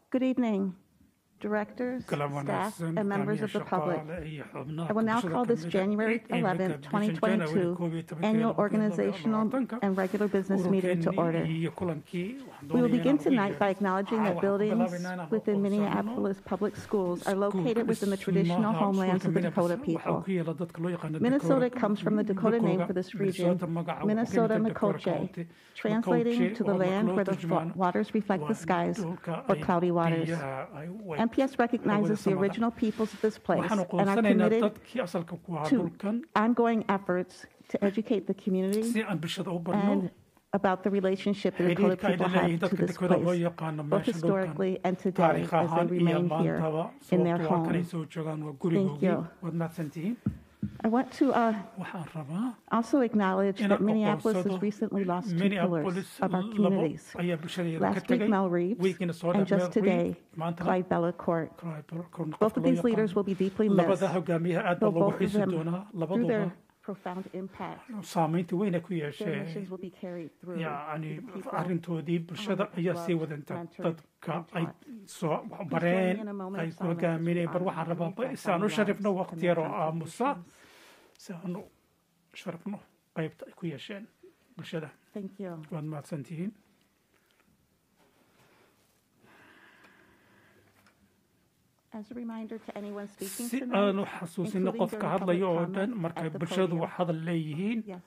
Good evening, directors, Kala staff, wanaagsan, and members of the public. shaqaale iyo xubnaha I will now bulshada call this kamid ah January ee 11, imika bishan January 2022 koob iyo tobankeeda annual labada organizational labaatanka, and regular business meeting to ururkeennii order. iyo kulankii waxaan We will doonayaa begin inaan ugu tonight by yeero. acknowledging Waxaan that ku buildings bilaabaynaa inaan within aqoonsano Minneapolis public schools are located iskuulka within the traditional dhismaha homelands of the iskuulka Dakota Minneapolis people. waxaa ku yaala dadka loo yaqaano Minnesota Dakota- comes from the Dakota name Dakota, for this region, Minnesota magaca wuxuu Minnesota ka yimid Dakota Makoche, County. translating Makoche to the oo marka land loo where the turjumaano fo- waters reflect the waa skies dhulka or ay cloudy waters. biyaha ay u eg MPS recognizes the samada. original peoples of this place waxaan and are aqoonsanaynaa committed dadkii asalka ku ahaa to dhulkan ongoing efforts to educate the community si aan bulshada u barno and about the relationship the Dakota xiriirka ay people leeyihiin have to dadka this Dakota loo place, yaqaano both meesha dhulkan historically and today taariikh as they ahaan iyo remain here maantaba in their sababtoo ah kanay home. soo joogaan waa gurigoogii you. waad mahadsantihiin I want to uh, waxaan rabaa also acknowledge inaan that Minneapolis has aqoonsado recently lost two Minneapolis pillars of our labo communities. ayaa bulshadeeda ka Last week, tegay Mel Reeves, wiigina soo and dhex just Mel today, Reeves, maantana Clyde Bellacourt. Clyde Bellacourt, Both qofka of loo these leaders yaqaano. will be deeply missed, labada hogaamiye aad baa though loogu both of xiisi them, doonaa through labaduba their profound impact, saamaynta weyn ay ku their yeesheen missions will be carried through yacni to the people arrintoodii bulshada whom ayaa loved, sii wadanta mentored, dadka and ay taught. soo Please bareen join me in a moment ay of ku silence hogaamineen to bar honor waxaan and rabaa reflect si aan on u the sharifno lives waqti and their yar oo aamusa contributions. si aan u sharifno qaybta ay ku yeesheen bulshada Thank you. waad mahadsantihiin As a reminder to anyone speaking si tonight, aanu xasuusino including qofka during hadlaya oo public dhan comment markay at the bulshadu podium. wax hadal leeyihiin yes,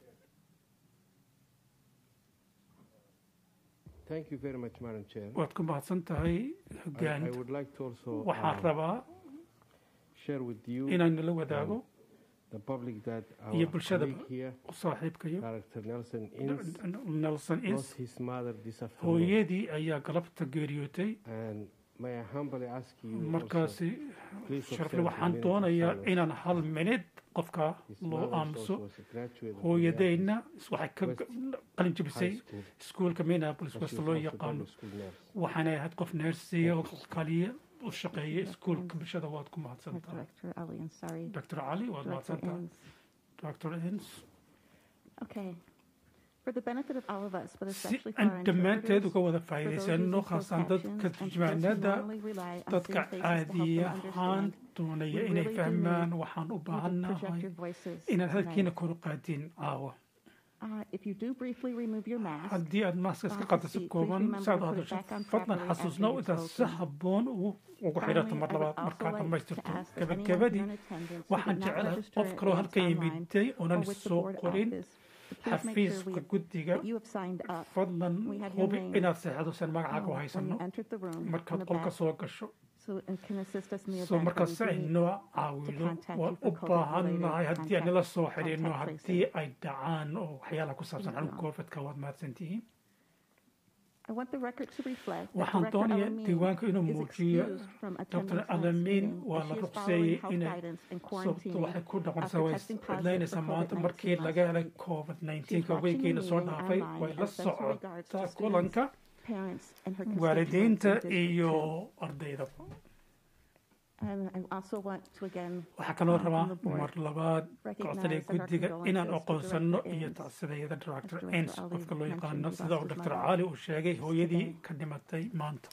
Thank you very much, Madam Chair. waad ku mahadsan tahay I, I hogaan would like to also waxaan uh, rabaa share with you inaan nala wadaago the public that iyo our bulshada colleague here, saaxiibkayo Director Nelson Inns, nelson ins lost his mother this afternoon. hooyadii ayaa galabta geeriyootay And may I humbly ask you also, markaasi please sharafle observe the waxaan minute of doonayaa silence. inaan hal minid qofka his loo mother is aamuso also a graduate of hooyadayna waxay ka West qalin High jebisay School. iskuulka minneapolis but she west was loo also yaqaano a school nurse. waxaanay ahayd qof neersiya oo kaliya u shaqeeya iskuulka bulshada waad ku mahadsan or tahay Director Ellie, I'm sorry. dr cali waad Director mahadsan tahay Inns. dr ins Okay. For the benefit of all of us, but si especially for aan our dhammaanteed interpreters, uga wada for those faa'iidaysano using closed khaasaan captions, dadka and for those who turjumaanada normally rely on dadka safe faces to help them caadiya ahaan understand, doonaya We inay really do fahmaan need waxaan u you to baahannahay project your voices inaad halkiina tonight. kor u qaadin caawa Uh, If you do briefly remove your mask, haddii aad maaska iska Don't qaaddo si speak. Please kooban remember si aad to u put it hadasho back on fadlan properly after xasuusnow you've intaad si spoken. habboon ugu ugu Finally, xidhato mar I would labaad also markaad like dhammaystirto to ask that anyone gabagabadii here in attendance who waxaan did not jeclahay register qof in kaloo advance halka online yimiday or oonan with the soo board qorin office, to please make sure xafiiska we- guddiga that you have signed up fadlan We have your hubi name. inaad seexdo san magacaaga u uh, when haysano you entered the room in markaad the qolka back, soo gasho so and can assist us in the soo event markaa where si we ay do need noo caawido contact waan you for u COVID-related baahannahay haddii aan nala soo contact xidhiidhno tracing. haddii ay dhacaan oo waxyaalaha ku saabsan Thank you. xanuunka covidka waad mahadsantihiin I want the record to reflect that waxaan Director doonayaa Alamin diiwaanka inuu is muujiyo excused from dr attending tonight's alamin meeting waa as la she is ruqseeyey following health inay guidance and sababto quarantining waxay ku dhaqansaa after way testing positive cidlaynaysaa for maanta COVID-19 markii laga helay last covid She's 19ka watching the weegiina soo meeting dhaafay online way la and sends her regards to socotaa students, kulanka parents, and her constituents waalidiinta in District iyo two. ardayda And I also want to again waxaa kaloo um, rabaa from the board mar labaad recognize codsadaya that our guddiga inaan condolences to aqoonsano Director iyo Ains. tacsidayada director Director ens Ali qofka loo mentioned yaqaano he sida lost uu his dr mother cali uu sheegay hooyadii today. ka dhimatay maanta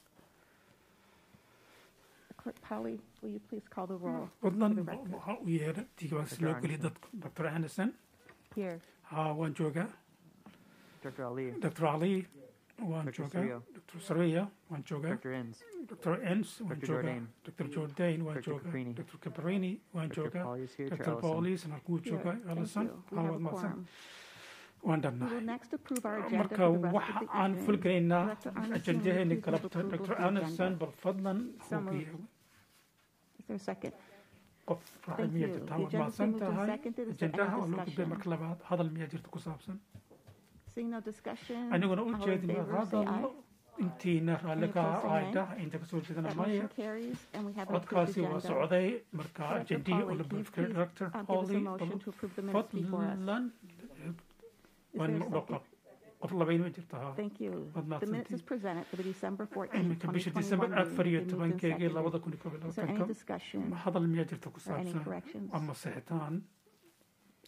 Clerk Polly, will you please call the roll? fadlan For the record. waxa u yeera diiwaan si loo geliya dadka dr anderson Here. haa waan joogaa Dr. Ali, dr ali waan Dr. joogaa Surya. dr sareya waan joogaa Dr. Inns, dr ens waan Dr. joogaa Jordan. dr jordan waan Dr. joogaa Caprini. dr caparini waan Dr. joogaa Polly is here, dr Chair Ellison. paulis halkuu Here. joogaa Thank ellison you. We haa have waad a mahadsan quorum. waan We will dhannahay next approve our agenda marka for the rest waxa of the aan evening. fulgelaynaa Director Anderson, will ajendaheeni you please move galabta approval dr of the anderson agenda? bal fadlan So hubiya Is there a second? qof raacay Thank miyaa you. jirta The waad agenda's mahadsan been moved and tahay seconded. Is there any ajendaha oo loo gudbay discussion? marka labaad hadal miyaa jirta ku saabsan Seeing no discussion, aniguna u all in jeedina favor, say hadal aye. intiina raalli Any ka opposed, say ay nay. dhah inta kasoo jeedana That maya motion carries, and we have an approved codkaasi waa agenda. socday marka Director ajendihii oo Polly, la can you buufkay please, director uh, give us a Polly motion to approve the minutes before us? fadlan Is waan there a dhaqa second? qof labayn ma jirta haa Thank you. Waad The minutes mahadsantihiin. is presented for the December 14, iminka bisha 2021 december afar iyo meeting. Been moved and tobankeegii seconded. labada kun iyo koob iyo Is there any labaatanka discussion hadal miyaa jirta ku or any saabsan corrections? ama sixitaan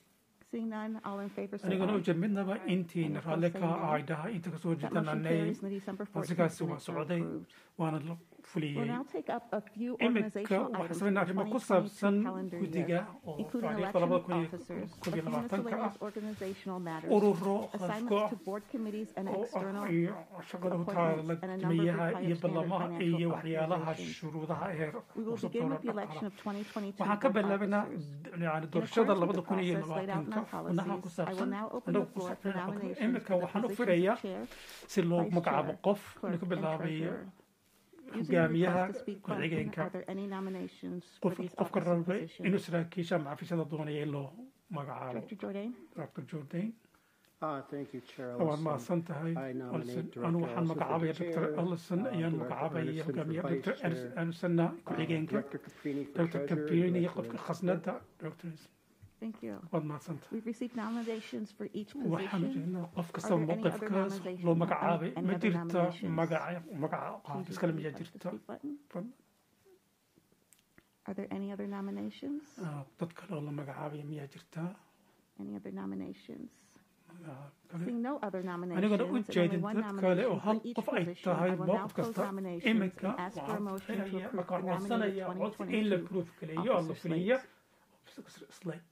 Seeing none, all in favor say anigana aye. ujeed midnaba intiina raalli ka ay dhahay inta kasoo That jeedana motion nay carries and the December 14th codsigaasi waa minutes are socday approved. waana la We'll fuliyey now take up a few iminka organizational waxaan items sameynaa for arrimo ku 2022 saabsan calendar year, guddiga oo including taariikhda election labada of kun iyo officers, koob iyo a few labaatanka ah miscellaneous organizational matters, ururo assignments khadko to board committees and oo external ah iyo shaqada u taala gudmiyaha iyo ballamaha iyo waxyaalaha shuruudaha ee We will begin with the election of 2022 waxaan ka board bilaabanaa officers. yani In doorashada accordance with labada the kun iyo process laid out in labaatanka our xubnaha ku policies, I will saabsan now open the anagu ku floor for saabsan nominations iminka for the waxaan u positions firayaa of chair, si loo vice magacaabo chair, qof clerk, inuu ka and bilaabayo treasurer. Using the hogaamiyaha request to speak button, ku-xigeenka are there any nominations for qof these qofka office rabay positions? inuu saraakiisha maxafiisyada doonaya in loo magacaabo Director Jordan? dr jordan Uh, thank you, Chair waad Ellison. mahadsan tahay I nominate Ellison. Director anu waxaan Ellison for magacaabaya the dr chair, ellison uh, ayaan Director magacaabaya Anderson for hogaamiyaha vice dr chair, andersonna uh, ku-xigeenka Director Caprini for dr treasurer, caprini iyo Director qofka khasnada dr Thank you. waad mahadsan tahay We've received nominations for each waxaan position. jeednaa qof Are kastaba there any other mowqifkaas nominations? loo magacaabay Any ma other jirta nominations? magaca magaca Please qaabis kale use miyaa the jirta speak button. Fadlan. Are there any other nominations? Ah, dad kale oo la magacaabaya miyaa jirta Any other nominations? Magaca kale Seeing no other nominations, anigana u and only jeedin one dad kale oo nomination hal for each qof ay position, tahay I will now mowqif close kasta nominations iminka and ask for a waxaan motion to filayaa approve markaan the nominated codsanayaa cod in la 2022 proof galeeyo oo la officer fuliya slates. slate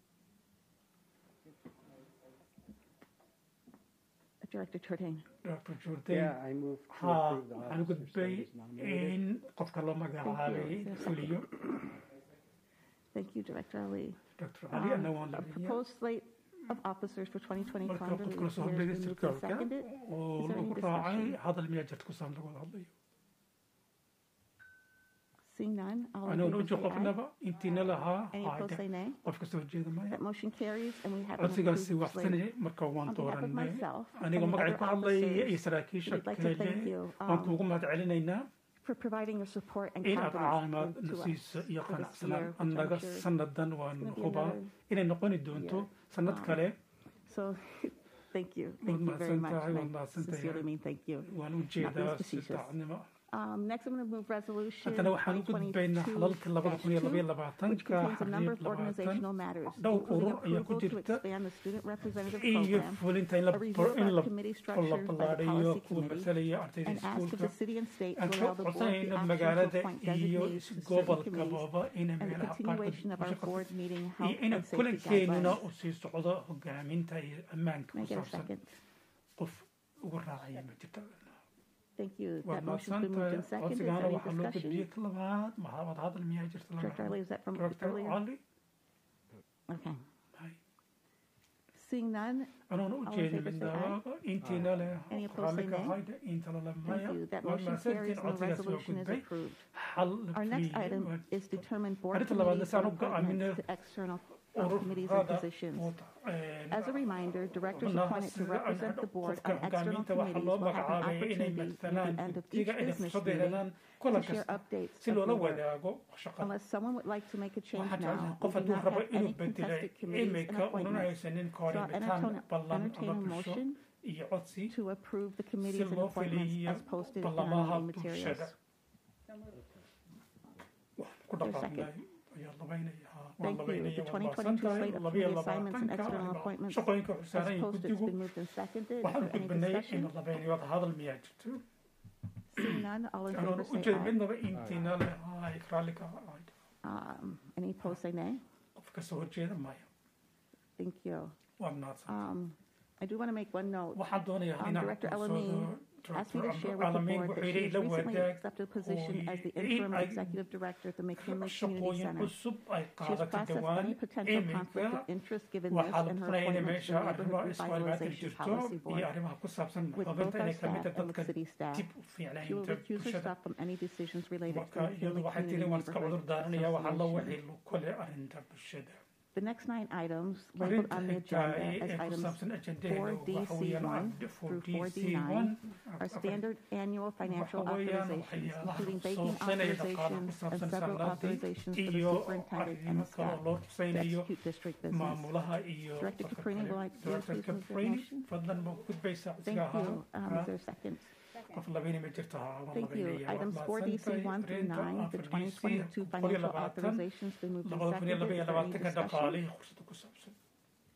Director Jordan. dr jordan Yeah, I move to haa approve the waxaan officers that gudbay is nominated. in qofka loo magacaabay Thank you. fuliyo Thank you, Director Ali. dr ali Um, ana waan A labiya proposed slate of officers for 2020 marka calendar qofka lasoo year hordhigay has been moved and sirkaalka seconded. oo Is there any lagu raacay discussion? hadal miyaa jirta ku saabsan laga wada hadlayo Seeing none, all in aniguna favor uji say aye. qofnaba intiina lahaa Any opposed haade say nay. qof kasta horjeeda maya That motion carries and we have an codsigaasi approved slate. waxsanayay marka waan On behalf of dooranay myself aniga and the magacay other ku hadlaya iyo officers, saraakiisha we'd like to kale thank you waan um, kuugu mahad celinaynaa for providing your support and in aad confidence caawimaad to na us siiso iyo for this qanacsanaan year, which I'm annaga sure sannadan waan gonna be hubaa another inay noqoni doonto sanad Um, kale So, thank you. Waad Thank you very much. mahadsantahay, and waad I mahadsantahay. sincerely mean thank you. waan u jeedaa si facetious. daacadnimo Um, next, I'm going to move resolution haddana waxaan u gudbaynaa xalalka labada kun iyo labaiyo 2022-2, which labaatanka contains a number xariib of labaatan organizational matters, dhowr including urur ayaa ku approval to jirta expand the student representative iyo program, fulinta in la a review of in our la committee la structure by the ballaadhiyo policy kuwa committee, masalaya ardayda and ask of iskuulka the city and state aan to ka allow the board the codsanayno option to magaalada appoint iyo designees to certain gobolka committees, baba inay and the meelaha continuation of our qaarkood board meeting iyo health in and safety kulankeenuna guidelines. uu sii socdo hogaaminta iyo ammaanka Can I ku get a saabsan second? qof ugu raacaya ma jirta Thank you. waad That motion's been moved mahadsantahay and seconded. Is codsigaana there any waxaa loo discussion? gudbiyey ka labaad maxaamad hadal miyaa jirta Director Ali, is that from Dr. earlier? Ali Okay. Hay. Seeing none, anuuna u All in jeedin favor say aye. midnaba intiina leh Any opposed say raalli ka nay. hayda inta la thank lamaya you. That waad motion carries mahadsantihiin and the codsigaas waa resolution is gudbay approved. xal la Our next fuliyey item waa is determine board Arrinta labaadna committees saan and u go'aaminay appointments to external uh, committees and ururada positions. wada- een, As a reminder, directors xubnaha appointed to sida represent the board qofka on external hogaaminta waxaa committees loo will have an magacaabay inay opportunity at matalaan the end of each guddiga inay business fursad meeting yeelanaan to kulan share kasta updates si of loola their work. wadaago shaqada Unless someone would like to make a change waxaa jeclahay now, we qof do hadduu not rabo have inuu any bedelay contested committees and imika unan appointments. haysanin So I'll kooribitaan entertain, ballan entertain a ama bulsho motion iyo codsi to approve the si committees and loo appointments fuliyo as posted in our ballamaha meeting materials. bulshada Wax ku There's a dhaqaaqnay second. ayaa labaynaya haa, waan Thank you. labaynaya, The waan 2022 mahadsantahay. slate of Labiyo committee assignments and labaatanka external arrimo. appointments shaqooyinka As xusaaran iyo posted, it's guddigu been moved and seconded. Is waxaan there any gudbinay in discussion? la labaynayo wada hadal miyaa jirto Seeing none, all in anoon favor u say jeed aye. midnaba intiina leh ay raalli ka ahayd Um, Any opposed say nay. qof kasoo horjeeda maya Thank you. waad mahadsan Um, I do want to make one note. waxaan doonayaa Um, inaan Director kusoo Alamin asked me to share with the Alamin board that wuxuu she yidhi has la recently wadaag accepted a position as the oo interim ay- executive director at the McKinley Community shaqooyin Center. cusub ay She has qaadato processed dhawaan any potential conflict iminka of interest given this waxaa la and her furay inay appointment to meesha the arrimo Neighborhood iswaalbaadka Revitalization jirto Policy iyo Board arrimaha ku saabsan with both qabinta our inay ka mid staff tahay and with dadka city staff. dib u She will fiicnaynta recuse bulshada herself from any decisions related to marka the iyadu McKinley waxay tiri Community waan iska cudur Neighborhood daaranaya waxaa la Association. wixii lu kole arrinta bulshada The next nine items labeled arrinta on the xigta agenda ee as ku items saabsan ajendaheedu 4D waxa weeyaan C1 4 through D 4D C1 are standard annual financial waxa weeyaan authorizations, waxyaalaha including banking sooqsanaya dhaqaalaha ku authorizations and saabsan several sanadii authorizations for the iyo superintendent and arrimo his kale staff oo loo to rusaynayo execute district business. maamulaha iyo Director dadka Caprini, kale. will I- will you Director please move the Caprini, motion? fadlan ma gudbaysaa Thank codsiga you. ahaa Um, Is there a second? qof labayna ma jirto haa waan Thank you. labaynaya Items waad 4D mahadsantahay C1 through arrinta 9, the 4D 2022 boqol iyo financial labaatan authorizations been moved and labada kun iyo seconded. laba iyo Is there any labaatanka discussion? dhaqaalihii qursada ku saabsan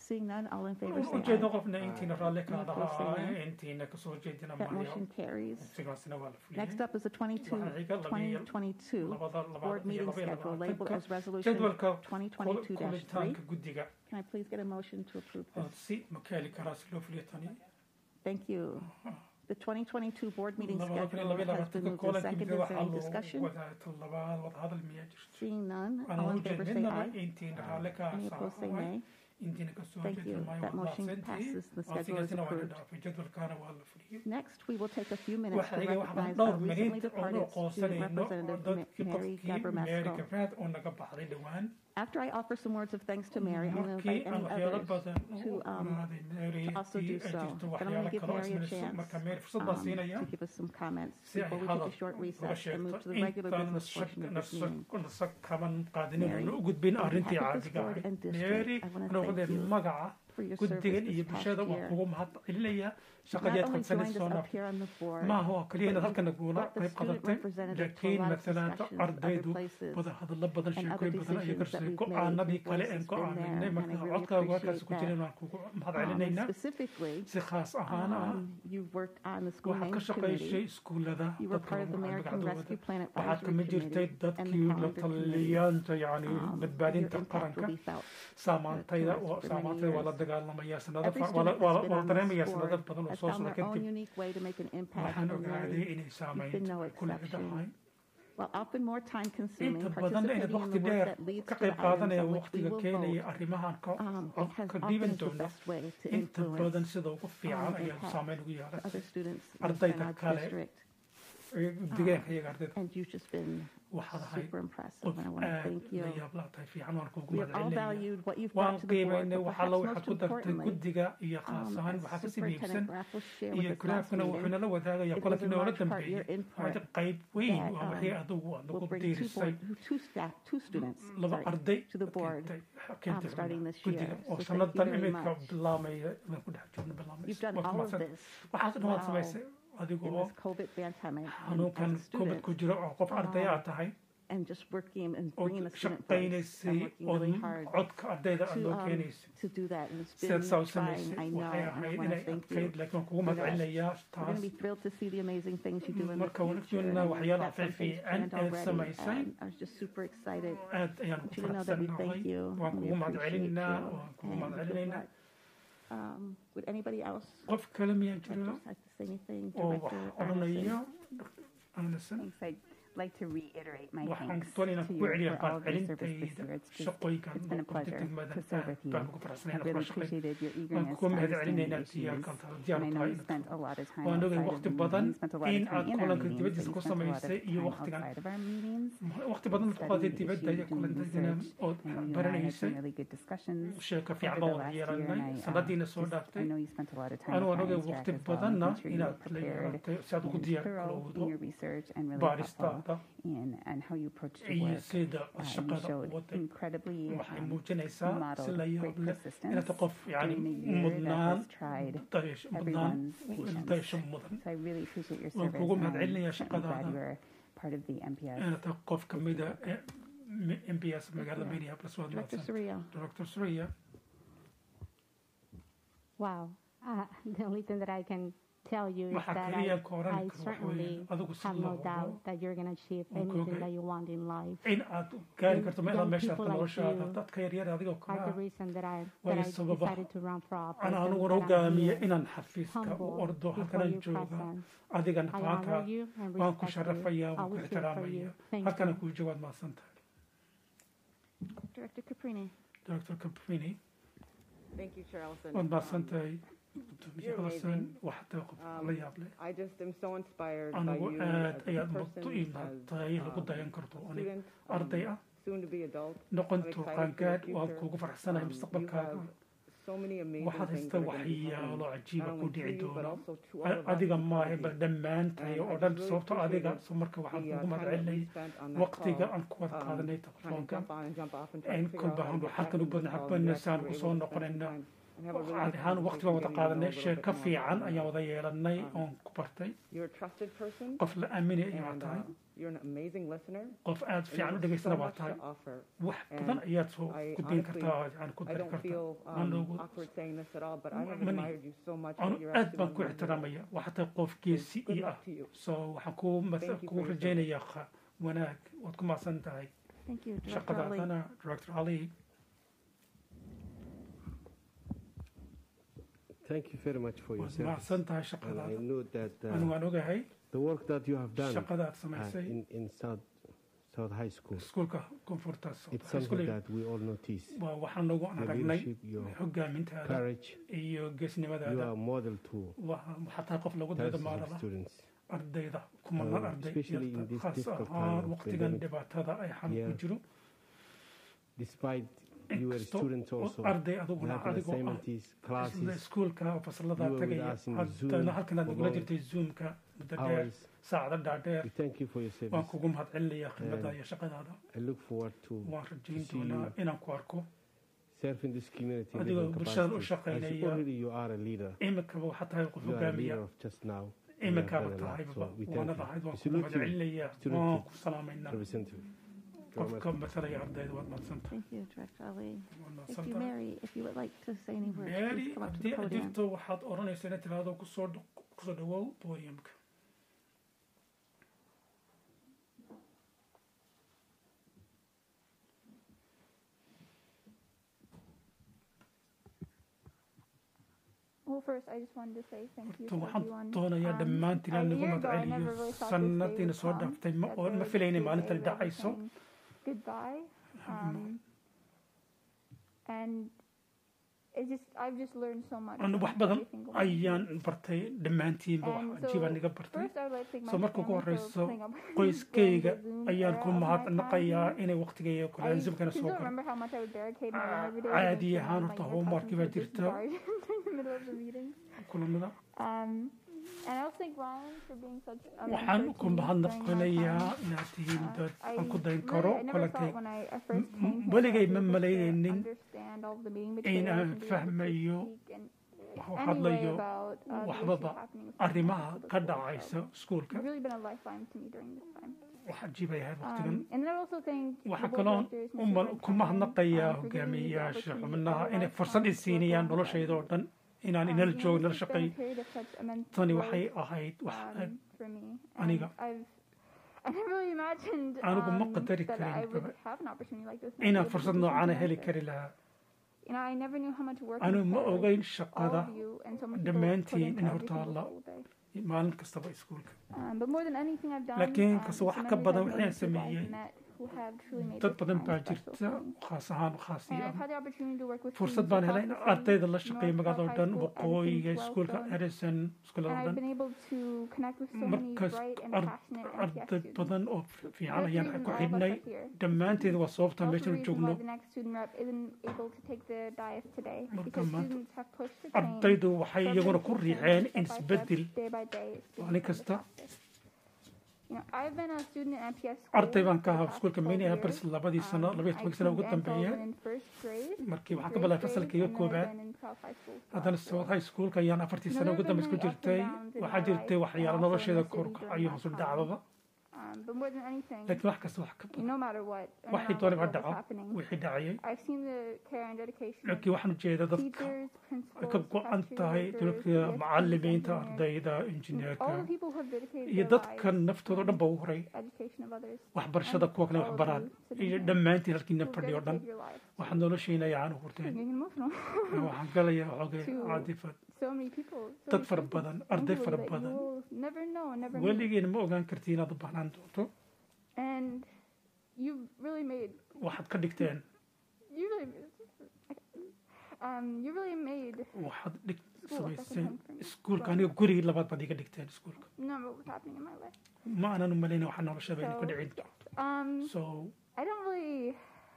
Seeing none, all in favor say ujeedno aye. qofna intiina raalli ka Any opposed, say dhahaa nay. intiina kasoo jeedina That maayo motion carries. sigaasina waa la fuliyey Next up is the 22 Waxaa iga labiyo 2022 labada board labaad iyo meeting laba iyo schedule labeled labaatanka as resolution jadwalka 2022-3. kulitaanka guddiga Can I please get a motion to approve oo this? si ma ka heli karaa si loo fuliyo tani Thank you. The 2022 board meeting labada kun iyo schedule laba iyo has been labaatanka moved and koolanka seconded. guddiga Is there waxaa any loo discussion? wadaagta labaad wadahadal miyaa jirto Seeing none, aan all in favor say ujeednaba aye. intiina raalli ka Any opposed say saacaway nay. intiina kasoo Thank jeedina you. maayo That waa motion mahadsantihiin passes. The oo schedule is sigaasina waa la approved. dhaafay jadwalkaana waa la fuliyey Next, we will take a few minutes to waxaa iga waxbaan recognize our dhowr recently minid oo departed loo student qoonsanayno oo representative, dadkii Ma- Mary qofkii Mary Gabramasco. Gabraad oo naga baxday dhowaan After I offer some words of thanks to Mary, I'm going to markii invite aan any waxyaalo others badan to, u um, ogaaday Mary to also tii do ay so. jirto But I'm going to waxyaalo give kale oo Mary a isminayso chance marka Mary fursad baan um, siinaya to give us some comments si ay before we take hadal a short uga recess and move sheegto to the regular intaan business portion of this meeting. nasa kaban qaadinin Mary, una u gudbin on arrintii behalf of this caadiga board ahayd and district, Mary I wanna noqdee thank you magaca for your service guddigan iyo this past bulshada waan year. kugu mahad celinaya You've shaqadii not aad only joined us qabsanaysoona up here on the board, maaha oo kaliya inaad but halkan you've nagula brought the qayb student qadatay representative to a laakiin lot of matalaanta discussions other ardaydu places wada hadallo badan and other sheekooyin badan iyo decisions that garsay we've made. go-aanadii Your kale voice een has ku been there, aaminay and I marka really codkaagu halkaas appreciate ku jirin that. waan kugu mahad Um, and celinaynaa specifically, si khaas ahaan ah um, you've worked on the school waxaad ka names shaqaysay committee. iskuullada You were dadka part of the lagu American magacdooda Rescue Plan waxaad Advisory kama jirtay Committee and the dadkii la calendar committee. taliyayaanta yacni Um, your badbaadinta impact qaranka will be felt. saamaantayda for- waa- for many saamaantayda waa la years. dagaalamaya sanado Every far- waa la- student waa that's la- been waa la on dareemaya this sanado board badan oo has soo found socda their own kadib unique way to make an impact waxaan in ogaaday Mary. inay You've been saamaynta no ay ku leedahay exception. While often more time consuming, inta badan inaad participating in waqti the dheer work that leads ka to the qayb qaadanaya items on which we waqtiga will keenaya vote, arrimahan ka um, it has ka often dhiiban is the doona best way to inta badan influence sida ugu fiican um, ayaa impact saameyn ugu yeelatay other students Ardayda within our kale district. deegaanka iyaga ardayda And you've just been waxaad ahayd super impressive, qof and I want to aad thank you. la yaab laa tahay fiican waan kuugu We have all mahadcelinaya valued what you've waan brought to the board, qiimaynay but waxa perhaps la waxaad most ku dartay importantly, guddiga iyo khaas um, ahaan as waxaa kasii iibsan Superintendent Graff will share with iyo us last garaafkana wuxuu meeting, nala wadaagaya it was kulankii in noola large part your dambeeyey input waa qayb weyn that, waa um, wixii adigu aad will nagu bring two diirisay board, two staff, two students, laba sorry, arday to the board, keentay um, starting this guddiga year. oo So thank you sanadan very imika much. bilaamaya inaan ku dhex jirno bilaamay You've done all of this waxaas dhan waad wow samaysay adigu in oo this COVID pandemic and xanuunkan as a covid student, ku jiro oo qof arday aad tahay and just working and oo bringing the student voice and shaqaynaysay working oo really hard codka ardayda aad to, loo um, keenaysay to do that. And it's sidaad been saa u trying, samaysay I know, waxay and I ahayd want to inay thank adkayd you. laakiin waan kugu for that. mahadcelinayaa We're going taas to be thrilled to see the amazing things you do in the marka waan future. joogna and we've waxyaalaha got some things fiifiican planned ee already, samaysay and I was just super excited. aad ayaan want ku you to know that we thank faraxsannahay you waan and we kugu appreciate mahadcelinaynaa you. waan kugu And with mahadcelinaynaa that, um, would anybody else qof kale miyaa like jira to like to say anything? oo wax Director odhanaya Arneson? aansan Thanks. I'd like to reiterate my waxaan thanks doon inaan to ku you celiya for all of your service this mahadcelintayda year. It's just, shaqooyinkan it's been a pleasure to serve with you. baan ugu faraxsanahay I've inaan kula really shaqeyn appreciated your waan eagerness kugu to understand mahadcelinaynaa the issues. diyaarkan tahay diyaar And I know tahay you spent a lot of time waan ogay outside of waqti the badan meeting. You spent a lot of in time aad in our kulanka meetings, dibaddiisa but ku you spent a lot of samaysay iyo time waqtigan outside of our meetings. waqti badan studying qaaday the dibadda issue, iyo doing kulantaydina research. ood I know you and I had baranaysay some really good discussions sheeka over fiican the baan last year, yeelanay and I, uh, sanadiina soo just- I dhaaftay know you spent a lot of time anu with waan ogay Finance waqti Track as well, badanna making sure you were inaad la prepared yeelatay si aad ugu and diyaar thorough in garowdo your research and really thoughtful baaristaada in and how you approached your iyo work. sida Uh, you shaqada showed waday incredibly waxay um, muujinaysaa si modeled la great yaab leh persistence inaad qof yani during a year that mudnaan has tried dayash- mudnaan everyone's patience. dayasho mudan So I really appreciate your Waan service. kugu and I'm mahadcelinayaa certainly glad shaqadaada. you are part of the MPS. inaad tahay qof ka mida m b s magaalada minneapolis waad Director mahadsan Soria. dr suriya Wow. Uh, the only thing that I can tell you is waxaa that kaliya I, ka oran I karo waxa weeye certainly adigu si have no loo doubt hubo that you're going to achieve Okay, anything okay. that you want in life. in aad gaari karto meelaad Young meesha people arta like noloshaada you dadka yaryar adigoo Are the kale reason that I Way that I sababa. decided to run for office. ana and aniguna that I'm hogaamiye here inaan xafiiska u humble ordo before halkanaan your jooga presence. adigana I faanka honor you and waan ku respect you. sharafayaa waan ku Always here for ixtiraamaya you. Thank halkana you. kuu jawaad mahadsan tahay Director Caprini. dr capini Thank you, Charleston. waad mahadsan Um, tahay gudoomiye you're xalasan amazing. waxaa tahay qof Um, la yaab leh I just am so inspired by anigu you aad as a ayaad person, muddo ii as mahadtahay lagu um, dayan karto a anig student, arday um, ah soon to be adult. noqonto excited for the qaangaadh waan future. kuugu faraxsanahay Um, you mustaqbalkaaga have so many amazing waxaad things haysta that are going to be waxyaalo coming, cajiiba not ku only to dhici you, but doono also to all of us adiga in maahe society. bal dhammaantahay And oo I dhan just really sababto adiga appreciated so marka waxaan the, uh, kuugu time that we mahadcelinay spent on that waqtiga call, aan ku wada um, qaadanay trying to telefoonka jump on and jump off and try to in figure kolba out how to hanu get back xalkan u into the badan call. xabana Yes, saan we were kusoo able to spend some noqonayna time and have a really caadi good ahaan waqti baan wada conversation, getting to know qaadanay you a sheeko little bit fiican more. ayaan wada yeelanay oon ku bartay You're a trusted person, qof la aaminaya ayaa and tahay uh, you're an amazing listener. qof aad and you fiican u have dhegaystana so waa much tahay to offer. wax badan And ayaad soo I gudbin honestly- kartaa oo aan ku I dari don't kartaa feel waan um, loogu awkward saying this at all, but I have Mani- admired you so much anu that you're aad actually baan one ku of my heroes. ixtiraamaya waxaa tahay qof geesi Good ii ah luck to you. so waxaan kuu mas- Thank you kuu for your rajaynayaa qa- wanaag waad ku mahadsan tahay Thank you, Director Ali. shaqadaadana director ali Thank you very much for your waad service. mahadsan tahay And I shaqadaada know that anigu uh, waan ogahay the work that you have done shaqada aad uh, samaysay in, in South, South High School, iskuulka koonfurta it's something that we all notice. waa waxaan nagu Your aragnay leadership, your hogaamintaada courage, iyo you geesnimadaada are a model to waa waxaa tahay qof lagu thousands of dadamaadala students. ardayda kumanaan Um, arday especially in yarta this khaas difficult ahaan time of waqtigan pandemic. dhibaatada ay xanuun ku Yeah. jiro Despite you were inkastoo students also, arday you adiguna have adigoo ah assignments, isla classes, iskuulka oo fasalada You were with tagaya us in the haddana Zoom halkan aad for nagula long jirtay zoomka muddo dheer hours. saacado dhaadheer We thank you for your waan service. kugu mahadcelinayaa khidmadaada And iyo shaqadaada I look forward to waan rajayn to see doonaa you inaan ku arko serving this community in Adigoo different bulshada u capacities. As shaqaynaya. already you are a leader. iminkaba waxaa tahay qof You are a hogaamiya leader of just now. You have iminkaaba done a lot. tahayba So we thank waanad you. ahayd waan We kugu salute you, mahadcelinayaa Salute waan you. ku salaamaynaa Representative. qofka matalaya ardayda waad mahadsantahay Thank you, Director Ali. waad If you, mahadsantahay Mary, if you would like to say any words, mary please come up to haddii the aad podium. jirto waxaad odhanaysaa inaad tiraahdo kusoo dh- kusoo dhawow podiumka Well, first, I just wanted to say thank you horta to waxaan everyone. doonayaa Um, dhammaantiin a aan nagu year ago, I never magaceliyo really thought this day sanadiina would soo come, dhaaftay ma that oo there ma would filaynin be a maalintani day where we dhacayso can Goodbye. Um, and it just, I've just learned so much. anu from wax badan every single one of you. ayaan bartay dhammaantiinba And wax so, cajiibaan iga bartay First, I would like to thank soo my marka ugu family for horeyso putting up with qoyskayga the Zoom ayaan era ku of my mahadnaqayaa time. inay waqtigayga I kule zoomkana still soo galo remember how much I would barricade my room every day. caadi because, ahaan um, horta my homework ear baa customs would jirta disbarred in the middle of the meeting. kulamada Um, and I also thank Ryan for being such a waxaan mentor ku to me during my mahadnaqanayaa time. inaad tihiin Uh, dad I aan ku dayn really- karo I never kolankay thought when I I first M- came here weligay that I ma was able to malaynin understand all of the meeting in materials aan and be able to fahmayo speak in wax any way hadlayo about, uh, the issues waxbaba happening with students arrimaha at the ka school. dhacaysa So iskuulka You've really been a lifeline to me during this time. wax cajiib ay ahayd waqtigan Um, and then I also thank the waxaa board kaloon directors, u Mr. mal- Red ku Simon, mahadnaqayaa um, for giving me the hogaamiyayaasha opportunity xubnaha of a inay lifetime fursad i to work siinayaan alongside noloshayda oo you. dhan inaan Um, inala you know, joogo nala this has been shaqeey a period of such immense tani growth, waxay ahayd wax um, for me. And aniga. I've I never really imagined anigu ma um, qadari that I karin would have an opportunity like this. and I'd be inaan able to fursad do noocaana something heli like kari this. lahaa You know, I never knew how much work anu and ma care ogeyn all shaqada of you and so many people put dhammaantiin into in every horta single la school day. maalin kastaba iskuulka Um, but more than anything I've done, laakiin um, kasta it's wax the ka memories badan I've wixii aan made with people I've sameeyey met who have truly made dad this badan time baa special jirta for me. khaas ahaan khaasi And ah I've had the opportunity to work with fursad students baan across helay in the city, ardayda la North shaqeeya magaalada oo South dhan High School, waqooyiga Edison, iskuulka Wellstone. edison And iskuullada oo I've dhan been able to connect with so many markas bright and ar- passionate MTS arday students. badan oo fiican That's the ayaan reason ku all of us xidhnay are here. dhammaanteed waa sababta Also the meeshan reason joogno why the next student rep isn't able to take the dais today Marka because maanta students have pushed the change ardaydu waxay from iyaguna ku education riixeen step in by step, isbedel day by day, students maalin in the kasta process. You know, I've been a student at MPS school arday baan ka for the ahaa past iskuulka 12 minneapolis years. labadii sano Um, labaiyo I tobanki sano ugu came to dambeeya Anselm in first grade, markii waxaan ka grade bilaabay grade, fasalkayga and then I've koobaad been in South High School for haddana four. south high schoolka ayaan afartii You know, sano there ugu have been dambeys ku many ups and jirtay downs in waxaa my jirtay life, waxyaalo and also in nolosheeda the kor city u during kacayo my hoos u time. dhacdaba Um, but more than anything, laakiin wax kasta wax ka badan no matter what, no waxay matter doonaba what ha was dhaco happening, wixii dhacayay I've seen the care and dedication of laakiin waxaan ujeeda dadka teachers, ay ka principals, go-an factory tahay workers, dadka PSPs, macalimiinta engineers, ardayda all injineerka the people who have dedicated iyo their dadka lives naftooda dhan ba u horay to education of others. waxbarashada and kuwa kale all wax of baraan you sitting iyo here dhammaantiin halkiina who've fadhiyo dhan dedicated your lives. waxaan noloshiina yacaan u I'm hurteen getting emotional. waxaan galayaa xoogay To caadifad so many people, so dad many fara students, badan arday thankfully, fara that badan you will never know and never meet. weligeena ma ogaan karti inaad u baahnaan doonto And you've really made, waxaad ka dhigteen you really, um, you really made waxaad dhig School, second samayseen home for me. iskuulka aniga gurigii labaad baad iga dhigteen iskuulka none of what was happening in my life. ma aanan u malayna waxaa noloshaba So, ku dhicin yes. Um, so I don't really.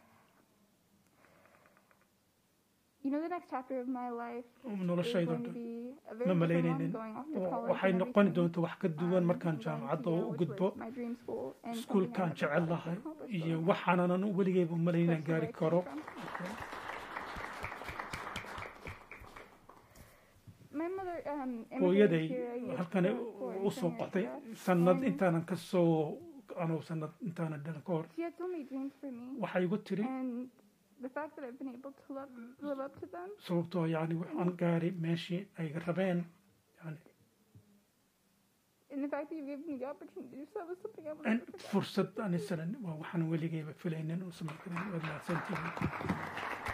You know, the next chapter of my life is noloshayda going to dhan be a ma very different one malaynaynin going off to college. waxay and noqoni everything. doonta wax ka duwan Um, markaan going to jaamacadda Yale, u which gudbo was my dream school, and something I iskuulkaan never jecel thought I could lahay accomplish, iyo so waxaanan weligeyba u malayn inaan that's where gaari I came karo from. um, hooyaday immigrated here a year halkani before in u soo San qaxday Diego. sanad And intaanan ka soo anuu sanad intaanan dhalan ka hor She had so many dreams for me. waxay igu tiri And the fact that I've been able to live, live up to them, sababtoo yani waxaan gaaray meeshii ay rabeen yani and the fact that you gave me the opportunity to do so was something I will in never forget. fursad anisanan waa waxaan weligeyba filaynin oo samayn karin waad mahadsantihiin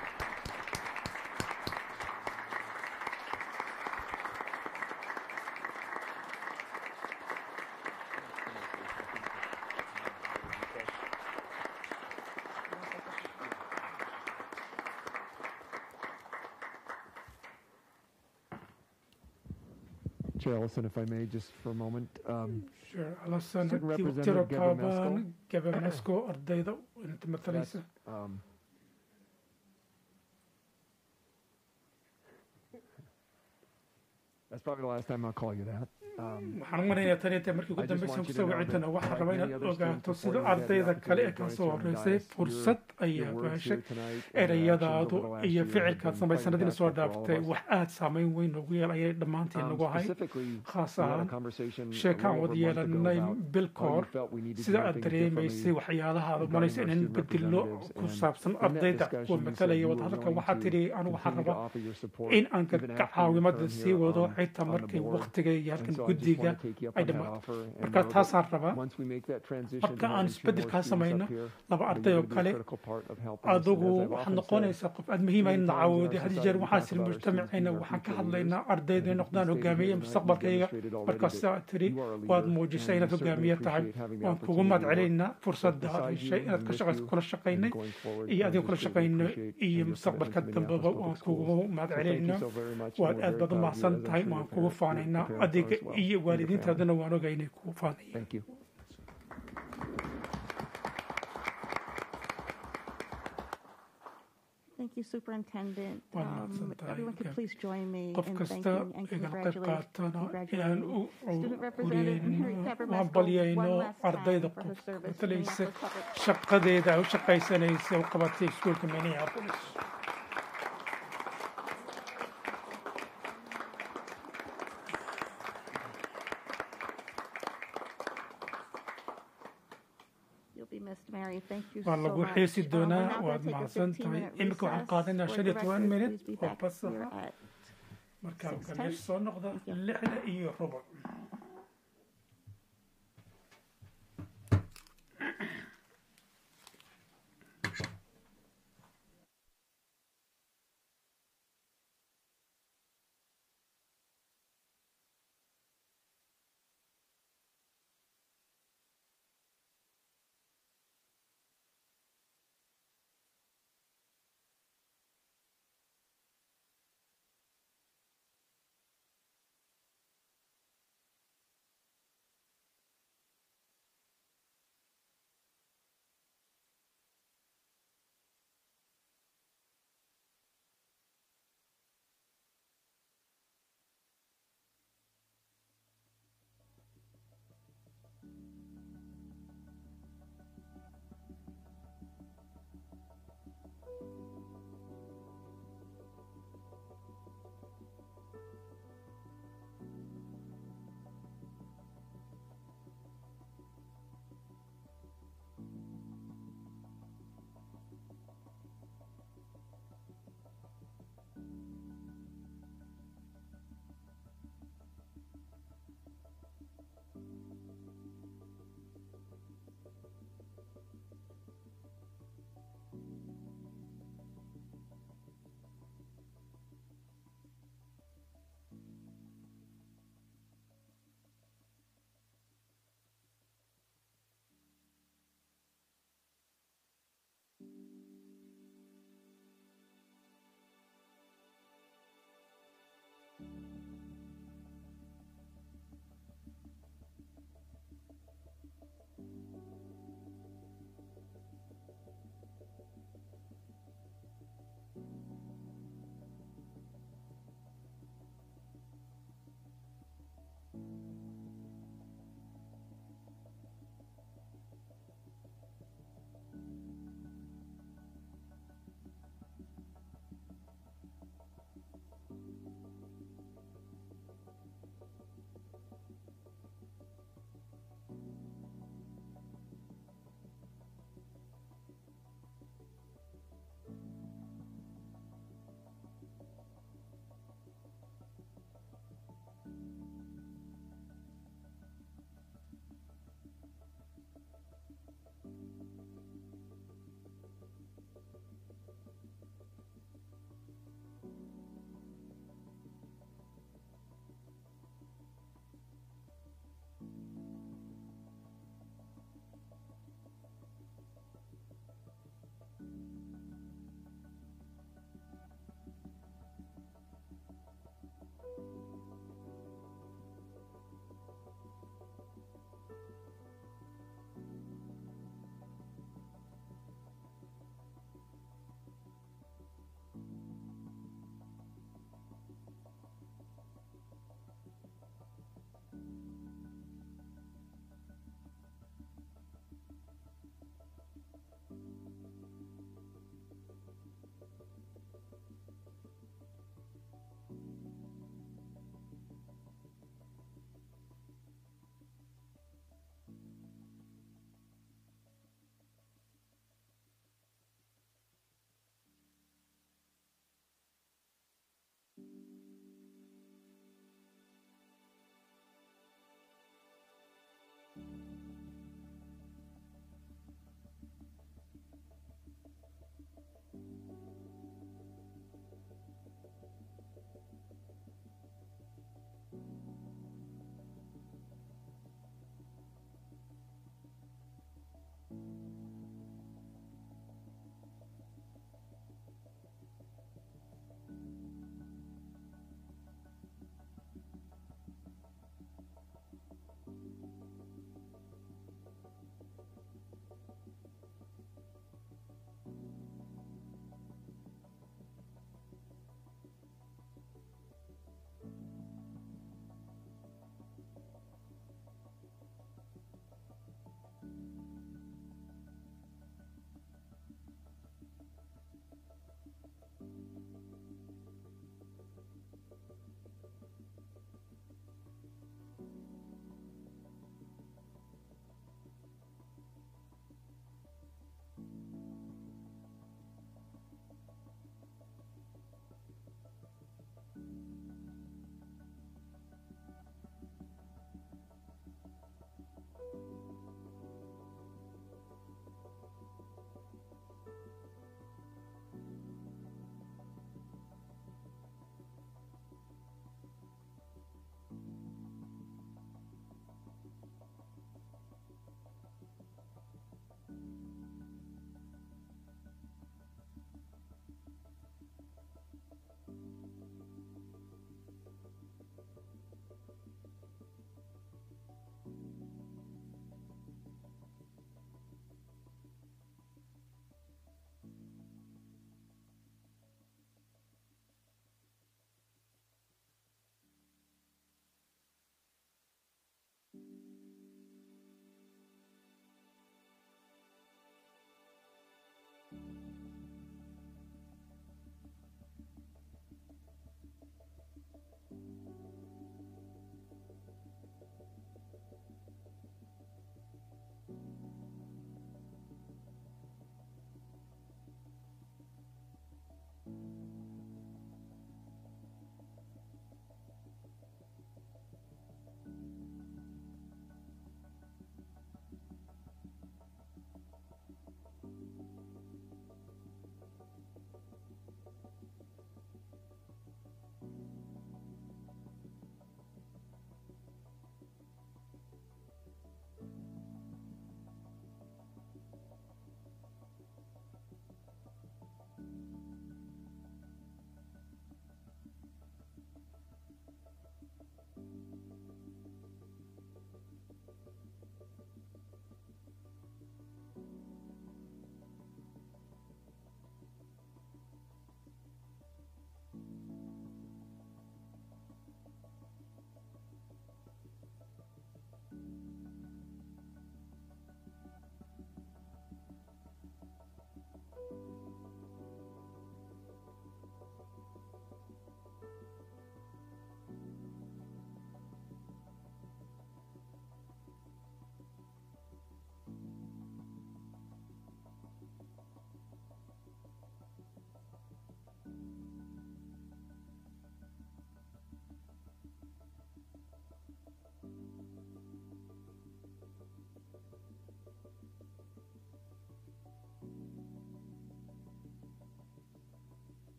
Chair Ellison, if I may, just for a moment. Um, sure alasan Student tiro Representative Gabor kaaban gabamesko ardayda inta matalaysa um, that's probably the last time I'll call you that. Um, waxaan u maraynayaa tan inta markii ugu I just dambaysa want you to kusoo know wicintana that waxaan like rabaa many inaad other students ogaato before sida you had the ardayda kale ee opportunity to kan join soo us here on horeysay dais, fursad your- ayaa your words baashay here tonight and your actions erayadaadu over the last iyo year have ficilkaad been samaysan quite haddina soo impactful for all dhaaftay of us. wax aad saameyn weyn noogu yeel ayay dhammaanteen Um, nagu ahayd specifically, khaas we had a ahaan conversation a sheekaan little wada over a month ago yeelanay about bil how ka you hor felt we needed to sida do aad things dareemaysay differently waxyaalaha aad regarding umalaysa our inaan student bedelo representatives. ku And saabsan in that ardayda discussion, kuwa you said matalaya you wada were hadalka willing waxaa to tidhi anu waxaan continue to rabaa offer your support in aan even after your caawimada term sii here wado on- xitaa on the markay board. waqtiga iyo And halkan so I just guddiga want to take you up ay on that dhammaan offer and marka know taasaan that rabaa once we make that transition marka to aan having two more isbeddelkaa students samayno up here, laba that arday you're oo gonna be a kale critical part of helping us. And adigu as I've waxaad often said, noqonaysaa qof aad muhiima in la many times in our caawiyo had society jeer we waxaa talk siri about our students mujtamacayna being our waxaan ka future hadlaynaa leaders. ardayda And noqdaan you stated hogaamiye here tonight, you mustaqbalkayga demonstrated already markaasaa that tiri you are a waad leader, muujisay and inaad we certainly hogaamiye tahay appreciate having the waan kugu opportunity mahad to work celaynaa both fursadda aad beside you heshay inaad and ka with shaqayso you kula and shaqaynay going forward. iyo And adiga just kula greatly shaqayno appreciate iyo your mustaqbalka commitment to dambeba Minneapolis waan Public kugu Schools. mahad So thank you celaynaa so very much, and waad we're aad very baad u proud of you, mahadsan as I'm tahay sure your waan kugu parents- your- your faanaynaa parents are adiga as well, iyo and your family. waalidiintaadana waan ogaa inay kugu faanayaan Thank you. Thank you, Superintendent. Waa Um, mahadsantahay. Everyone could Okay. please join me qof in kasta thanking and igala qayb congratulating qaatana inaan congratulating u Student Representative Henry uriyeyno waan Tabermasco balyayno one last ardayda time for her qof service to matalaysa Minneapolis Public shaqadeeda ay u shaqaysanaysa u qabatay iskuulka minneapolis You'll be missed, Mary. Thank you so waa much. lagu xiisi Um, doonaa we're now waad going to mahadsan take a tahay 15-minute imika waxaan recess. qaadanaa For shan the iyo toban record, minut please be oo back bas here ah at markaa 6:10. ganeesh soo noqda lixda iyo rubuc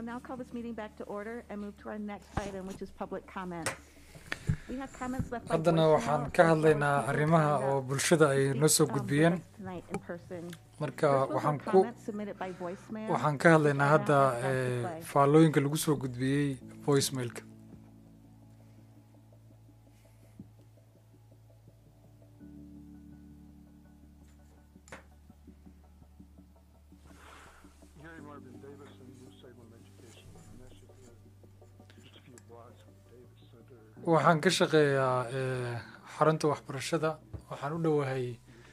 will now call this meeting back to order and move to our next item, which is public comments. We have comments left by haddana voicemail waxaan or ka short hadlaynaa people arrimaha signed oo up. bulshada ay noo soo Speak, um, gudbiyeen with us tonight in person. marka First ones waxaan are ku comments submitted by voicemail. waxaan ka hadlaynaa Now hadda I'd like to eh, play. faallooyinka lagu soo gudbiyey voicemailka Gary Marvin Davis and New Salem Education Initiative, just a few blocks from Davis Center. waxaan ka shaqeeyaa eh, xarunta waxbarashada waxaan u dhowahay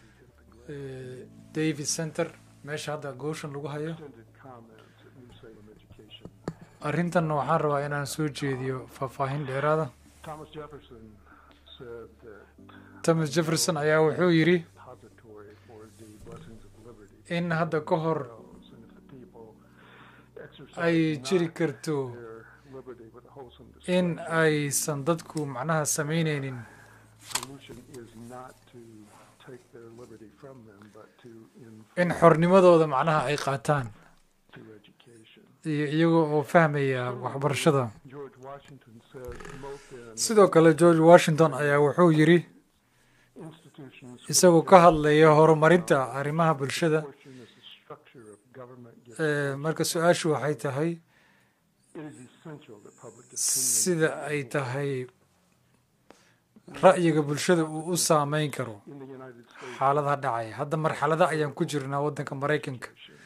eh, david center meesha hadda gooshan lagu hayo Extended comments at New Salem Education. arrintan waxaan rabaa inaan soo jeediyo faahfaahin dheeraada Thomas Jefferson said that thomas jefferson ayaa wuxuu yidhi depository for the blessings of liberty in hadda ka hor grows, and if the people ay exercise jiri not karto their liberty with wholesome in discretion, aysan dadku macnaha samaynaynin solution is not to take their liberty from them, but to in inform xornimadooda macnaha ay qaataan to education. iyo iyaga oo fahmaya waxbarashada George Washington said, "Mopen sidoo kale george washington ayaa wuxuu yidhi institutions isagoo ka hadlaya horumarinta arrimaha bulshada portion is the structure of government gives eh, marka su-aashu waxay tahay It is essential that public opinion sida ay tahay ra'yiga bulshada uu u saameyn karo in the United States xaaladaha dhacaya hadda marxalada ayaan ku jirnaa waddanka maraykanka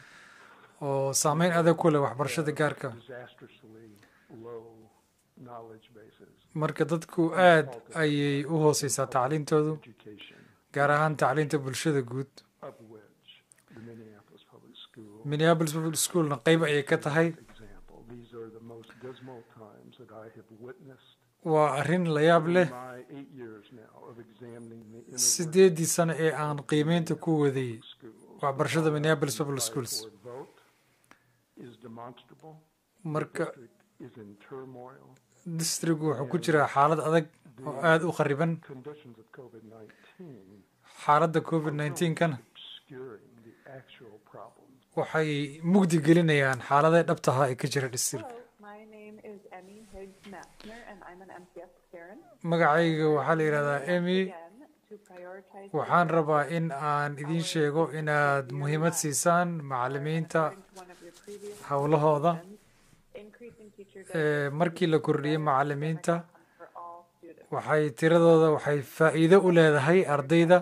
oo saameyn adag ku leh waxbarashada gaarka disastrously low knowledge bases marka dadku aad ayay u hooseysaa tacliintoodu education gaar ahaan tacliinta bulshada guud of which the Minneapolis Public School minneapolis public schoolna qeyb ayay ka tahay example. These are the most dismal times that I have witnessed waa arrin la yaab in leh my eight years now of examining the inner sideedii sano ee aan qiimeynta ku waday schools. waxbarashada minneapolis public schools Five-four vote is demonstrable. marka District is in turmoil. distrigu wuxuu ku jiraa xaalad adag oo aada u khariban Conditions of COVID-19 xaaladda covid 19 kana obscuring the actual problems. waxay mugdi gelinayaan xaaladaha dhabtaha ee ka jira district My name is Emmy Higgs Massner, and I'm an MTS Karen. magacayga waxaa la yidhahdaa emy Again, to prioritize waxaan rabaa in aan idiin sheego inaad muhiimad siisaan macallimiinta one of your previous howlahooda increasing teacher ee markii la kordhiyey macallimiinta for all students. waxay tiradooda waxay faa'iido u leedahay ardayda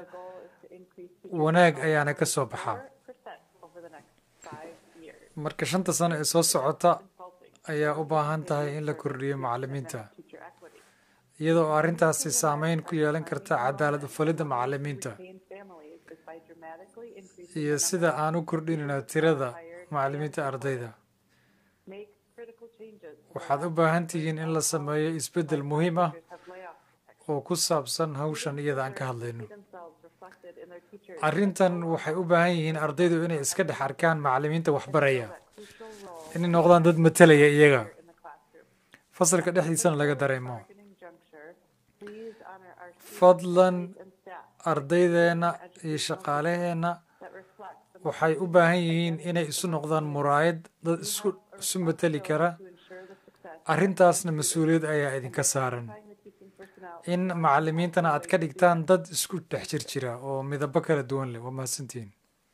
wanaag ayaana ka soo baxaa Percent over the next five years. marka shanta sano ee soo socota ayaa u baahan tahay in la kordhiyo macallimiinta Teacher equity. iyadoo arrintaasi saameyn ku yeelan karta cadaalad ufalidda macallimiinta Maintain families is by dramatically increasing iyo sida aan u kordhinayno tirada macallimiinta ardayda make critical changes. waxaad u baahan tihiin in la sameeyo isbeddel muhiim ah Have layoffs oo ku saabsan hawshan iyada aan ka hadlayno themselves reflected in their teachers. arrintan waxay u baahan yihiin ardaydu inay iska dhex arkaan macallimiinta waxbaraya inay noqdaan dad matalaya iyaga fasalka dhexdiisana laga dareemo Juncture, please honor our fadlan and staff ardaydeena iyo shaqaalaheenna that reflect the waxay u baahan yihiin inay isu noqdaan muraayad dad isku isu matali kara arrintaasna mas-uuliyad ayaa idinka saaran in macallimiintana aad ka dhigtaan dad isku dhex jir jira oo midabo kala duwan leh waa mahadsantihiin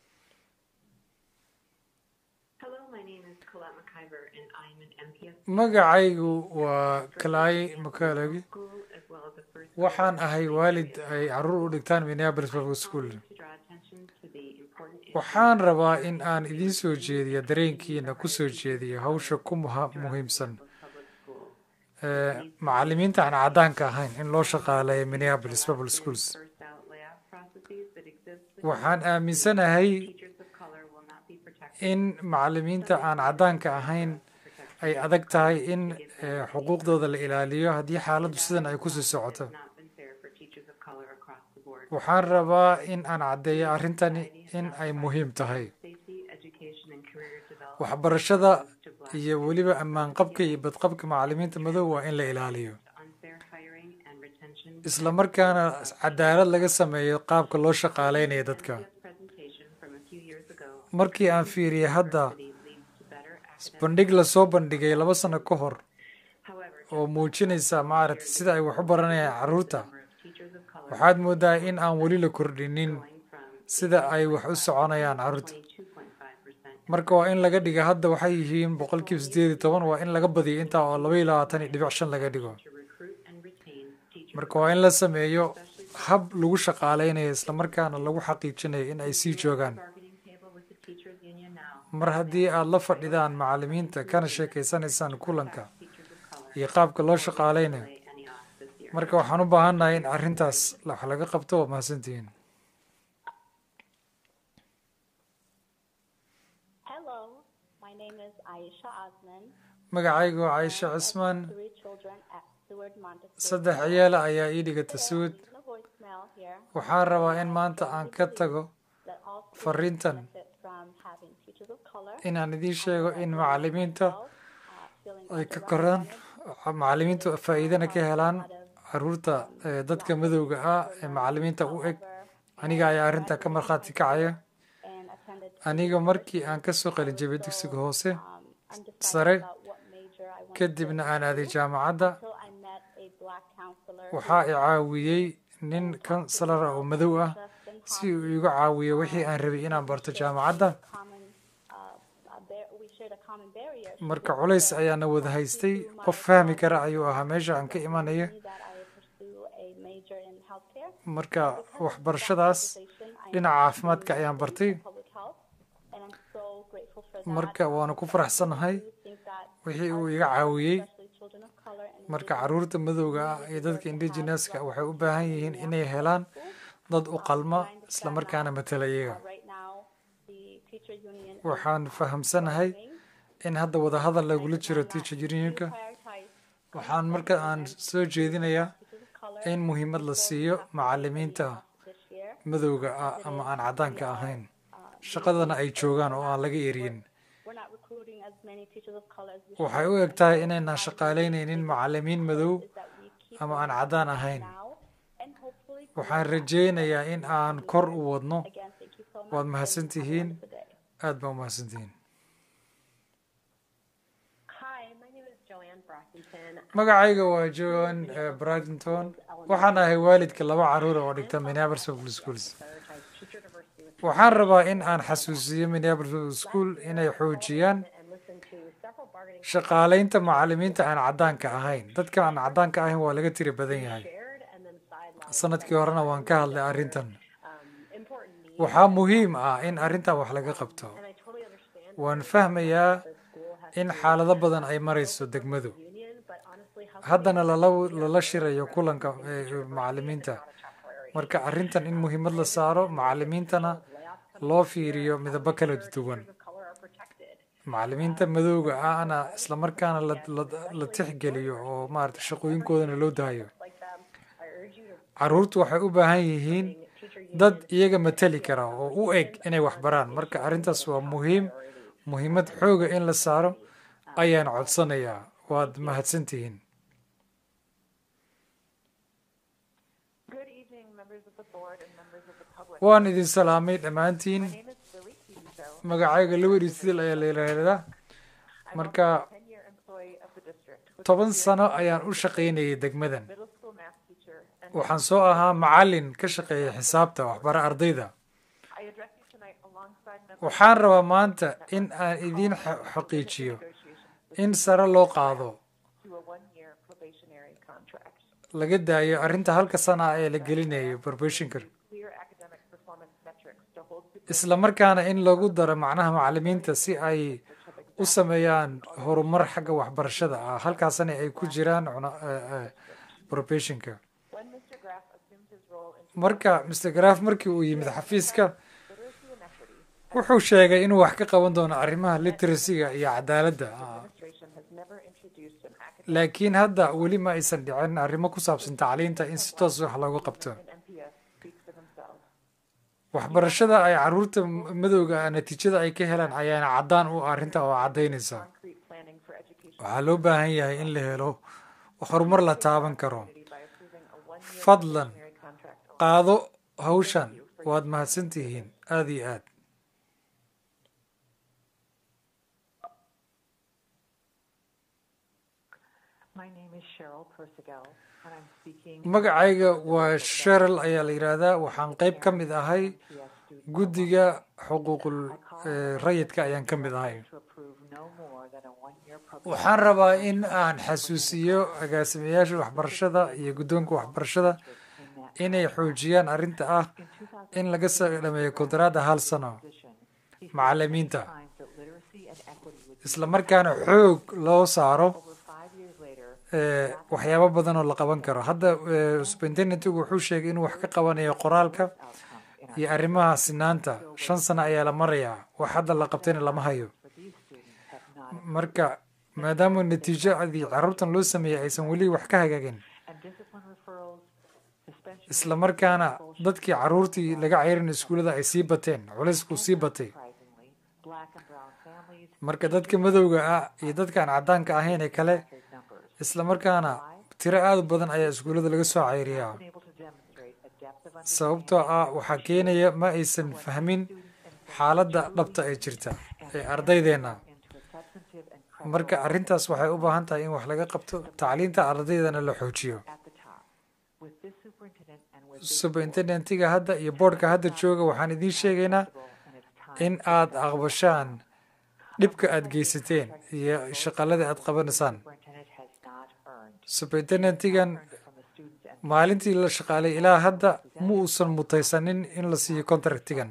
Hello, my name is Colette McIver, and I'm an MPS magacaygu waa kalay makalagi school as well as a first waxaan ahay waalid ay caruur u dhigtaan minneapolis public school to draw attention to the important waxaan rabaa in aan idiin soo jeediyo dareenkiina ku soo jeediyo hawsha ku muha- muhiimsan ee macallimiinta aan caddaanka ahayn in loo shaqaaleeyo minneapolis public schools first out layoff processes that exist waxaan aaminsanahay teachers of color will not be protected. in macallimiinta aan caddaanka ahayn ay adag tahay in eh, xuquuqdooda la ilaaliyo haddii xaaladdu sidan ay kusii socoto Not been fair for teachers of color across the board. waxaan rabaa in aan caddeeyo arrintani in ay muhiim tahay Safety, education, and career development. waxbarashada iyo weliba ammaanqabka iyo badqabka macallimiinta madow waa in la ilaaliyo Unfair hiring and retention. isla markaana cadaalad laga sameeyo qaabka loo shaqaaleynayo dadka presentation from a few years ago markii aan fiiriyey hadda leads to better bandhig lasoo bandhigay laba sano ka hor oo muujinaysa maaragtay sida ay wax u baranayaan carruurta waxaad moodaa in aan weli la kordhinin sida ay wax u soconayaan carruurta marka waa in laga dhiga hadda waxay yihiin boqolkiiba sideed iyo toban waa in laga badiyo intaa oo laba iyo labaatan iyo dhibic shan laga dhigo marka waa in la sameeyo hab lagu shaqaaleynayo islamarkaana lagu xaqiijinayo in ay sii joogaan mar haddii aad la fadhidaan macallimiinta kana sheekeysanaysaan kulanka iyo qaabka loo shaqaaleynayo marka waxaan u baahannahay in arrintaas wax laga qabto waa mahadsantihiin magacaygu waa caisha cismaan saddex ciyaala ayaa ii dhigata suud waxaan rabaa in maanta aan ka tago fariintan inaan idiin sheego in macallimiinta ay ka koraan macallimiintu faa'iidana ka helaan caruurta dadka madowga ah ee macallimiinta u eg aniga ayaa arrintaa ka markhaati kacaya aniga markii aan kasoo qalinjabay dugsiga hoose sare kadibna aan aaday jaamacadda waxaa i caawiyey nin kansalara oo madow ah si uu iga caawiyo wixii aan rabay inaan barto jaamacadda marka culays ayaana wada haystay qof fahmi kara ayuu ahaa meesha aan ka imanaya marka waxbarashadaas dhinaca caafimaadka ayaan bartay marka waana ku faraxsanahay wixii uu iga caawiyey marka caruurta madowga ah iyo dadka indigeneska waxay u baahan yihiin inay helaan dad u qalma islamarkaana matala iyaga waxaan fahamsanahay in hadda wadahadal lagula jiro teacher unionka waxaan marka aan soo jeedinayaa in muhiimad la siiyo macallimiinta madowga ah ama aan caddaanka ahayn shaqadana ay joogaan oo aan laga eryin waxay u eg tahay inaynaan shaqaaleynaynin macallimiin madow ama aan caddaan ahayn waxaan rajeynayaa in aan kor u wadno waad mahadsantihiin aad baa u mahadsantihiin magacayga waa joan bradington waxaan ahay waalidka laba caruura oo dhigta minneapolis public schools waxaan rabaa in aan xasuusiyo minneapolis public school inay xoojiyaan shaqaaleynta macallimiinta aan caddaanka ahayn dadka aan caddaanka ahayn waa laga tiri badan yahay sanadkii horena waan ka hadlay arrintan waxaa muhiim ah in arrintan wax laga qabto waan fahmayaa in xaalado badan ay marayso degmadu haddana lala shirayo kulanka macallimiinta marka arrintan in muhiimad la saaro macallimiintana loo fiiriyo midabo kala duwan macallimiinta madowga ahna islamarkaana la tixgeliyo oo maarata shaqooyinkoodana loo daayo caruurtu waxay u baahan yihiin dad iyaga matali kara oo u eg inay wax baraan marka arrintaas waa muhiim muhiimad xooga in la saaro ayaan codsanayaa waad mahadsantihiin waan idin salaamay dhammaantiin magacayga laweri sidil ayaa la yidhaahdaa marka toban sano ayaan u shaqaynayay degmadan waxaan soo ahaa macallin ka shaqeeya xisaabta waxbara ardayda waxaan rabaa maanta in aan idiin xaqiijiyo in sare loo qaado laga daayo arrinta halka sana ee la gelinayo probation-ka isla markaana in lagu daro macnaha macallimiinta si ay u sameeyaan horumar xagga waxbarashada ah halkaasna ay ku jiraan probation-ka marka mr graf markii uu yimid xafiiska wuxuu sheegay inuu wax ka qaban doono arrimaha literacyga iyo cadaaladda laakiin hadda weli ma aysan dhicin arrimo ku saabsan tacliinta in si toos wax loogu qabto waxbarashada ay caruurta madowga natiijada ay ka helaan ayaana caddaan u arrinta oo caddaynaysa waxaa loo baahan yahay in la helo horumar la taaban karo fadlan qaado hawshan waad mahadsantihiin aada iyo aad magacayga waa sheril ayaa la yidhaahdaa waxaan qayb ka mid ahay guddiga xuquuqul rayidka ayaan ka mid ahay waxaan rabaa in aan xasuusiyo agaasimayaasha waxbarashada iyo guddoonka waxbarashada inay xoojiyaan arrinta ah in laga soo dhameeyo kontaraadda hal sano macalimiinta isla markaana xoog loo saaro waxyaabo badan oo la qaban karo hadda superintendentigu wuxuu sheegay inuu wax ka qabanayo qoraalka iyo arrimaha sinaanta shan sano ayaa la marayaa wax hadda la qabtayna lama hayo marka maadaama natiijadii carruurtan loo sameeyey aysan weli wax ka hagaagin isla markaana dadkii carruurtii laga ceyrin iskuullada ay sii bateen culaysku sii batay marka dadka madowga ah iyo dadkaan caddaanka ahayn ee kale isla markaana tiro aada u badan ayaa iskuullada laga soo ceyriyaa sababtoo ah waxaa keenaya ma aysan fahmin xaaladda dhabta ee jirta ee ardaydeenna marka arrintaas waxay u baahan tahay in wax laga qabto tacliinta ardaydana la xoojiyo superintendentiga hadda iyo boardka hadda jooga waxaan idiin sheegaynaa in aad aqbashaan dhibka aad geysateen iyo shaqaladii aad qabanaysaan superintendentigan maalintii la shaqaalay ilaa hadda ma uusan mutaysanin in la siiyo contractigan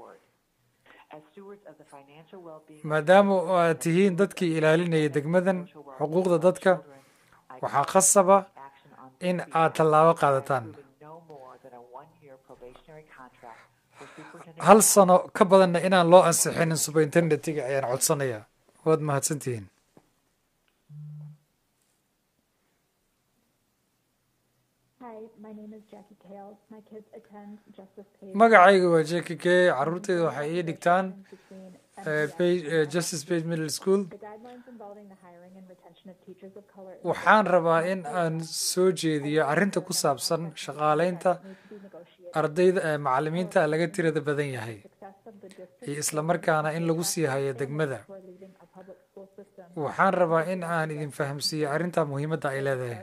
maadaama aad tihiin dadkii ilaalinaya degmadan xuquuqda dadka waxaa khasaba in aad tallaabo qaadataan hal sano ka badanna inaan loo ansixinin superintendentiga ayaan codsanaya waad mahadsantihiin magacayga waa jeki k caruurteyda waxay ii dhigtaan justice page middle school waxaan rabaa in aan soo jeediyo arrinta ku saabsan shaqaaleynta ardayda macalimiinta laga tirada badan yahay iyo isla markaana in lagu sii hayo degmada waxaan rabaa in aan idin fahamsiiyo arrinta muhiimadda ay leedahay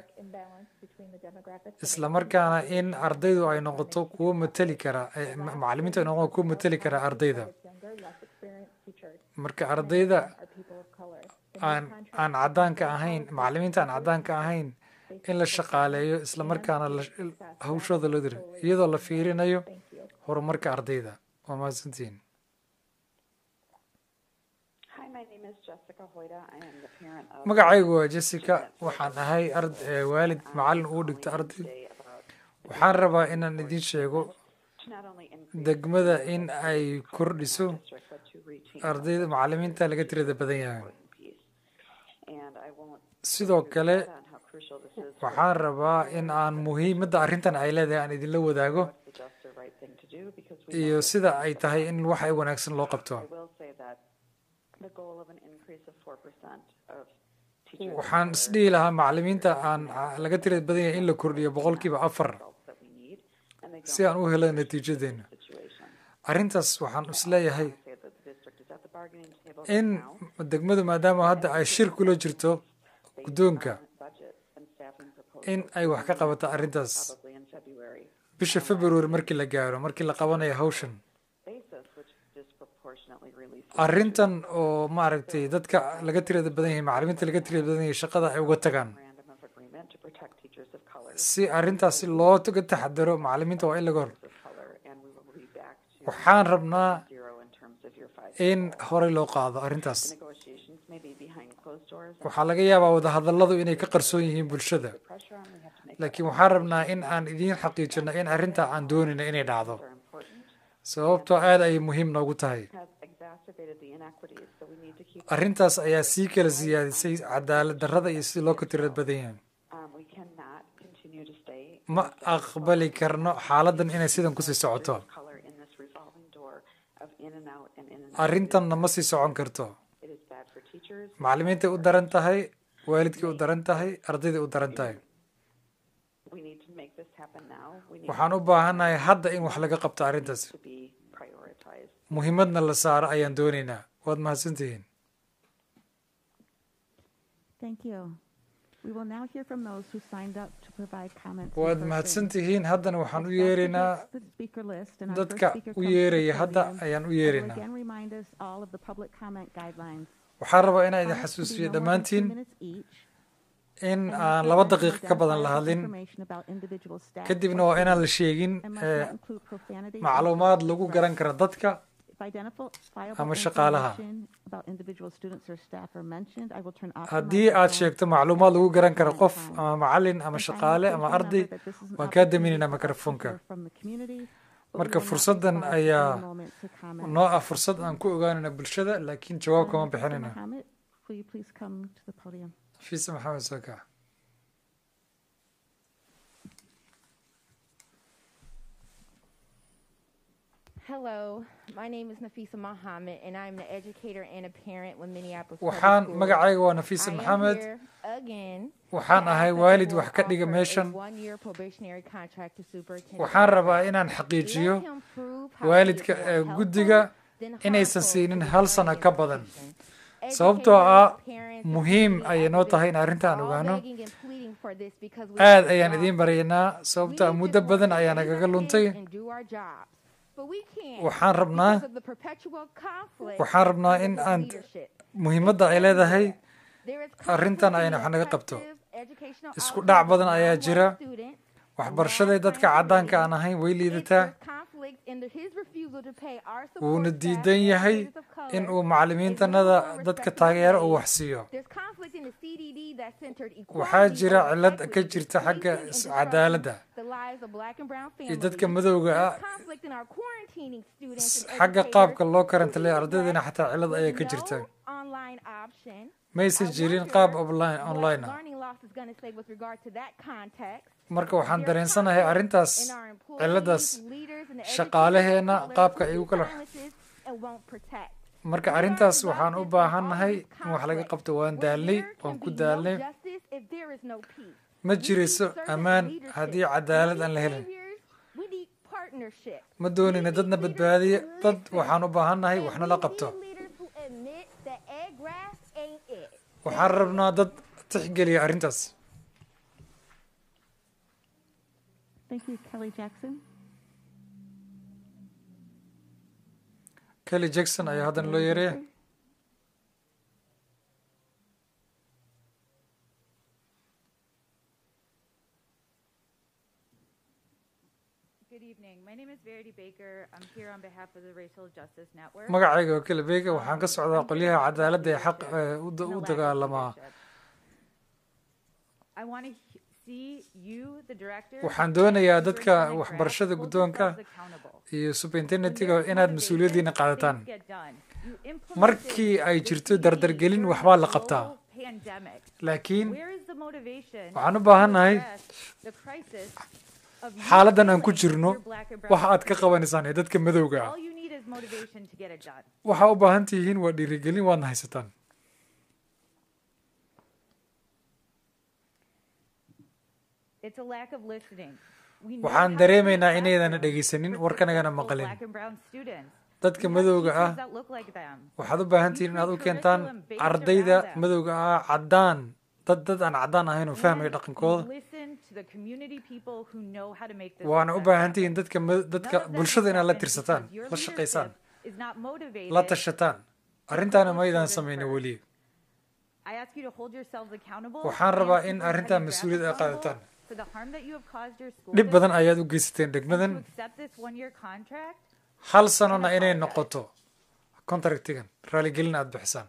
isla markaana in ardaydu ay noqoto kuwo mateli kara macalimiintu ay noqoto kuwo mateli kara ardayda marka ardayda aan aan caddaanka ahayn macalimiinta aan caddaanka ahayn in la shaqaaleeyo isla markaana hawshooda loo diro iyadoo la fiirinayo horumarka ardayda waa mahadsantihiin magacaygu waa jessica waxaan ahay waalid macalin uu dhigta arday waxaan rabaa inaan idiin sheego degmada in ay kordhiso ardayda macalimiinta laga tirada badan yahay sidoo kale waxaan rabaa in aan muhiimadda arrintan ay leedahay aan idinla wadaago iyo sida ay tahay in wax ay wanaagsan loo qabto waxaan isdhihi lahaa macalimiinta aan laga tirada badan yahay in la kordhiyo boqolkiiba afar si aan u helo natiijadeena arrintaas waxaan isleeyahay in degmadu maadaama hadda ay shir kula jirto guddoonka in ay wax ka qabato arrintaas bisha february markii la gaaro markii la qabanayo hawshan arrintan oo maaragtay dadka laga tirada badan yahay macalimiinta laga tirada badan yahay shaqada ay uga tagaan si arrintaasi looga taxadaro macalimiinta waa in laga hor waxaan rabnaa in horey loo qaado arrintaas waxaa laga yaabaa wadahadalladu inay ka qarsoon yihiin bulshada laakiin waxaan rabnaa in aan idiin xaqiijino in arrinta aan doonayno inay dhacdo sababtoo aad ayay muhiim noogu tahay arrintaas ayaa sii kala siyaadisay cadaalad darrada iyo sidii loo ka tirad badan yahay ma aqbali karno xaaladdan inay sidan kusii socoto arrintanna ma sii socon karto macalimiintay u daran tahay waalidkay u daran tahay ardayday u daran tahay waxaan u baahannahay hadda in wax laga qabto arrintaas muhiimadna la saaro ayaan doonaynaa waad mahadsantihiin Thank you. We will now hear from those who signed up to provide comments. waad mahadsantihiin haddana waxaan u yeeraynaa dadka u yeeraya hadda ayaan u yeeraynaa Again, remind us all of the public comment guidelines. waxaan rabaa inaan idin xasuusiyo dhammaantiin in aan laba daqiiqo ka badan la hadlin kadibna waa inaan la sheegin eh, macluumaad lagu garan kara dadka ama shaqaalaha haddii aad sheegto macluumaad lagu garan karo qof ama macalin ama shaqaale ama arday waan kaa daminaynaa mikrofoonka marka fursaddan ayaa noo ah fursad aan ku ogaanayna bulshada laakiin jawaab kama bixinayna Will you please come to the podium? fiisa maxamed saka Hello, my name is Nafisa Mohammed, and I'm an educator and a parent with Minneapolis. Public waxaan Schools. magacayga waa nafiisa I am maxamed here again waxaan to ahay ask that the waalid board wax ka dhiga offer a meeshan one-year probationary contract to Superintendent waxaan rabaa Everett. inaan xaqiijiyo Let him prove how he waalidka is more ee helpful guddiga than inaysan harmful siinin to the hal learning sano ka badan institution. sababtoo ah Educators, parents, and muhiim community ayay noo tahay in activists arrintaan are all ogaano begging and pleading for this because we aad need to ayaan do idiin our baryaynaa sababtoo ah muddo badan ayaa nagaga luntay and do our jobs. But we can't waxaan rabnaa because of the perpetual conflict waxaan rabnaa in with aan leadership. muhiimadda ay leedahay There is arrintan ayna wax naga qabto isku dhac badan ayaa jira waxbarashada dadka caddaanka aan ahayn way liidataa conflict in the, his refusal to pay our wuuna support diidan staff yahay and of color in uu macallimiintanada dadka taageero uu wax siiyo There's conflict in the CDD that centered waxaa equality jira over cillad equity, ka jirta xagga policing, and is- disrupting cadaaladda the lives of black and brown iyo families. dadka madowga ah There's conflict in our quarantining students s- and xagga educators qaabka loo who karantalay use ardaydana Black xataa cillad ayaa ka with jirta no online option. maysan I jirin wonder qaab online what online ah learning loss is going to say with regard to that context. marka waxaan dareensanahay arrintaas cilladaas shaqaalaheena qaabka ay u kala and won't protect. marka arrintaas waxaan u baahannahay in wax laga qabto waan daalnay waan ku daalnay Justice if there is no peace. ma jirayso ammaan haddii cadaalad aan la helin We need partnership. ma doonina dadna badbaadiya dad waxaan u baahannahay waxna la qabto Leaders who admit that egg grass ain't it. waxaan rabnaa dad tixgeliya arrintaas Thank you, Kelly Jackson. kelly jackson ayaa haddana loo yeeraya Good evening. My name is Verity Baker. I'm here on behalf of the Racial Justice Network. magacayga oo kale beega waxaan ka socdaa qolyaha cadaaladda ee xaq ee u da- u dagaalamaa I want to see you, the director, waxaan doonayaa dadka superintendent waxbarashada grasp, hold guddoonka yourselves accountable. iyo superintendentiga inaad mas-uuliyaddiina qaadataan Things get done. You implemented markii ay jirto dardargelin waxbaa la qabtaa pandemic. laakiin Where is the motivation waxaan u baahannahay to address the crisis of you xaaladdan aan ku feeling jirno you're black and brown waxa aad ka qabanaysaan ee dadka madowga ah All you need is motivation to get it done. waxaa u baahan tihiin waa dhiirigelin waadna haysataan It's a lack of listening. We know waxaan how to dareemaynaa address inaydana them dhegaysanin for warkanagana successful maqalin black and brown students. dadka We have madowga teachers ah that look like them. waxaad u baahan tihiin inaad u keentaan ardayda madowga ah caddaan dad dad aan caddaan ahayn oo fahmaya And dhaqankooda listen to the community people who know how to make this waana u success baahan happen. tihiin dadka ma- dadka None of that bulshada has inaad la happened tirsataan because your la shaqaysaan leadership is not motivated. la tashataan arrintaana put maydaan children samayna first. weli I ask you to hold yourselves accountable. waxaan and rabaa in Superintendent arrintan Graff mas-uuliyad ay accountable qaadataan For the harm that you have caused your school dhib badan district ayaad u geysateen and degmadan to accept this one-year contract. hal sanona inay noqoto contractigan raaligelin aad bixisaan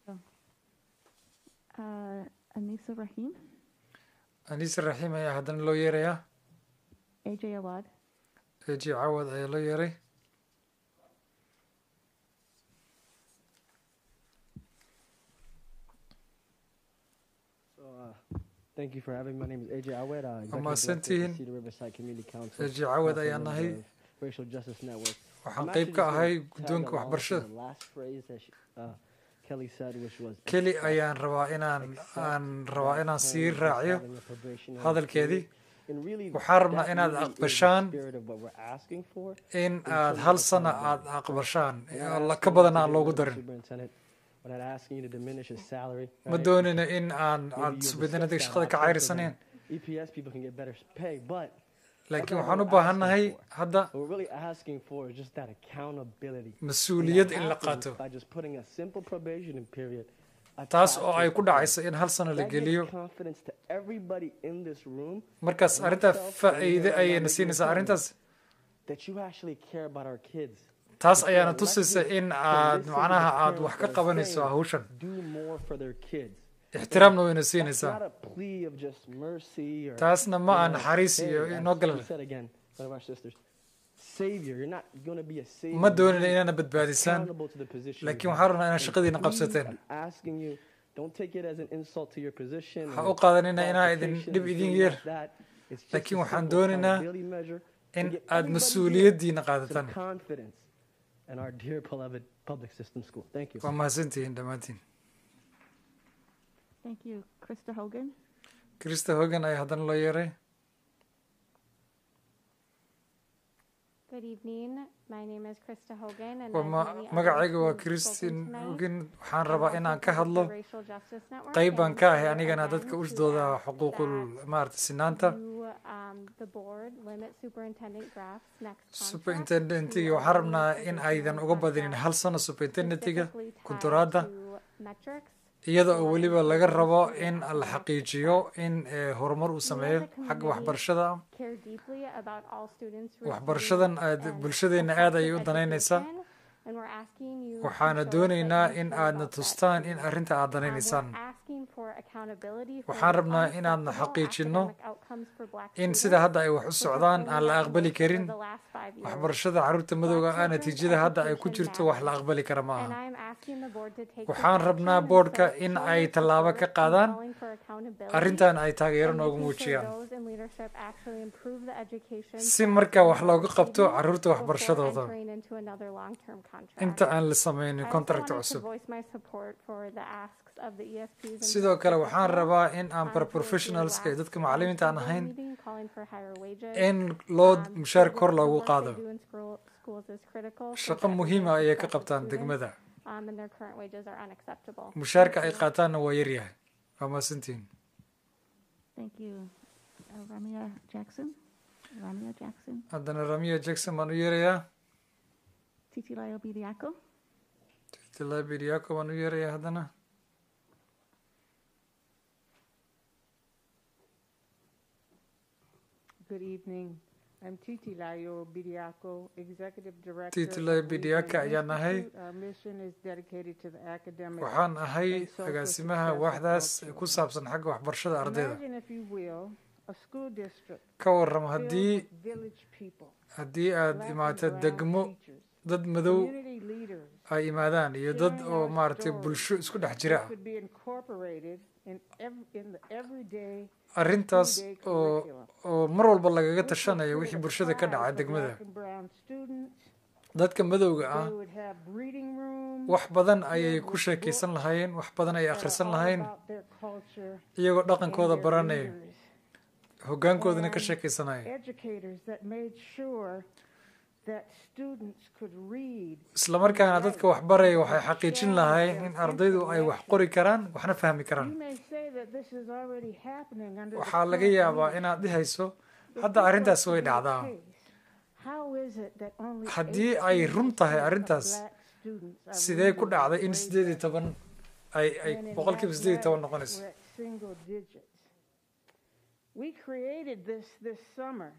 Uh, Anisa Rahim, anise raxiim ayaa haddana loo yeerayaa AJ Awad, eji cawad ayaa loo yeeray So, uh, thank you for having me. My name is AJ Awed, uh, Executive mahadsantihiin. Director of the Cedar Riverside Community Council. AJ Awed also ayaan member nahay. of Racial Justice Network. Waxaan I'm qayb actually ka just ahay gonna tag guddoonka along waxbarashada. to the last phrase that she, uh, Kelly said, which was keli accept- ayaan rabaa inaan accept aan rabaa that inaan Kelly sii is raaciyo having a probationary hadalkeedii period. And really, waxaan rabnaa that inaad really is the aqbashaan spirit of what we're asking for in in aad terms hal of sana accountability. aad aqbashaan We're alla asking ka badan you to aan get loogu rid of the darin superintendent We're not asking you to diminish his salary. ma right? doonina in aan Maybe aad you'll subedinadiga discuss shaqada that ka after cayrisaneen the EPS people can get better pay, but laakiin that's not waxaan u what we're asking baahannahay for. hadda What we're really asking for is just that accountability. mas-uuliyad And in that la happens qaato By just putting a simple probation period. taas attached oo to ay it. ku dhacayso in hal sano la That gives geliyo confidence to everybody in this room markaas and arrintaa myself and faa'iide anyone ayayna making siinaysaa a arrintaas that you actually care about our kids. taas That you're ayaana elected tusaysa in to aad listen to macnaha the aad parents wax ka that are qabanayso saying, hawshan Do more for their kids. ixtiraamna wayna That's siinaysaa not a plea of just mercy or taasna ma you aan know, naxariis hey, iyo as inoo she galan said again, one of our sisters, savior. You're not going to be a savior. ma You're doonina being inaana badbaadisaan accountable to the position laakiin you waxaan have. rabnaa inaad And shaqadiina please, qabsateen I'm asking you, don't take it as an insult to your position. ha and u qaadanina inaa idin qualifications dhib and idin things yeer like that. It's just laakiin a waxaan simple doonaynaa accountability measure to in get aad everybody mas-uuliyaddiina here qaadataan some confidence in our dear beloved public system school. Thank you. waa mahadsantihiin dhammaantiin Thank you. Krista Hogan? krista hogan ayaa haddana loo yeeray Good evening. My name is Krista Hogan, and waa I'm ma one of the magacayga waa others who've kristin spoken tonight. hogan waxaan I'm rabaa also inaan ka part of hadlo the Racial Justice Network, qayb baan and ka ahay here anigana again dadka to usdooda ask xuquuqul that maarata sinaanta you, um, the board limit superintendent Graff's next contract superintendentiga to waxaan only rabnaa in additional aydan uga badinin contracts hal sano superintendentiga specifically tied kunturaadda to metrics iyada oo weliba laga rabo in la xaqiijiyo in eh, horumar uu sameeyo xagga waxbarashada ah care deeply about all students waxbarashadan aad bulshadeena aad ayay u danaynaysaa and we're asking you to waxaana show us doonaynaa that you in care aadna about that. tustaan in arrinta aad Um, danaynaysaan we're asking for accountability for waxaan the rabnaa inaadna unacceptable xaqiijinno academic outcomes for black in students, sida hadda ay wax u which have socdaan only aan la gotten aqbali worse karin over the last five years. waxbarashada carruurta madowga ah natiijada hadda ay ku jirto wax la aqbali kara ma And aha I'm asking the board to take waxaan this rabnaa action and boodhka so in show ay their tallaabo ka support in qaadaan calling for accountability arrintan ay taageero and noogu making sure muujiyaan those in leadership actually improve the education si for marka wax students looga qabto before carruurta waxbarashadooda entering into another long-term contract. inta aan la sameynin I also contract wanted to cusub voice my support for the asks of the ESPs and sidoo kale principals waxaan as well. rabaa in aan Um, paraprofessionalska iyo dadka last macallimiinta aan board ahayn meeting calling for higher wages. in loo Um, mushaar the kor work- loogu the work they qaado do in school- schools is critical for shaqo the muhiima everyday ayay ka success of qabtaan students, degmada um, and their current wages are unacceptable. mushaarka Thank ay you. qaataanna waa yaryahay waa mahadsantihiin Thank you. Uh, Ramia Jackson? Ramia Jackson? haddana ramiya jackson baan u yeerayaa Titi Layo Bidiaco? tilabiriyaako baan u yeerayaa haddana Good evening. I'm Titi Layo Bidiaco, Executive Director. Titi of Layo Wheatland Bidiaco ayaan ahay. Institute. Our mission is dedicated to the academic waxaan ahay and social agaasimaha success of waaxdaas all ku saabsan xagga waxbarashada ardayda Imagine, if you will, a school district ka waram filled haddii with village people, haddii aad black and imaato brown degmo teachers, dad madow community leaders, ay imaadaan iyo dad sharing oo our maaragtay stories bulsho isku dhex jira that could be incorporated in every, in the everyday arrintaas two-day oo curriculum. oo mar walba lagaga This would tashanayo create wixii a bulshada ka pride dhaca for degmada black and brown students. dadka madowga ah They would have reading rooms wax badan ayay filled ku with sheekaysan books lahaayeen wax badan ayay that are akhrisan all lahayn about their culture iyagoo and dhaqankooda their baranaya leaders. hoggaankoodana ka And sheekaysanaya Educators that made sure that students could read isla markaana dadka wax baraya waxay xaqiijin lahaayeen in ardaydu ay wax qori karaan waxna fahmi karaan You may say that this is already happening under the waxaa laga current yaabaa leadership. inaad dhihayso If hadda this arrintaas was way to be the dhacdaa case, how is it that only haddii ay run tahay 18% of arrintaas black students are sidee ku reading dhacday in grade sideed iyo toban ay ay when in boqolkiiba sideed iyo toban mathematics noqonayso we're at single digits. We created this this summer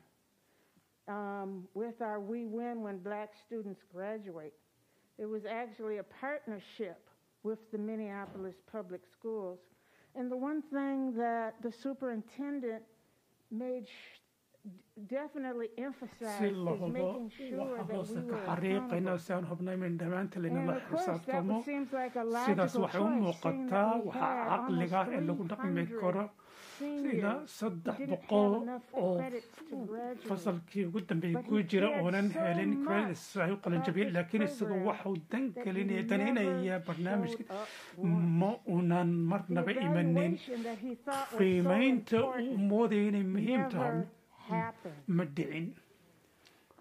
um, with our We Win When Black Students Graduate. It was actually a partnership with the Minneapolis Public Schools. And the one thing that the superintendent made sh- definitely emphasized si is la hubo making sure waxa that hoose we ka were xariiqayna accountable. si aan hubnay min dhammaanta And laynala of course, that xisaabtamo was- seems like a sidaas logical waxay u choice, seeing that muuqataa we waxaa had almost caqliga ah ee lagu dhaqmi 300 karo seniors ilaa saddex didn't have boqol enough oo credits to graduate. fasalkii ugu dambeeyey But ku he jira cared oonan so helin much credits ay u qalin about jabiyeen this laakiin isagu program waxau dan that he gelinaya never daninaya showed barnaamijka up once. ma unan The marnaba imanin evaluation that he thought was so qiimaynta uu important moodaya inay muhiim tahay never happened. ma dhicin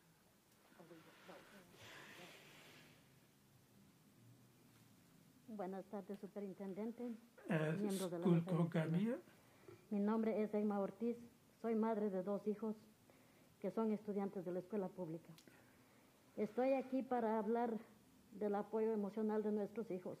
Buenas tardes, superintendente. Eh, miembros de la iskuulka mesa hogaamiye Mi nombre es Emma Ortiz. Soy madre de dos hijos que son estudiantes de la escuela pública. Estoy aquí para hablar del apoyo emocional de nuestros hijos.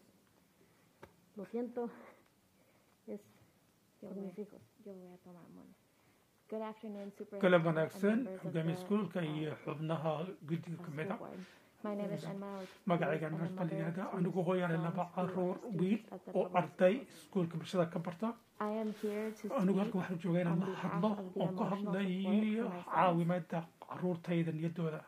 Lo siento, es Yo por voy, mis hijos. yo voy a tomar mona. Good afternoon, galab Superintendent and wanaagsan members of hogaamiye the iskuulka uh, iyo xubnaha guddiga ka mid a school board. My name is Enma Ortiz, magacaygan and I'm marta a mother layihahda of two anigu hooyaane strong laba school caruur students wiil at the oo public arday iskuulka bulshada ka barta I am here to anigu speak halkan waxaan joogaa inaan on la behalf hadlo of the oo ka emotional support hadlayo for my sons. caawimada caruurtayda niyaddooda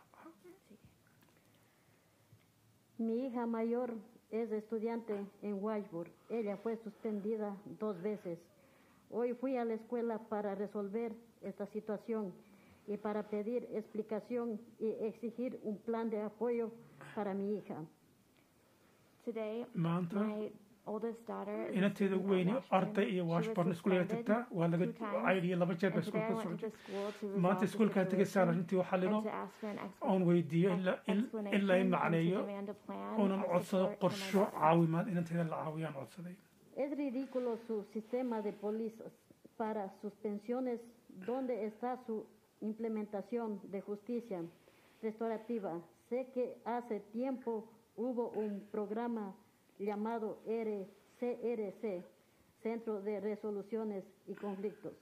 Mi hija mayor es estudiante en Washburn. Ella fue suspendida dos veces. Hoy fui a la escuela para resolver esta situación y para pedir explicación y exigir un plan de apoyo para mi hija. Today, maanta my oldest daughter is a inanteeda student at weyne Washburn. arday iyo She was washburn iskuuliga suspended tagtaa waa laga two times, caydiyo laba jeer ba and today I iskuulka went to soo the school to maanta resolve the iskuulkaan tegaysaan situation arrintii waxaa and lino to ask for an oon weydiiyo in la- in- explanation in lay and to macneeyo demand a plan oonan of codsado support for my qorsho daughter. caawimaad inanteeda la caawiyaan codsaday Es ridículo su sistema de pólizas para suspensiones. ¿Dónde está su implementación de justicia restaurativa? Sé que hace tiempo hubo un programa llamado RCRC, Centro de Resoluciones y Conflictos.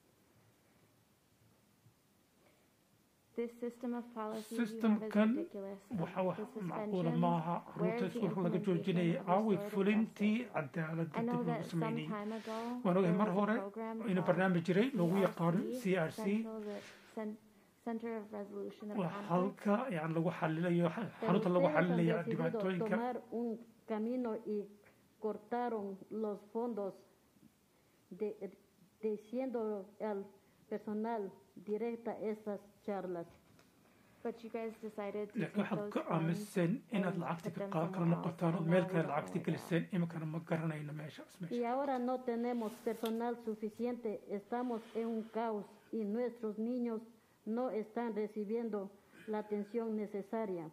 This system of policies you have is systemkan ridiculous. waxa wax The macquula suspension, maaha where caruurta is the iskuulka laga implementation joojinayay of aaway restorative fulintii justice? cadaaladda I know dib that loogu some sameynayay time ago waan ogahay there mar was a hore program inuu called barnaamij jiray lagu CRC, yaqaano c r c Central Re- Cen- Center of Resolution of waa Conflict. halka yani lagu xalilayo Pero xarunta lagu ustedes han xalilaya decidido dhibaatooyinka tomar un camino y cortaron los fondos de, diciendo al personal directa estas charlas. But you guys decided to laakiin take waxaad those ka funds aaminsan inaad and lacagta put ka them qaad kala somewhere else, noqotaan oo and meel now we kale don't know lacagta where geliseen iminkana ma garanayno meeshaas Y meesha ahora no tenemos personal suficiente, estamos en un caos y nuestros niños no están recibiendo la atención necesaria.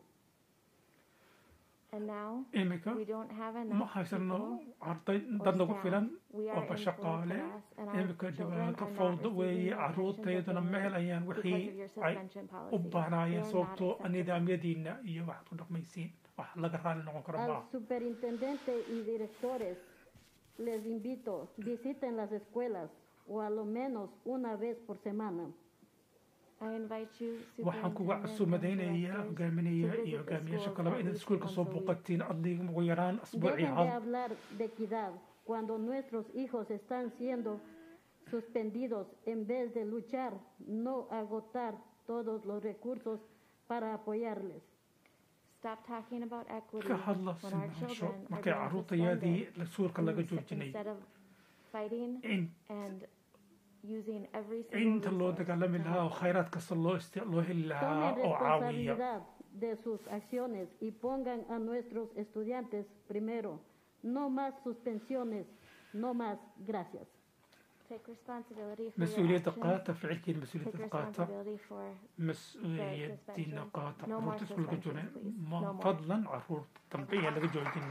And now iminka we don't have ma enough haysano people arday or dad nagu staff. filan We are oo in full bashaqaale class and our iminka children dhibaato are not fowda receiving weeye the attention that caruurtaydana they ma need helayaan because wixii of your ay suspension u policy. baahnaayeen They are not sababtoo acceptable. nidaamyadiina iyo waxaad ku dhaqmaysiin wax laga raali noqon karo Al maaha superintendente y directores les invito, visiten las escuelas o a lo menos una vez por semana. I invite you, waxaan kuga superintendent and casuumadaynayaa directors, hogaaminaya to iyo visit the hogaamiyaasha schools kaleba at inaad least iskuulka once soo a week. booqatiin adliga ugu yaraan asbuucii Dejen de hal hablar de equidad cuando nuestros hijos están siendo suspendidos en vez de luchar, no agotar todos los recursos para apoyarles. Stop talking about equity ka hadla when our sinaansho children are markay being caruurtayadii suspended suulka laga instead- joojinay instead of fighting in and using every single inta loo resource dagaalami to lahaa oo help khayraad kasta loo isti- loo heli lahaa Tomen oo caawiya responsabilidad de sus acciones y pongan a nuestros estudiantes primero. No más suspensiones, no más gracias. Take responsibility for your mas-uuliyadda actions. qaata ficilkiina Take mas-uuliyadda qaata responsibility for mas-uuliyadiina qaata No more caruurta iskuulka suspensions, joogeen please. ma No more. fadlan caruurta dambe ayaa laga joojin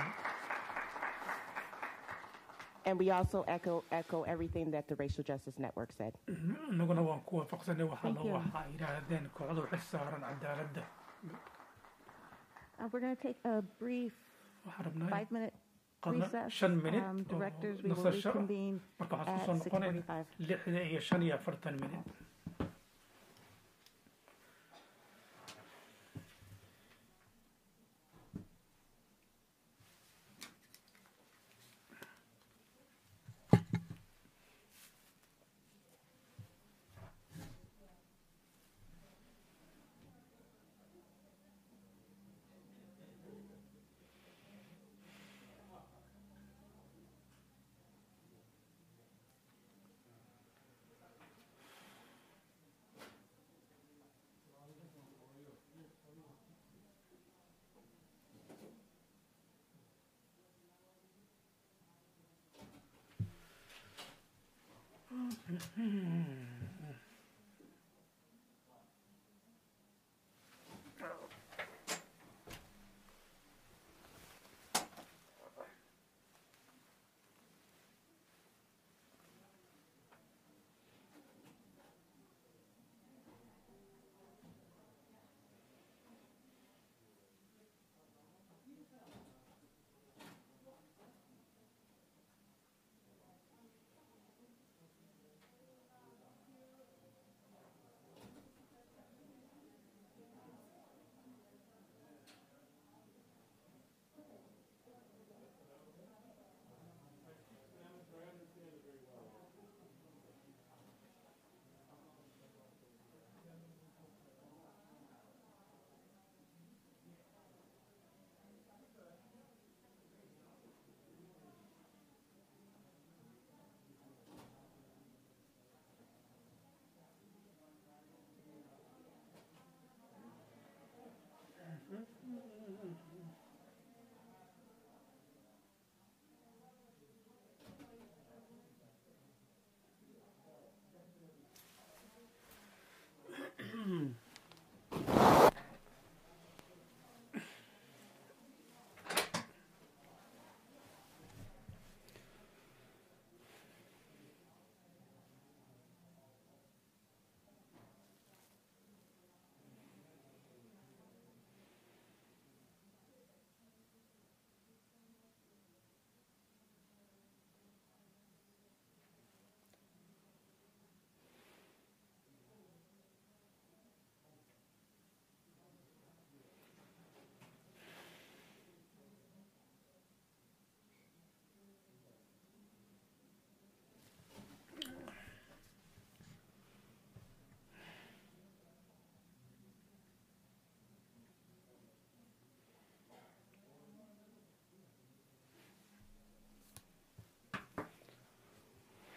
And we also echo echo everything that the Racial Justice Network said. inaguna waan ku waafaqsanay waxaa Thank la you. waxaa yidhaahdeen kooxda waxay saaran cadaaladda Uh, we're going to take a brief waxaan rabnaa five-minute qadna recess. shan minute Um, oo Directors, we will nasasho ah. reconvene marka waxaan at kusoo noqonayna 6:45. lixda iyo shan iyo afartan minute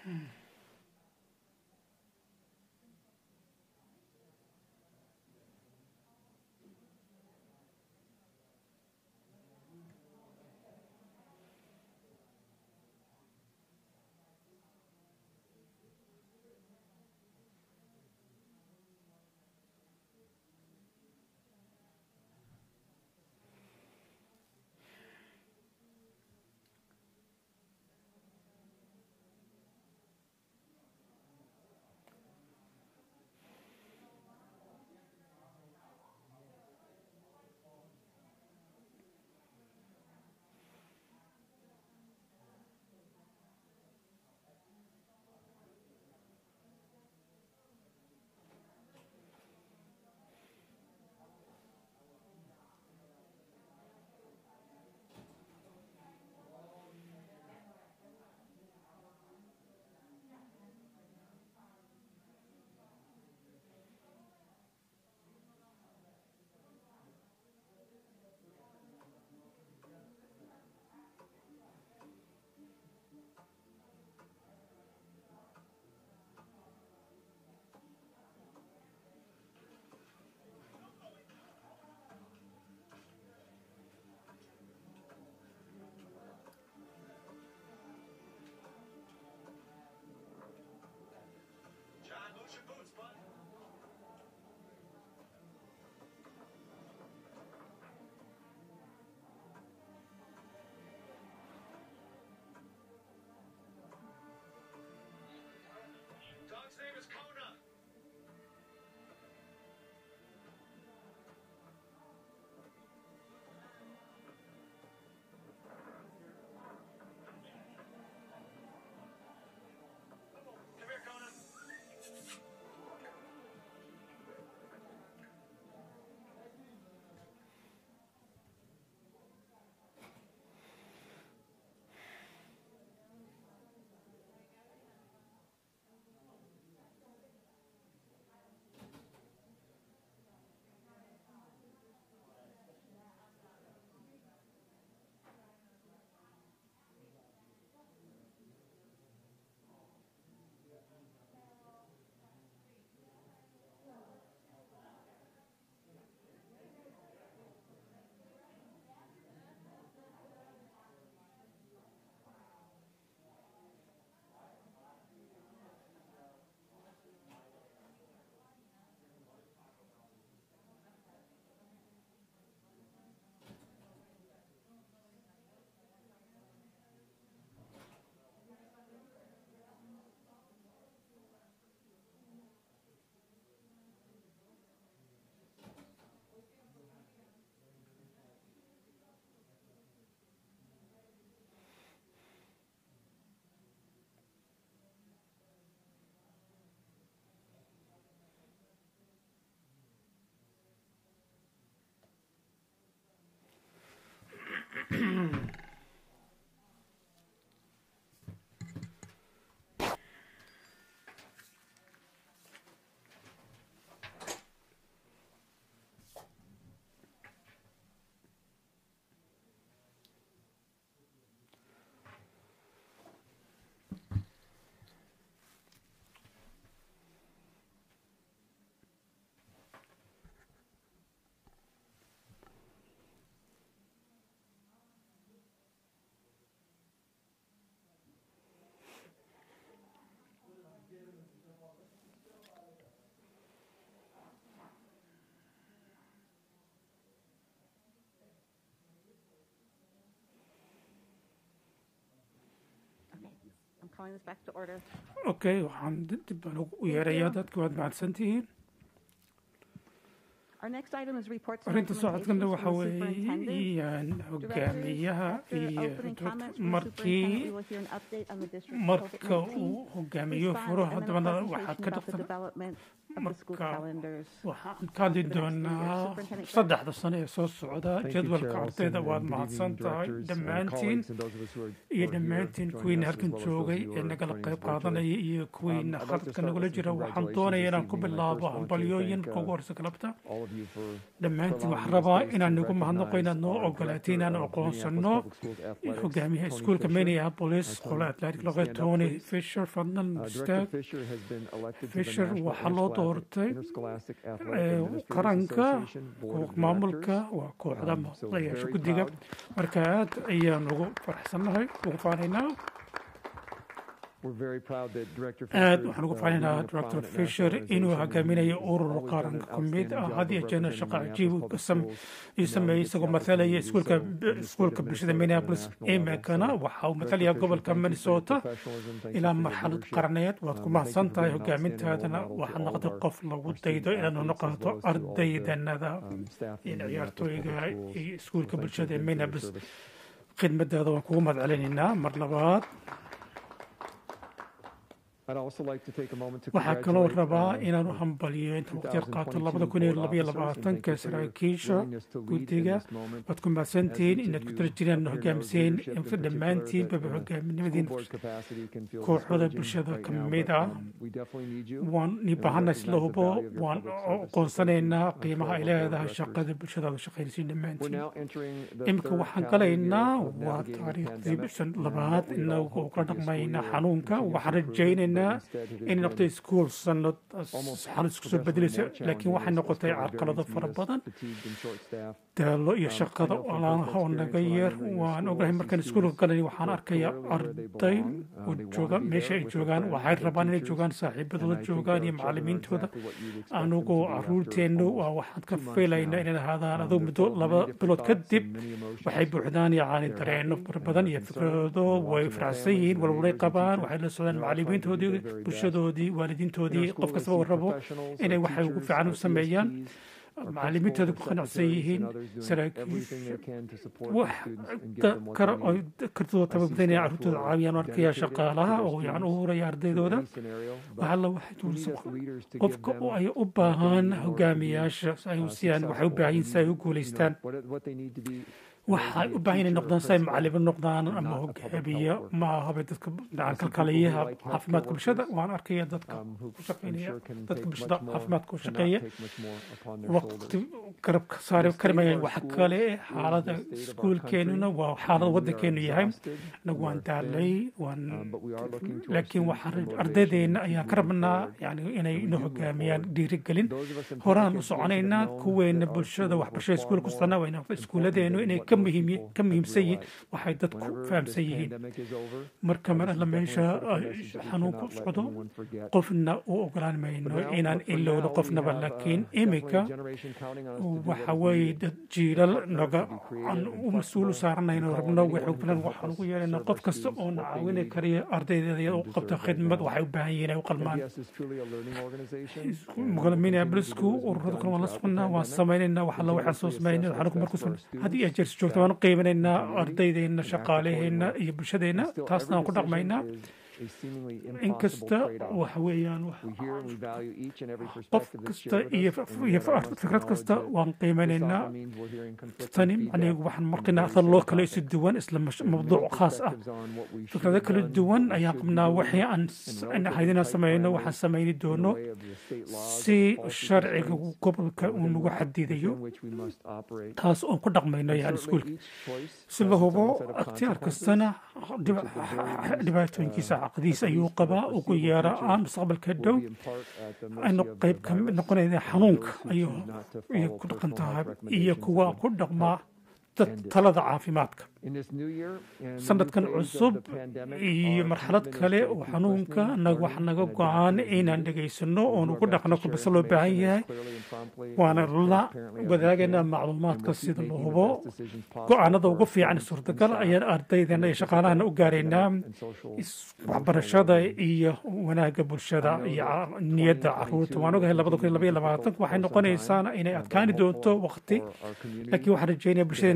I'm calling this back to order. okay waxaan dib baan u yeerayaa dadka waad mahadsantihiin Our next item is reports and arrinta socodkana recommendations waxa from the weeye superintendent. iyaan Directors, hogaamiyaha after iyo opening dadka comments from the markii superintendent, we will hear an update on the district's marka COVID-19 uu hogaamiyo response furo and then a haddana presentation waxaad ka about the dhaqsan development waxaan ka hadli doonaa saddexda sano ee soo socda jadwalka ardayda waad mahadsan tahay dhammaantiin iyo dhammaantiin kuwiina halkan joogay ee nagala qayb qaadanaya iyo kuwiina khadka nagula jira waxaan doonaya inaan ku bilaabo hambalyooyin marka ugu horeysa galabta dhammaantiin waxaan rabaa inaan nagu mahadnaqo inaad noo ogolaatiin inaan aqoonsano hogaamiyaha iskuulka minneapolis qola atlantic loqe tony fisher fadlan istaag fisher waxaa loo doortay qaranka maamulka waa kooxda madayaasha guddiga marka aad ayaan ugu faraxsannahay ugu faanaynaa aad waxaan ugu faanaynaa dr fisher inuu hogaaminayo urur qaranka ku mid ah had iyo jeerna shaqo cajiib uu sameeyey isagoo mathalaya iskuulka iskuulka bulshada minneapolis iminkana waxa uu mathalaya gobolka minnesota ilaa marxalad qarneed waad ku mahadsan tahay hogaamintaadana waxaad noqotay qof lagu daydo inaad noqoto ardaydanada iyo ciyaartooyga iyo iskuulka bulshada ee minneapolis khidmadaada waan kugu mahad celinaynaa mar labaad waxaa kaloo rabaa inaan u hambaliyo inta waqti yar qaato labada kun iyo labaiyo labaatanka saraakiisha guddiga waad ku mahadsantihiin inaad ku tala jireen hogaamiseen dhammaantiinbaba hogaaminimadiin kooxda bulshada ka mid ah waan ni baahana isla hubo waan aqoonsanaynaa qiimaha ay leedahay shaqada bulshadaada shaqaynaysiin dhammaantiin iminka waxaan galaynaa waa taariikhdii bishan labaad inagu kala dhaqmaynaa xanuunka waxaan rajaynaynaa inay noqotay iskuol sanad xal isku soo bedelaysa laakiin waxay noqotay carqalado fara badan daalo iyo shaqada olaanaha oo naga yar waan ogahay markaan iskuulka galay waxaan arkayaa arday oo jooga meesha ay joogaan waxay rabaan inay joogaan saaxiibadooda joogaan iyo macalimiintooda anugoo caruurteennu waa waxaan ka filaynaa inay ahaadaan aduu muddo laba bilood kadib waxay buuxdaan yacni dareenno fara badan iyo fikrado way faraxsan yihiin walwalay qabaan waxay la socdaan macalimiintoodii bulshadoodii waalidiintoodii qof kastaba uu rabo inay waxay ugu fiican u sameeyaan macalimiintooda ku qanacsan yihiin saraakiisha wax kara oo kartidooda tababadanaya carruurtooda caawiyaan arkaya shaqaalaha oo yani u huraya ardaydooda waxalla waxay tuulisa qofka ay u baahan hogaamiyaasha ay u siiyaan waxay u baahan yihin si ay u guulaystaan waxay u baahan inay noqdaan si ay macalimo noqdaan ama hogaamiya ma ahaba dadka kalkaliyaha caafimaadka bulshada waan arkaya dadka ku shaqeynaya dadka bulshada caafimaadka u shaqeeya waqti garabka saari karimayaan wax kale xaalada iskuulkeenuna waa xaalada waddankeenu yahay nagu waan daalay waan laakiin waxaan ardaydeena ayaan ka rabnaa yani inay ina hogaamiyaan dhiirigelin horaan u soconaynaa kuweena bulshada waxbarashada iskuulka ku sanaa wayna iskuuladeenu inay ka ka muhiimsan yihiin waxay dadku fahamsan yihiin marka mar alla meesha xanuunku socdo qofna u ogolaan mayno inaan ilowno qofnaba laakiin iminka waxa weeye dad jiilal naga aan u mas-uul u saaranayno rabno waxay filan waxaan ugu yeelayna qof kasta oo na caawini kariya ardaydeeda u qabta khidmad waxay u baahan yihiin ay u qalmaan minneapolisku ururada kale waan la soconnaa waan samaynaynaa wax alla waxaan soo samaynay xanuunku markuu haddii ay jeersi joogto waan u qiiminaynaa ardaydeena shaqaaleheenna iyo bulshadeenna taasna waan ku dhaqmaynaa inkasta waxa weeyaan qof kasta iyo fikrad kasta waan qiimanaynaa tani macnaheegu waxaan marqinaa athar loo kale isu duwan isla mawduuc khaas ah fikrado kala duwan ayaan qabnaa waxii aan ahayd inaan sameyno waxaan sameyni doono si sharciga gobolka uu nagu xadidayo taas oon ku dhaqmayno yani iskuulka si la hubo akhtiyaar kastana dhibaatooyinkiisa caqdiis ayuu qabaa ugu yeera aan mustaqbalka dhow aynu qayb ka mid noqonayna xanuunka ayay ku dhaqan tahay iyo kuwa ku dhaqmaa talada caafimaadka sanadkan cusub iyo marxalad kale oo xanuunka wax naga go-aan inaan dhegaysano oon ugu dhaqno kulbase loo baahan yahay waana la wadaagaynaa macluumaadka sida la hubo go-aanada ugu fiican suurtagal ayaan ardaydana iyo shaqaalahana u gaaraynaa waxbarashada iyo wanaagga bulshada iyo niyadda caruurta waan ogahay labada kun iyo labaiyo labaatanka waxay noqonaysaana inay adkaani doonto waqti laakiin waxaan rajeynaya bulshadeena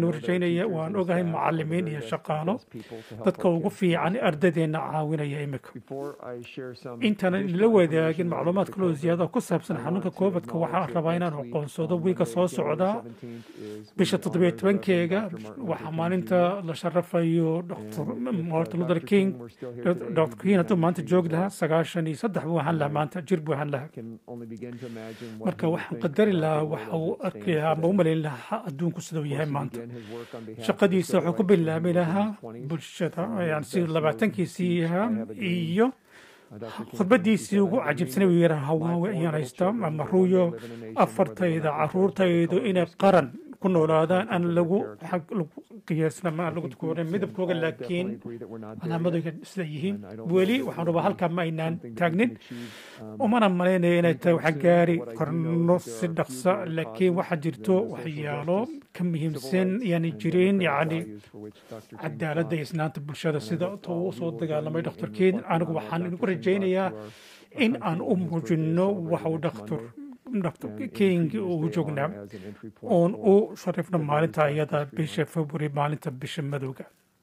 noo rajaynaya waan ogahay macalimiin iyo shaqaalo dadka ugu fiican ardadeenna caawinaya imika intaanan ila wadaagin macluumaad kaloo ziyaada ku saabsan xanuunka covidka waxaan rabaa inaan aqoonsado wiiga soo socda bisha toddobiyo tobankeega waxaa maalinta la sharafayo dr martin luther king dr king hadduu maanta joogi lahaa sagaashan iyo saddex buu ahaan lahaa maanta jir buu ahaan lahaa marka waxaan qadari lahaa waxa uu arki lahaa ama u malayn lahaa adduunku siduu yahay maanta shaqadiisa wuxuu ku bilaabi lahaa bulshada yani sida labaatankiisii ahaa iyo khudbadiisii ugu cajibsanay uu yidhaha hawaawe ayaan haystaa ama ruuyo afartayda caruurtaydu inay qaran ku noolaadaan aan lagu qiyaasna ma aan lagu tukoorin midabkooga laakiin calaamadooga sida yihiin weli waxaan rabaa halkaa ma aynaan taagnin umana malaynaya inay tahay waxaan gaari karno si dhaqsa laakiin waxaa jirto waxyaalo ka muhiimsan yaani jirin yacni cadaaladda iyo isnaanta bulshada sida uu soo dagaalamay dhakhtarkiin anigu waxaan idinku rajaynayaa in aan u muujinno waxa uu dhakhtar dr king uu joognaa oon u sharifno maalinta iyada bisha february maalinta bisha madowga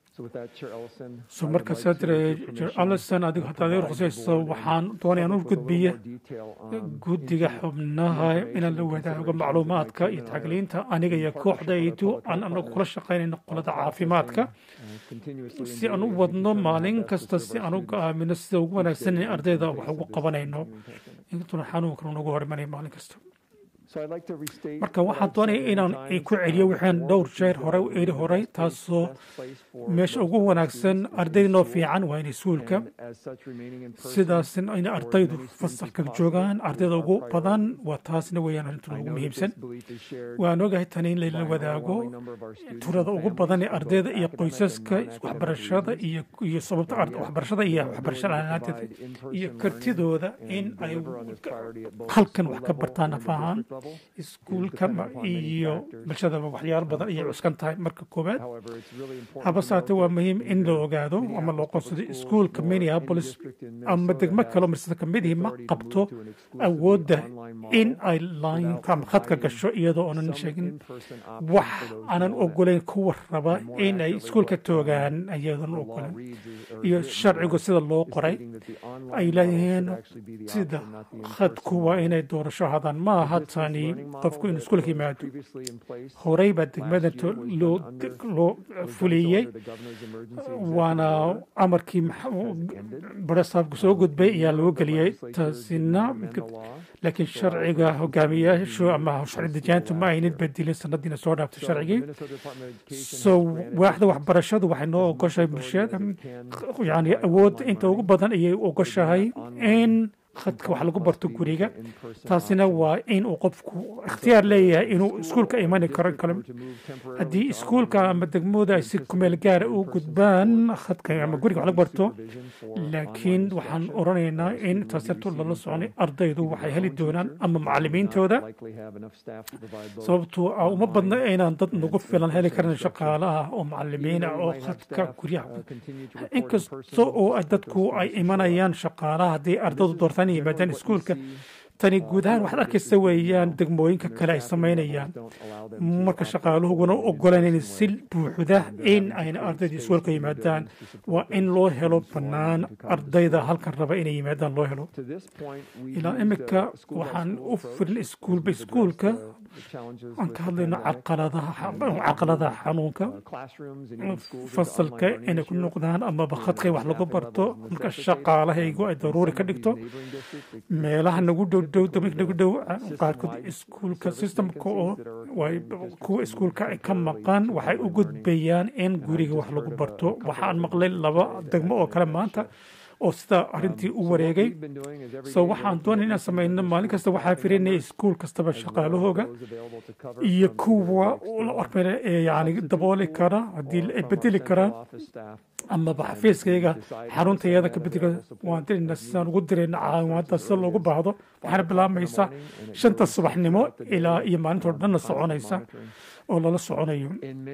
so marka sadre allison adigu haddaad ii ruqsayso waxaan doonayaan u gudbiya guddiga xubnaha inaan la wadaago macluumaadka iyo tacliinta aniga iyo kooxdaydu aan anagu kula shaqaynayno qolada caafimaadka si aan u wadno maalin kasta si aan u go'aamino sida ugu wanaagsan in ardayda wax ugu qabanayno intuna xanuunkan unagu hormanaya maalin kasta marka waxaan doonaya inaan ku celiyo waxaan dhowr jeer hore u eri horay taasoo meesha ugu wanaagsan ardaynoo fiican waa in iskuulka sidaas in ardaydu fasalka joogaan ardayda ugu badan waa taasna weeyaan arrintan ugu muhiimsan waan ogahay tani in layla wadaago turada ugu badan ee ardayda iyo qoysaska waxbarashada iyo iyo sababta waxbarashada iyo waxbarasho la'aanteeda iyo kartidooda in ay halkan wax ka bartaan afahaan iskuulka iyo bulshadaba waxyaalo badan ayay cuskan tahay marka koowaad habasaate waa muhiim in la ogaado ama loo qoonsado iskuulka minneapolis ama degmo kaloo marsada ka midihii ma qabto awoodda in ay laynka ama khadka gasho iyadoo oonan sheegin wax aanan ogolayn kuwa raba in ay iskuulka toogaan iyadoon ogolan iyo sharcigu sida loo qoray ay leeyihiin sida khadku waa inay doorasho hadaan ma aha tani qofku inuu iskuulka yimaado horey baa degmada loo fuliyey waana amarkii barasaabku soo gudbay ayaa loo geliyey taasina laakiin sharciga hogaamiyaashu ama sharci dejaantu ma aynan bedelin sanadiina soo dhaaftay sharcigii so waaxda waxbarashadu waxay noo ogoshahay bulshada yani awood inta ugu badan ayay ogoshahay in khadka wax lagu barto guriga taasina waa in uu qofku ikhtiyaar leeyahay inuu iskuulka imani karo kale haddii iskuulka ama degmooda ay si kumeel gaara u gudbaan khadka ama guriga wax lagu barto laakiin waxaan oranaynaa in taasirtu lala soconay ardaydu waxay heli doonaan ama macalimiintooda sababtoo ah uma badna inaan dad nagu filan heli karin shaqaalaha oo macalimiin ah oo khadka guryaha inkasta oo dadku ay imanayaan shaqaalaha haddii ardaydu doortaan inay yimaadaan iskuulka tani guud ahaan waxaad arkaysa weeyaan degmooyinka kale ay samaynayaan marka shaqaaluhuguna ogolayn si buuxda in ayna ardayda iskuulka yimaadaan waa in loo helo bannaan ardayda halkan raba inay yimaadaan loo helo ilaa imika waxaan u firin iskuulba iskuulka aan ka hadlayno caqaladaha xanuunka fasalka inay ku noqdaan amaba khadkay wax lagu barto marka shaqaalahaygu ay daruuri ka dhigto meelaha nagu dhow dhow nagu dhow qaarkood iskuulka systemka oo kuwa iskuulka ay ka maqan waxay u gudbayaan in guriga wax lagu barto waxaan maqlay laba degmo oo kale maanta oo sida arrintii u wareegay so waxaan doonay inaan samayno maalin kasta waxaa firinaya iskuul kastaba shaqaalahooga iyo kuwa yani dabooli kara haddii ay bedeli karaan amaba xafiiskayga xaruntayada ka bedeli waan dirayna sidaan ugu dirayna caawimaada sida loogu baahdo waxaana bilaabmaysa shanta subaxnimo ilaa iyo maalintoo dhanna soconaysa oo lala soconayo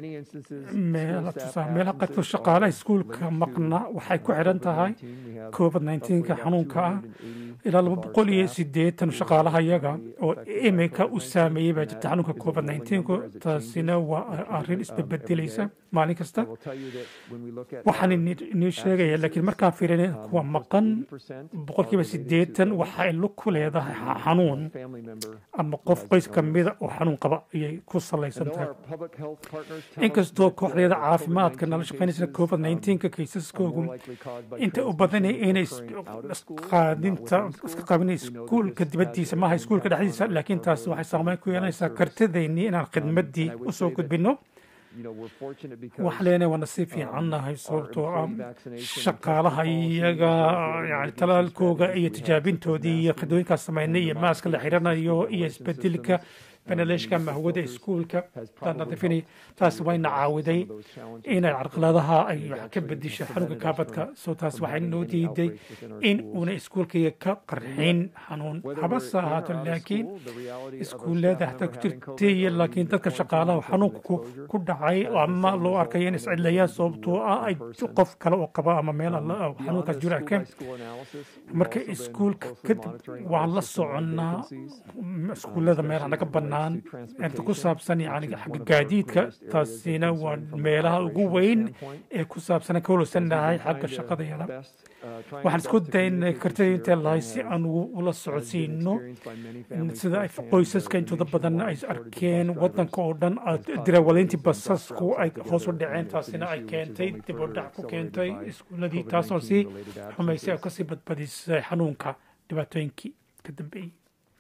meelaha qaarkood shaqaalaha iskuulka maqna waxay ku xidhan tahay covid 19ka xanuunka ah ilaa laba boqol iyo siddeetan shaqaalaha yaga oo imika u saameeyey baa jirta xanuunka covid nneteen-ku taasina waa arrin isbebedelaysa maalin kasta waxaan inii sheegaya laakiin markaan fiirin kuwa maqan boqolkiiba siddeetan waxa ay lug ku leedahay xanuun ama qof qoys ka mida oo xanuun qaba ayay ku salaysan tahay inkastoo kooxdeeda caafimaadka nala shaqaynaysa covid nneteen-ka kaysaskoogu inta u badanay inay qaadinta iska qaabinay iskuulka dibaddiisa maaha iskuulka dhexdiisa laakiin taas waxay saameyn ku yeelanaysaa kartidaynii inaan khidmaddii usoo gudbino wax leenahay waa nasiib fiicannahay sababtoo ah shaqaalaha iyaga yani talaalkooga iyo tijaabintoodii iyo khidooyinkaas samaynay iyo maaska la xiranayo iyo isbedelka benaleeshka mahwada iskuulka nadiifinay taas wayna caawiday inay carqaladaha ay wax ka bedisho xanuunka kaabadka soo taas waxay noo diiday in uuna iskuulkayga ka qarxin xanuun habase ahaato laakiin iskuullada xataa ku jirtay laakiin dadka shaqaalaha xanuunka ku dhacay ama loo arkayo in iscidlayaan sababtoo ah ay qof kale oo qaba ama meel xanuunkaas jiro arkeen marka iskuulka kadib waan la soconnaa iskuullada meelaha naga bannaan inta ku saabsan yani xagga gaadiidka taasina waa meelaha ugu weyn ee ku saabsan ka holosanahay xagga shaqadayada waxaan isku daynay kartida intee lahay si aan ula socodsiino sida ay qoysaska intooda badan ay arkeen wadanka oo dhan dirawaleyntii basasku ay hoos u dhaceen taasina ay keentay dib u dhac ku keentay iskuuladii taasoo sii xumaysay oo kasii badbadisay xanuunka dhibaatooyinkii ka dambeeyey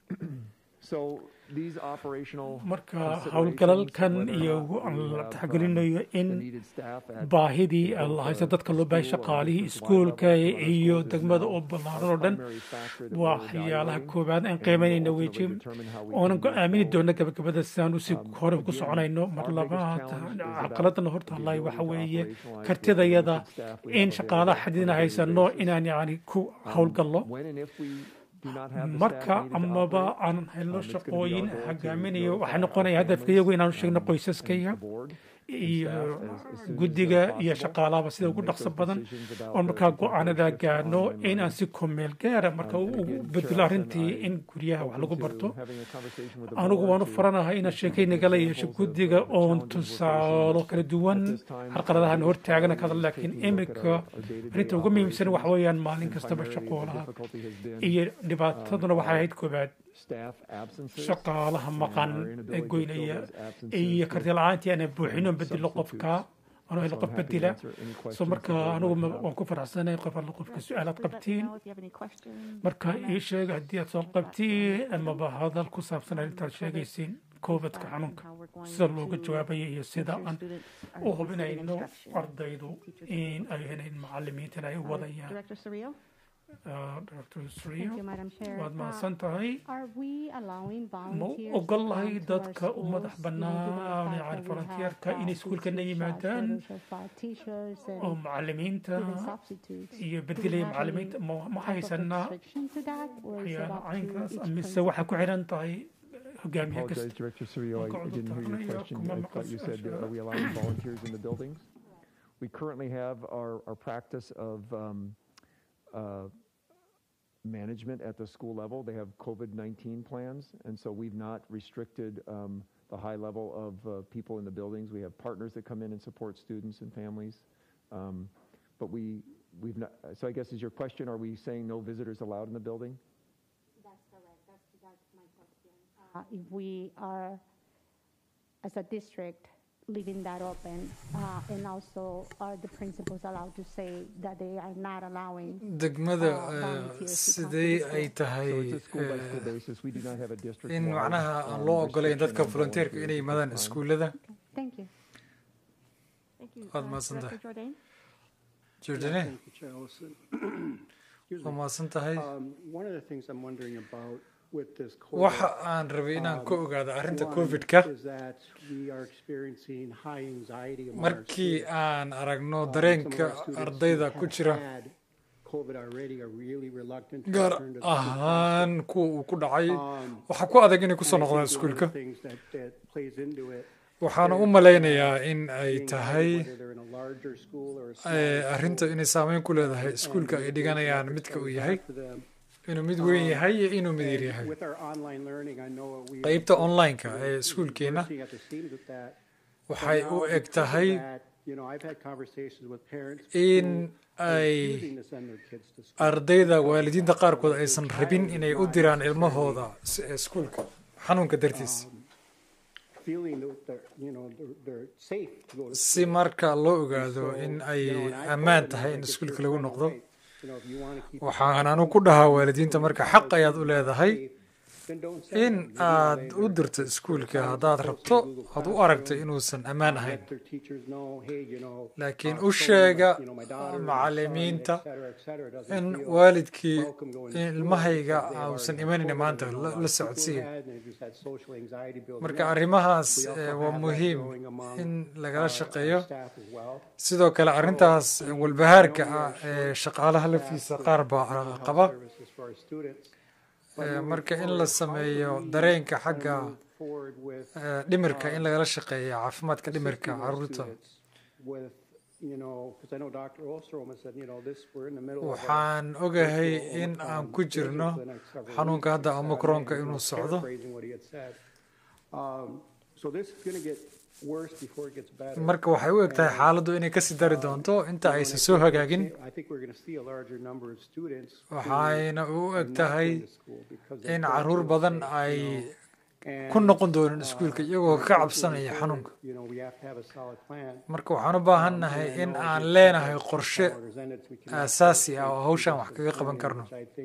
marka howlgalalkan iyo la taxgelinayo in baahidii lahaysa dadka loo baahay shaqaalihii iskuulka iyo degmada oo ballaaran oo dhan waa waxyaalaha koowaad aan qiimaynayna weji oonan go-aamini doona gabagabada sidaan usii hore ku soconayno mar labaad caqaladana hortaallay waxa weeye kartidayada in shaqaalaha xadidina haysano inaan yani ku howlgallo marka amaba aan helno shaqooyin hogaaminayo waxay noqonaya hadafka iyagu inaanu sheegno qoysaskayga iyo guddiga iyo shaqaalahaba sida ugu dhaqso badan oon markaa go-aanada gaano in aan si kumeel gaara marka ugu bedelo arrintii in guryaha wax lagu barto anigu waanu faranahay inaan sheekay nagala yeesho guddiga oon tusaalo kala duwan carqaladahan hortaagana kada laakiin imika arrinta ugu muhiimsan waxa weeyaan maalin kastaba shaqoolaha iyo dhibaataduna waxay ahayd koobaad shaqaalaha maqan ee goynaya iyo karti la-aantii aanan buuxino bedelo qofka ano helo qof bedela so marka anigu waan ku faraxsanay qof alla qofka su-aalaad qabtiin marka ii sheega haddii aad soo qabtiin amaba hadal ku saabsan arrintaad sheegaysiin covidka xanuunka sida looga jawaabaya iyo sida aan u hubinayno ardaydu in ay helayn macalimiintan ay u wadayaan Dr. Srio, waad mahadsan tahay ma ogol lahay dadka u madax bannaan yani volunteerka inay iskuulkana yimaadaan oo macalimiinta iyo bedelaya macalimiinta ma haysanaa waxyaala caynkaas mise waxaa ku xiran tahay hogaamiye kasta Director Surio, I didn't hear your question. I thought you said, uh, are we allowing volunteers in the buildings? We currently have our, our practice of um, uh, management at the school level. They have COVID-19 plans, and so we've not restricted um, the high level of uh, people in the buildings. We have partners that come in and support students and families. Um, but we, we've not, so I guess is your question, are we saying no visitors allowed in the building? That's correct. That's, that's my question. Uh, if we are, as a district, leaving that open, uh, and also are the principals allowed to say that they are not allowing degmada uh, volunteers to come to sidee the ay school? tahay So it's a school-by-school basis. We do not have a district. in macnaha aan loo ogolayn dadka volunteerka inay yimaadaan iskuullada Thank you. Thank you. Waad Uh, mahadsan Director tahay. Jordan? Jordane Thank you, Chair Ellison. Excuse waa me. mahadsan tahay Um, One of the things I'm wondering about with this waxa COVID. aan rabay inaan um, ka ogaado arrinta one covid-ka Is that we are experiencing high anxiety among our markii students. aan aragno Um, some of dareenka our students ardayda who ku have jira had COVID already are really reluctant to gaar return to the school ahaan kuwa uu ku dhacay Um, waxaa ku adag inay kusoo and I noqdaan think one of iskuulka the things that- that plays into it waxaana u is, malaynayaa uh, in ay being tahay whether they're in a larger school or a eh, smaller arrinta school. inay saameyn ku leedahay And iskuulka the ay education dhiganayaan efforts midka that uu we yahay have for them inuu mid weyn yahay iyo inuu mid yar yahay qaybta online-ka ee iskuulkeena waxay u eg tahay in ay ardayda waalidiinta qaarkood aysan rabin inay u diraan ilmahooda iskuulka xanuunka dartiis si marka loo ogaado in ay ammaan tahay in iskuulka lagu noqdo waxaan anu ku dhahaa waalidiinta marka xaq ayaad u leedahay in aad u dirto iskuulka haddaad rabto aad u aragto inuusan ammaan ahayn laakiin u sheega macalimiinta in waalidkii ilmahayga uusan imanayna maanta la socodsiiya marka arrimahaas waa muhiim in lagala shaqeeyo sidoo kale arrintaas walbahaarka ah ee shaqaalaha laftiisa qaar baa qaba marka in la sameeyo dareenka xagga dhimirka in lagala shaqeeya caafimaadka dhimirka caruurta waxaan ogahay in aan ku jirno xanuunka hadda omicronka inuu socdo marka waxay u eg tahay xaaladdu inay kasii dari doonto inta aysan soo hagaagin waxayna u eg tahay in caruur badan ay ku noqon doonin iskuulka iyagoo ka cabsanaya xanuunka marka waxaan u baahannahay in aan leenahay qorshe aasaasi ah oo hawshan wax kaga qaban karno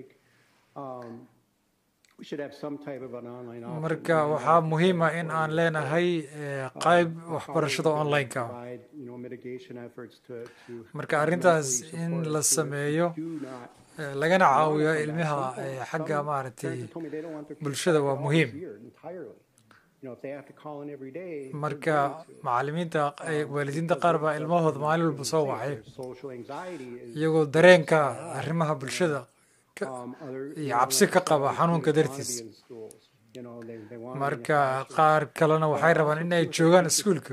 marka waxaa muhiima in aan leenahay qayb waxbarashada online-ka marka arrintaas in la sameeyo lagana caawiyo ilmaha xagga maaragtay bulshada waa muhiim marka macalimiinta waalidiinta qaar baa ilmahooda maalin walba soo wacay iyagoo dareenka arrimaha bulshada iyo cabsi ka qaba xanuunka dartiis marka qaar kalena waxay rabaan in ay joogaan iskuulka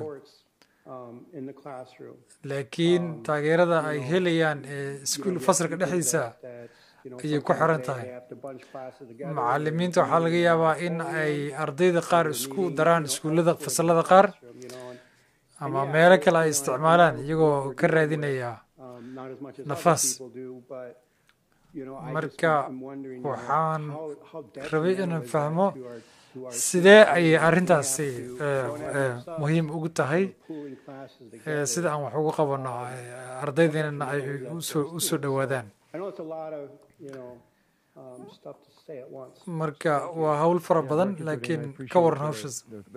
laakiin taageerada ay helayaan iskuul fasalka dhexdiisa ayay ku xiran tahay macalimiinta waxaa laga yaabaa in ay ardayda qaar isku daraan iskuullada fasalada qaar ama meelo kale ay isticmaalaan iyagoo ka raadinaya nafaas marka waxaan rabay inaan fahmo sidee ayay arrintaasi muhiim ugu tahay sida aan wax ugu qabano ardaydeenana ay u soo dhowaadaan marka waa hawl fara badan laakiin ka waran hawshaas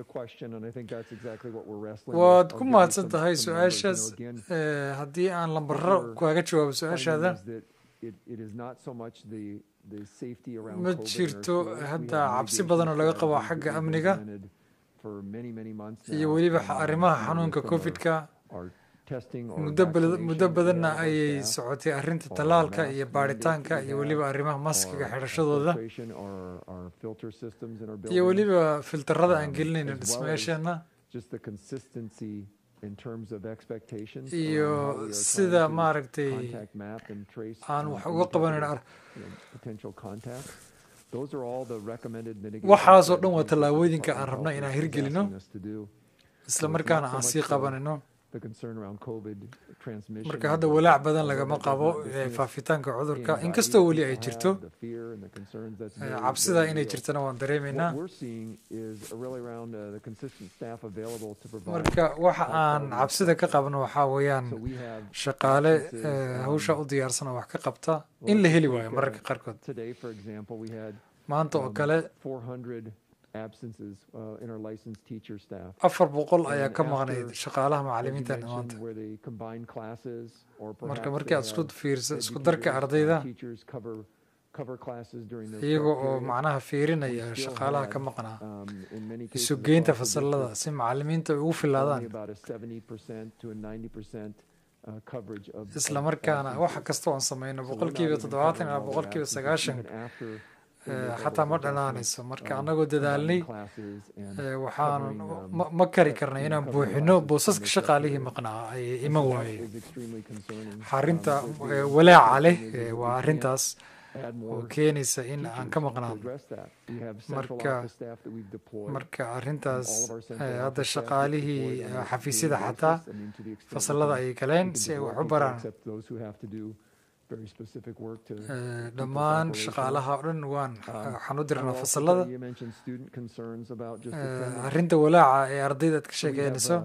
waad ku mahadsan tahay su-aashaas haddii aan lambaro kaaga jawaabo su-aashaada ma jirto hadda cabsi badan oo laga qabo xagga amniga iyo weliba arrimaha xanuunka covid-ka muddo badanna ayay socotay arrinta tallaalka iyo baaritaanka iyo weliba arrimaha maskiga xidhashadooda iyo weliba filtarada aan gelinayna dhismayaasheenna iyo sida maaragtay aan wax uga qabanayno waxaasoo dhan waa tallaabooyinka aan rabno inaan hirgelino isla markaana aan sii qabanayno marka hadda walaac badan lagama qabo faafitaanka cudurka inkastoo weli ay jirto cabsida inay jirtana waan dareemaynaa marka waxa aan cabsida ka qabno waxaa weeyaan shaqaale hawsha u diyaarsan oo wax ka qabta in la heli waayo mararka qaarkood maanta oo kale afar boqol ayaa ka maqnayd shaqaalaha macalimiinteena maanta marka markii aad isku fiirso isku darka ardayda iyaga oo macnaha fiirinaya shaqaalaha ka maqnaa isu geynta fasalada si macalimiinta ay ugu filaadaan isla markaana waxa kasta oon sameyno boqolkiiba toddobaatan ilaa boqolkiiba sagaashan xataa ma dhanaanayso marka annagoo dadaalnay waxaan ma kari karnay inaan buuxino boosaska shaqaalihii maqnaa ay iman waayeen xarinta walaaca leh waa arrintaas oo keenaysa in aan ka maqnaano marka marka arrintaas hadda shaqaalihii xafiisyada xataa fasalada ayay galeen si ay wax u baraan dhammaan shaqaalaha o dhan waan waxaan u dirnaa fasalada arrinta walaaca ee ardayda aad ka sheekeynayso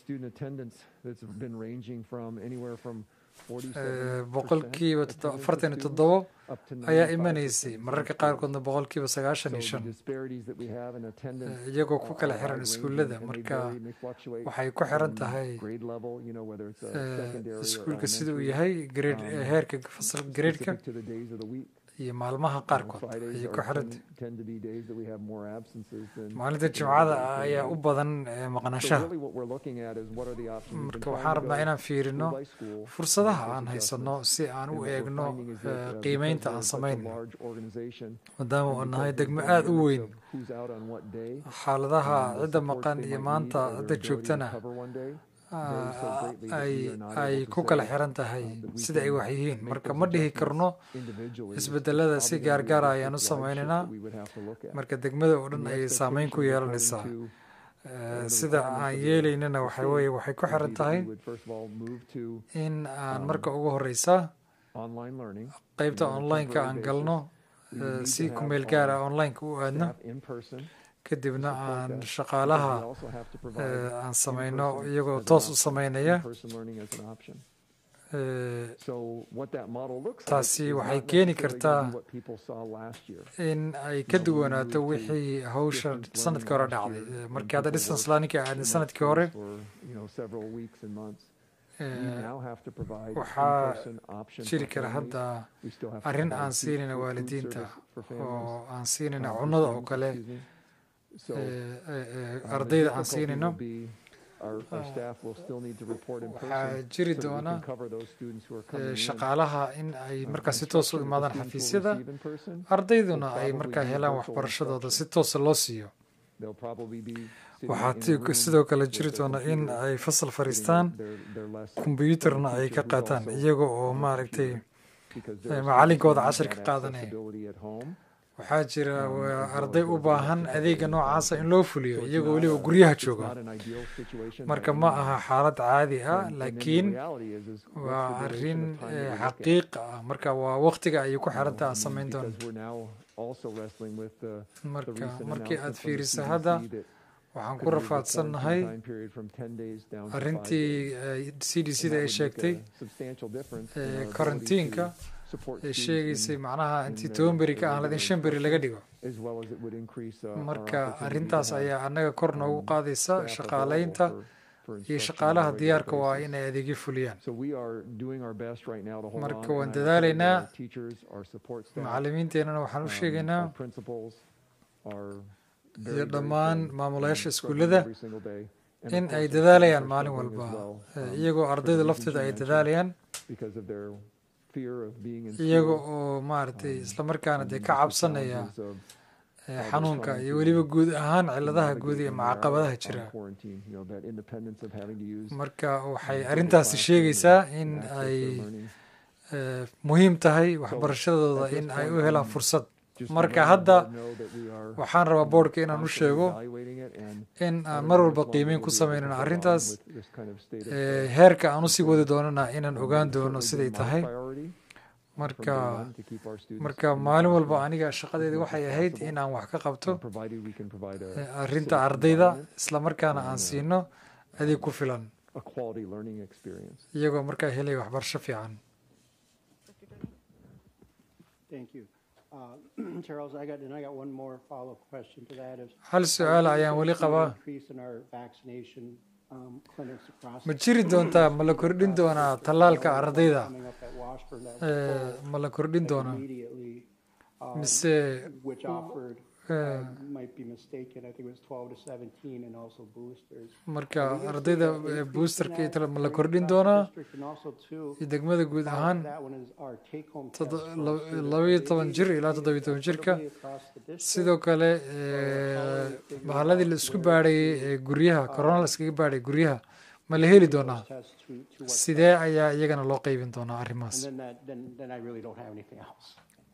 boqolkiiba afartan iyo toddobo ayaa imanaysay mararka qaarkoodna boqolkiiba sagaashan iyo shan iyagoo ku kala xiran iskuullada marka waxay ku xiran tahay iskuulka sida uu yahay grade heerka fasal gradeka iyo maalmaha qaarkood ayay ku xirantay maalinta jimcada ayaa u badan maqnashaha marka waxaan rabnaa inaan fiirino fursadaha aan haysano si aan u eegno qiimeynta aan samayno maadaama uu nahay degmo aada u weyn xaaladaha cidda maqan iyo maanta cidda joogtana ay ku kala xiran tahay sida ay wax yihiin marka ma dhihi karno isbedelada si gaargaara ayaan u sameynaynaa marka degmada oo dhan ayay saameyn ku yeelanaysaa sida aan yeelaynana waxa weye waxay ku xiran tahay in aan marka ugu horeysa qeybta online-ka aan galno si kumeel gaara online-ka u aadno kadibna aan shaqaalaha aan sameyno iyagoo toos u sameynaya taasi waxay keeni kartaa in ay ka duwanaato wixii hawsha sanadkii hore dhacday markii hadda distance learningka aadnay sanadkii hore waxaa jiri kara hadda arrin aan siinayna waalidiinta oo aan siinayna cunnada oo kale ardayda aan siinayno waxaa jiri doona shaqaalaha in ay markaa si toos u imaadaan xafiisyada ardayduna ay markaa helaan waxbarashadooda si toosa loo siiyo waxaa sidoo kale jiri doona in ay fasal fariistaan kombyuutarna ay ka qaataan iyaga oo maaragtay macalinkooda cashir ka qaadanaya waxaa jira arday u baahan adeega noocaasa in loo fuliyo iyagoo weliba guryaha jooga marka ma aha xaalad caadi ah laakiin waa arrin xaqiiq ah marka waa waqtiga ayay ku xiranta aan samayn doona marka markii aad fiiriso hadda waxaan ku rafaadsannahay arrintii c d c da ay sheegtay karantiinka ay sheegaysay macnaha intii toban beri ka ahlan in shan beri laga dhigo marka arrintaas ayaa annaga kor noogu qaadaysa shaqaalaynta iyo shaqaalaha diyaarka waa inay adeegyo fuliyaan marka waan dadaalaynaa macalimiinteennana waxaan u sheegaynaa iyo dhammaan maamulayaasha iskuullada in ay dadaalayaan maalin walba iyagoo ardayda lafteeda ay dadaalayaan iyaga oo maaragtay islamarkaana dee ka cabsanaya xanuunka iyo weliba guud ahaan ciladaha guud iyo macaqabadaha jira marka waxay arrintaasi sheegaysaa in ay muhiim tahay waxbarashadooda in ay u helaan fursad marka hadda waxaan rabaa boardka inaan u sheego in aan mar walba qiimeyn ku sameynano arrintaas heerka aan usii wadi doonana inaan ogaan doono siday tahay marka marka maalin walba aniga shaqadeeda waxay ahayd in aan wax ka qabto arrinta ardayda islamarkaana aan siino adeeg ku filan iyagoo markaa helaya waxbarasho fiican hal su-aal ayaan weli qabaa ma jiri doontaa ma la kordhin doonaa tallaalka ardayda ma la kordhin doonaa mise marka ardayda boosterka ma la kordhin doonaa iyo degmada guud ahaan labaiyo toban jir ilaa toddobiyo toban jirka sidoo kale bahaladii la isku baadhayay ee guryaha corona la iskaga baadhay guryaha ma la heli doonaa sidee ayaa iyagana loo qeybin doonaa arrimahaas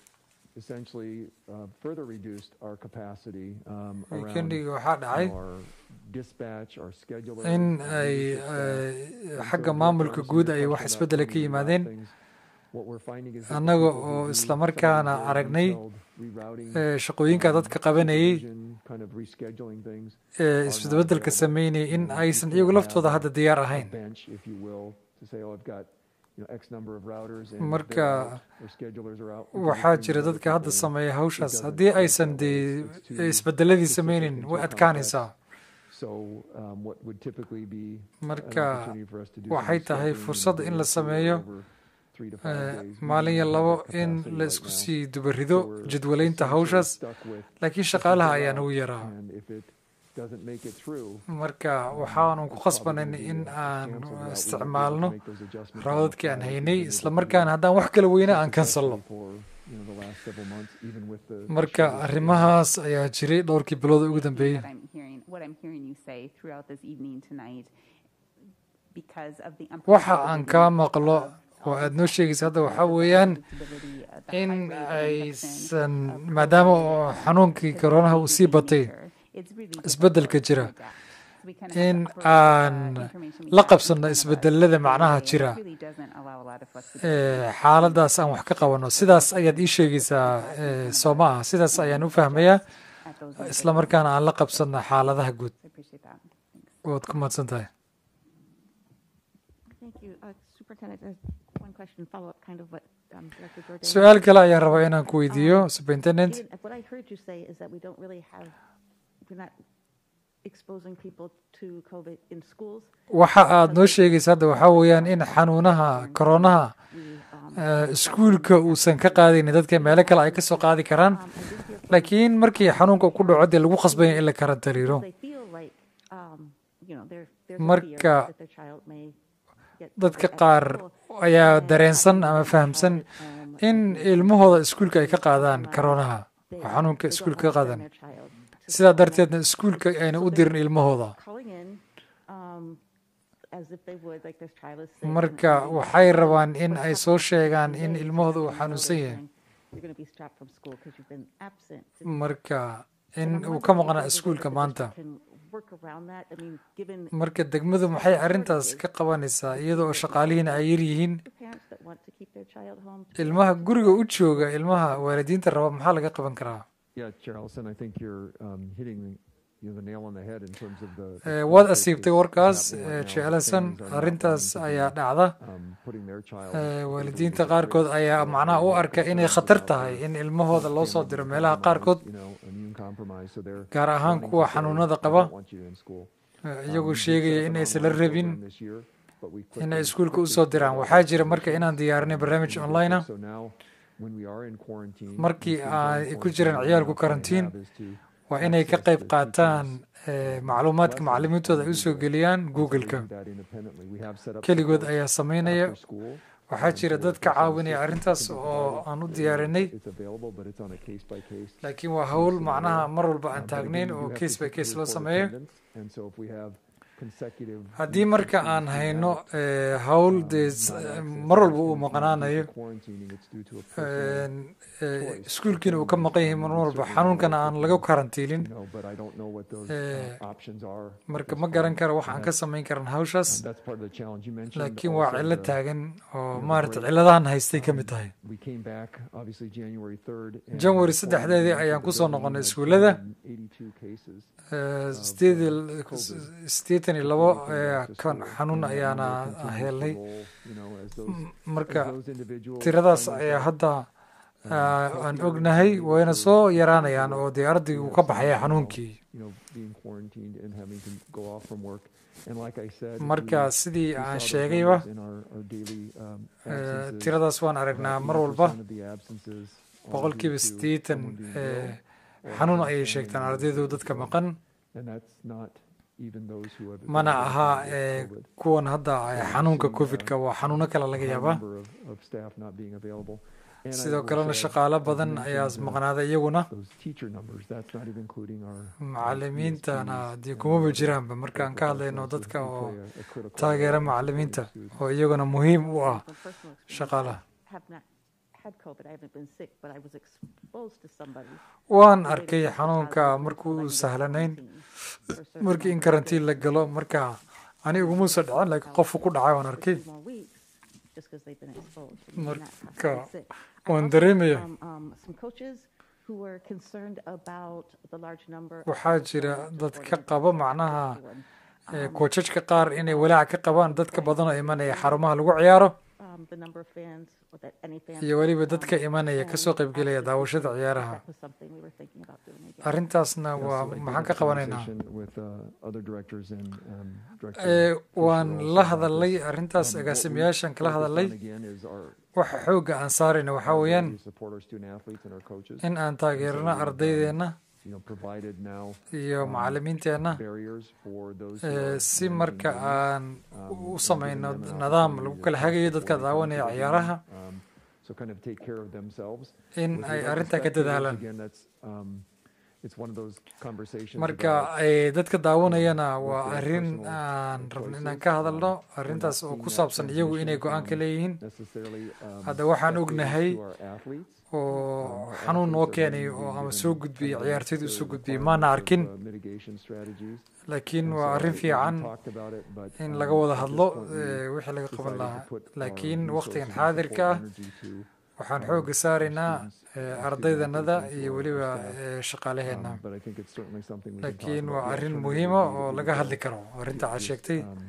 Is essentially uh, further reduced our capacity um, around weekendigi waxaa dhacay our dispatch, our scheduler. in uh, ay leadership staff. eh, And xagga so, maamulka to answer guud your ay question wax about isbeddela ka thinking about yimaadeen things, what we're finding is that the annaga people who oo do isla some of markaana the aragnay detailed rerouting, eh, shaqooyinka um, dadka qabanayay supervision, kind of rescheduling things, ee are not isbedbedelka available. sameynaya in Um, aysan we iyagu can't laftooda have hadda diyaar a ahayn bench, if you will, to say, oh, I've got you know, X number of routers and marka they're out, or schedulers are out. We can waxaa bring jira other dadka hadda people in. sameeya It hawshaas doesn't haddii work aysan that way. dee It's too isbedeladii specific sameynin and too way complex. adkaanaysaa So um, what would typically be an marka opportunity for us to do some waxay tahay rescheduling fursad in la over sameeyo three to five eh, days. We maalin iyo don't have labo that in capacity la right isku now. sii dubarido So we're jadwalaynta essentially hawshaas stuck with laakiin this shaqaalaha is ayaa allowed, nagu yaraa and if it doesn't make it through, marka um, waxaanu ku it's khasbanayn probably in gonna be a aan canceled route. We won't be able to isticmaalno make those adjustments on the raadadkii aan fly like we've haynay been able isla to markaana do haddaan wax kala weyna so aan kansalno successfully for, you know, the last several months, even with the marka shorter arrimahaas ayaa jiray dhowrkii bilood ugu dambeeyey What I'm hearing, what I'm hearing you say throughout this evening tonight, because of the waxa aan kaa unpredictability maqlo of oo all aad this noo sheegaysa hadda waxaa weeyaan in aysan maadaama oo xanuunkii koronaha uu sii batay isbeddelka jira in aan la qabsanno isbedelada macnaha jira ee xaaladaas aan wax ka qabanno sidaas ayaad ii sheegaysaa ee, soo ma aha sidaas ayaan u fahmayaa isla markaana aan la qabsanno xaaladaha guud waad ku mahadsan tahay Thank you. Uh, Superintendent, there's one question, follow-up, kind of what um, Director Jordan. su-aal kale ayaan rabaa inaan ku weydiiyo superintendent Ian, What I heard you say is that we don't really have, we're not exposing people to COVID in schools. waxa aad noo sheegaysa hadda waxaa weeyaan in xanuunaha koronaha eh, iskuulka uusan ka qaadaynin dadka meelo kale ay kasoo qaadi karaan laakiin markii xanuunka ku dhaco dee lagu khasbaya in la karantariiro They feel like, um, you know, there, there's a fear marka that their child may get dadka COVID at qaar school. ayaa dareensan ama fahamsan in ilmahooda iskuulka ay ka qaadaan koronaha oo xanuunka iskuulka ka qaadaan sidaa darteedna iskuulka ayna u dirin ilmahooda Calling in, um, as if they would, like their child is sick. and marka everything. waxay rabaan in But ay it's soo not sheegaan days in that ilmahooda you uu know xanuunsan they're yahay saying You're going to be strapped from school because you've been absent. marka in And I'm uu ka wondering if maqnaa there's a way iskuulka that the maanta district can work around that. I mean, given marka degmadu maxay arrintaas ka qabanaysaa iyada oo shaqaalihiina ay yar yihiin parents that want to keep their child home. ilmaha guriga u jooga ilmaha waalidiinta raba maxaa laga qaban karaa Yeah, Charleston, I think you're um, hitting you know, the nail on the head in terms of the. the Eh, waad conflict asiibtay that's warkaas happening eh, right now. jecelasan Families are not arrintaas wanting to be, ayaa dhacda um, putting their child Eh, into waalidiinta a qaarkood risk ayaa or macnaha u they're arka inay concerned khatar about tahay their in ilmahooda loo soo family diro being meelaha compromised, qaarkood you know, immune compromised, so they're gaar ahaan wanting to kuwa say, xanuunada "I qaba don't want you in school." eh, Um, iyagoo we did sheegaya set up an inaysan la online rabin program this year, but we inay quickly- iskuulka quickly usoo scaled diraan up waxaa jira our marka inaan diyaarinay barnaamij in the online ah district. So now, when we are in quarantine, markii and students are in ay ku quarantine, jiraan the ciyaalku option they karantiin have is to waa inay ka access qayb the qaataan teacher's, eh, um, macluumaadka lessons macallimiintooda on ay usoo Google. geliyaan And so we google-ka do that independently. We have set up keligood support ayaa sameynaya after school. waxaa Um, jira so dad if ka there's some caawinaya assistance arrintaas that can be oo provided, aan u you know, diyaarinay it's available, but it's on a case by case laakiin waa hawl scenario. macnaha mar walba aan Um, but again, taagnayn you oo have case by to case loo report sameeyo attendance, and so if we have consecutive haddii weeks of marka students aan being hayno out, eh, hawl um, dee not s- accessing mar walba uu students, not due to maqnaanayo quarantining, it's due to a personal een, eh, choice iskuulkiina uu ka within, maqan yahay um, mar we walba certainly xanuunkana work aan with laga them, karantiilin you know, but I don't know what those, uh, Eh, options are at marka this ma garan time, karo and wax aan ka that's- samayn karan hawshaas um, that's part of the challenge you mentioned. laakiin waa Also cillo the- taagan oo you know, the maaragta break, cilladahan haystay ka mid um, tahay we came back, obviously, January 3rd, and janwari before we saddexdeedii entered ayaan the kusoo building, we noqonay had iskuullada 282 cases Eh, of, sideed uh, iyo- COVID. siddeetan iyo before labo we came eh, back to kan school. xanuun And that ayaana number continues to helnay roll, you know, as those- M- as marka those individuals tiradaas find ayaa themselves, hadda um, ah, aan healthier and ognahay able wayna to soo continue yaraanayaan to oo work. dee We ardaygu have ka some baxaya now, xanuunkii you know, being quarantined and having to go off from work. And like I said, marka we- sidii we aan saw those sheegayba numbers in our- our daily, um, eh, absences. tiradaas waan About aragnaa mar walba 80% of the absences are boqolkiiba due to siddeetan someone being eh, ill or xanuun having ayay family sheegtaan members ardaydu who dadka are ill. maqan And that's not even those who have mana been aha diagnosed with eh, COVID. kuwan hadda ay So we've xanuunka seen, uh, covid-ka waa xanuuno kale laga a high yaabaa number of, of staff not being available. And I sidoo will kalena say, shaqaale as badan ayaa mentioned, uh, maqnaaday iyaguna those teacher numbers, that's not even including our, our macallimiintana ESPs dee and kumaba our jiraanba markaan local ka hadlayno personnel who- dadka who oo play a- a critical taageera role in supporting macallimiinta students. oo iyaguna muhiim u ah From personal experience, shaqaalaha Have not had COVID. I haven't been sick, but I was exposed to somebody. waan arkay xanuunka markuu sahlanayn markii in karantiin la galo marka ani igumuusa dhicin laakiin qofku ku dhacay waan arkay More weeks, just because they've been exposed. and not marka sick. I waan also dareemaya had, um, um, some coaches who were concerned about the large number. of waxaa jira people dad ka reported qaba macnaha everyone. ee, koojajka qaar inay walaac ka qabaan dadka badan oo imanaya xarumaha lagu ciyaaro Um, the number of fans, or that any fans. iyo weliba um, dadka imanaya kasoo qaybgelaya daawashada ciyaaraha That was something we were thinking about doing again. arrintaasna Yeah, waa so I did maxaan have ka a qabanaynaa conversation With uh, other directors and um, Director Ee, Fisher waan also la about hadalay this. arrintaas Um, what we agaasimayaashan kala focused hadalay on again is our- waxa xoogga aan saarayna waxaa our weeyaan ability to support our student athletes and our coaches. in aan And so taageerno we've, um, ardaydeenna you know, provided now, iyo um, macallimiinteenna barriers for those who ee, are si managing marka games, aan um, u and samayno giving them an nidaam opportunity lagu to kala test hagayo before dadka they come to daawanaya the game. ciyaaraha Um, so kind of take care of themselves. in With ay regard to arrintaa ka spectators, dadaalaan again, that's, um, it's one of those conversations marka about ay dadka daawanayana what waa their arrin personal aan rabno inaan choices. ka Um, hadalno we're not arrintaas oo seeing ku that saabsan iyagu inay transmission go-aan ka from leeyihiin necessarily, um, hadda waxaan spectators ognahay to our athletes. oo Um, our xanuun noo athletes are keenay being oo ama given soo gudbiyey kind of ciyaartoyda the usoo gudbiyey requirements maana of, arkin uh, mitigation strategies. laakiin And waa so arrin we fiican talked about it, but, in um, laga wada at this hadlo point we ee, wixii laga qaban decided to lahaa put our laakiin waqtigan resources and xaadirka support ah energy to waxaan our- xoogga saaraynaa students, ee, our student ardaydanada athletes and iyo our weliba staff. ee, shaqaalaheenna Um, but I think it's certainly something we can talk laakiin about. waa The arrin alternative muhiima would be oo that we laga go hadli karo arrinta aad is, sheegtay um,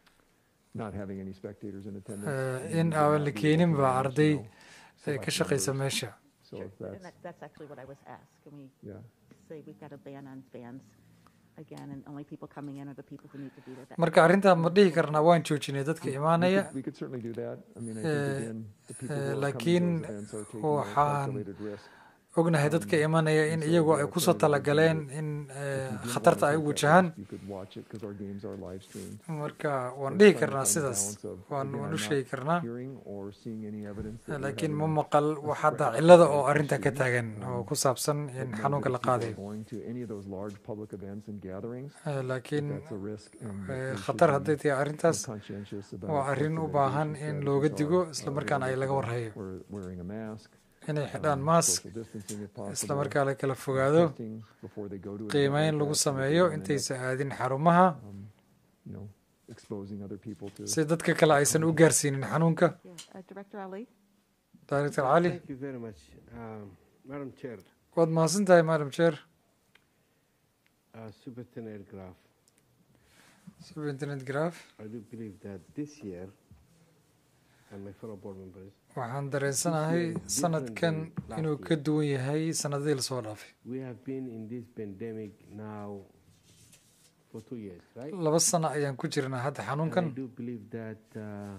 not having any spectators in attendance. ee, and in would aan not la be able keenin to ba manage, arday you know, ee, select ka shaqaysa numbers. meesha So if And that's, that, that's actually what I was asked. Can we yeah. say we've got a ban on fans again, and only people coming in are the people who need to be there? That- marka arrintaa ma dhihi karnaa waan joojinay dadka We imaanaya could, we could certainly do that. I mean, I Eh, think again, the people eh, who are coming laakiin to those events are taking a waxaan calculated risk. ognahay dadka imanaya in and so iyagu the ay kusoo alternative would be talagaleen that in if ee, you didn't khatarta wanna ay take u that wajahaan risk, You could watch it because our games are live streamed. marka waan So dhihi it's trying to karnaa find the sidaas balance of, waan again, waan I'm u not sheegi karnaa hearing or seeing any evidence that we're laakiin having ma a- maqal a wax spread hadda of cillada oo COVID arrinta ka students. taagan oo Um, ku saabsan but in know xanuunka that la if people are qaadayo going to any of those large public events and gatherings, Eh, that laakiin that's a risk and that eh, we should khatar be hadday tahay arrintaas more conscientious about waa arrin u what the baahan mitigation in looga strategies digo are, isla uh, markaana ay related laga to warhayo wear- wearing a mask, inay xidhaan um, mask social distancing if isla possible, markaa la kala uh, fogaado testing before they go to an event qiimeyn like lagu that so that they sameeyo don't end up, intaysa aadin xarumaha um, you know, exposing other people to si dadka kale aysan u gaarsiinin xanuunka Yeah, uh, Director Ali? director cali Thank you very much. Um, Madam Chair, waad mahadsan tahay madam chair uh, Superintendent Graf, superintendent graf I do believe that this year, and my fellow board members, waxaan dareensanahay sanadkan inuu ka duwan yahay sanadihii lasoo dhaafay we have been in this pandemic now for two years, right? laba sano ayaan ku jirnaa hadda And I xanuunkan do believe that uh,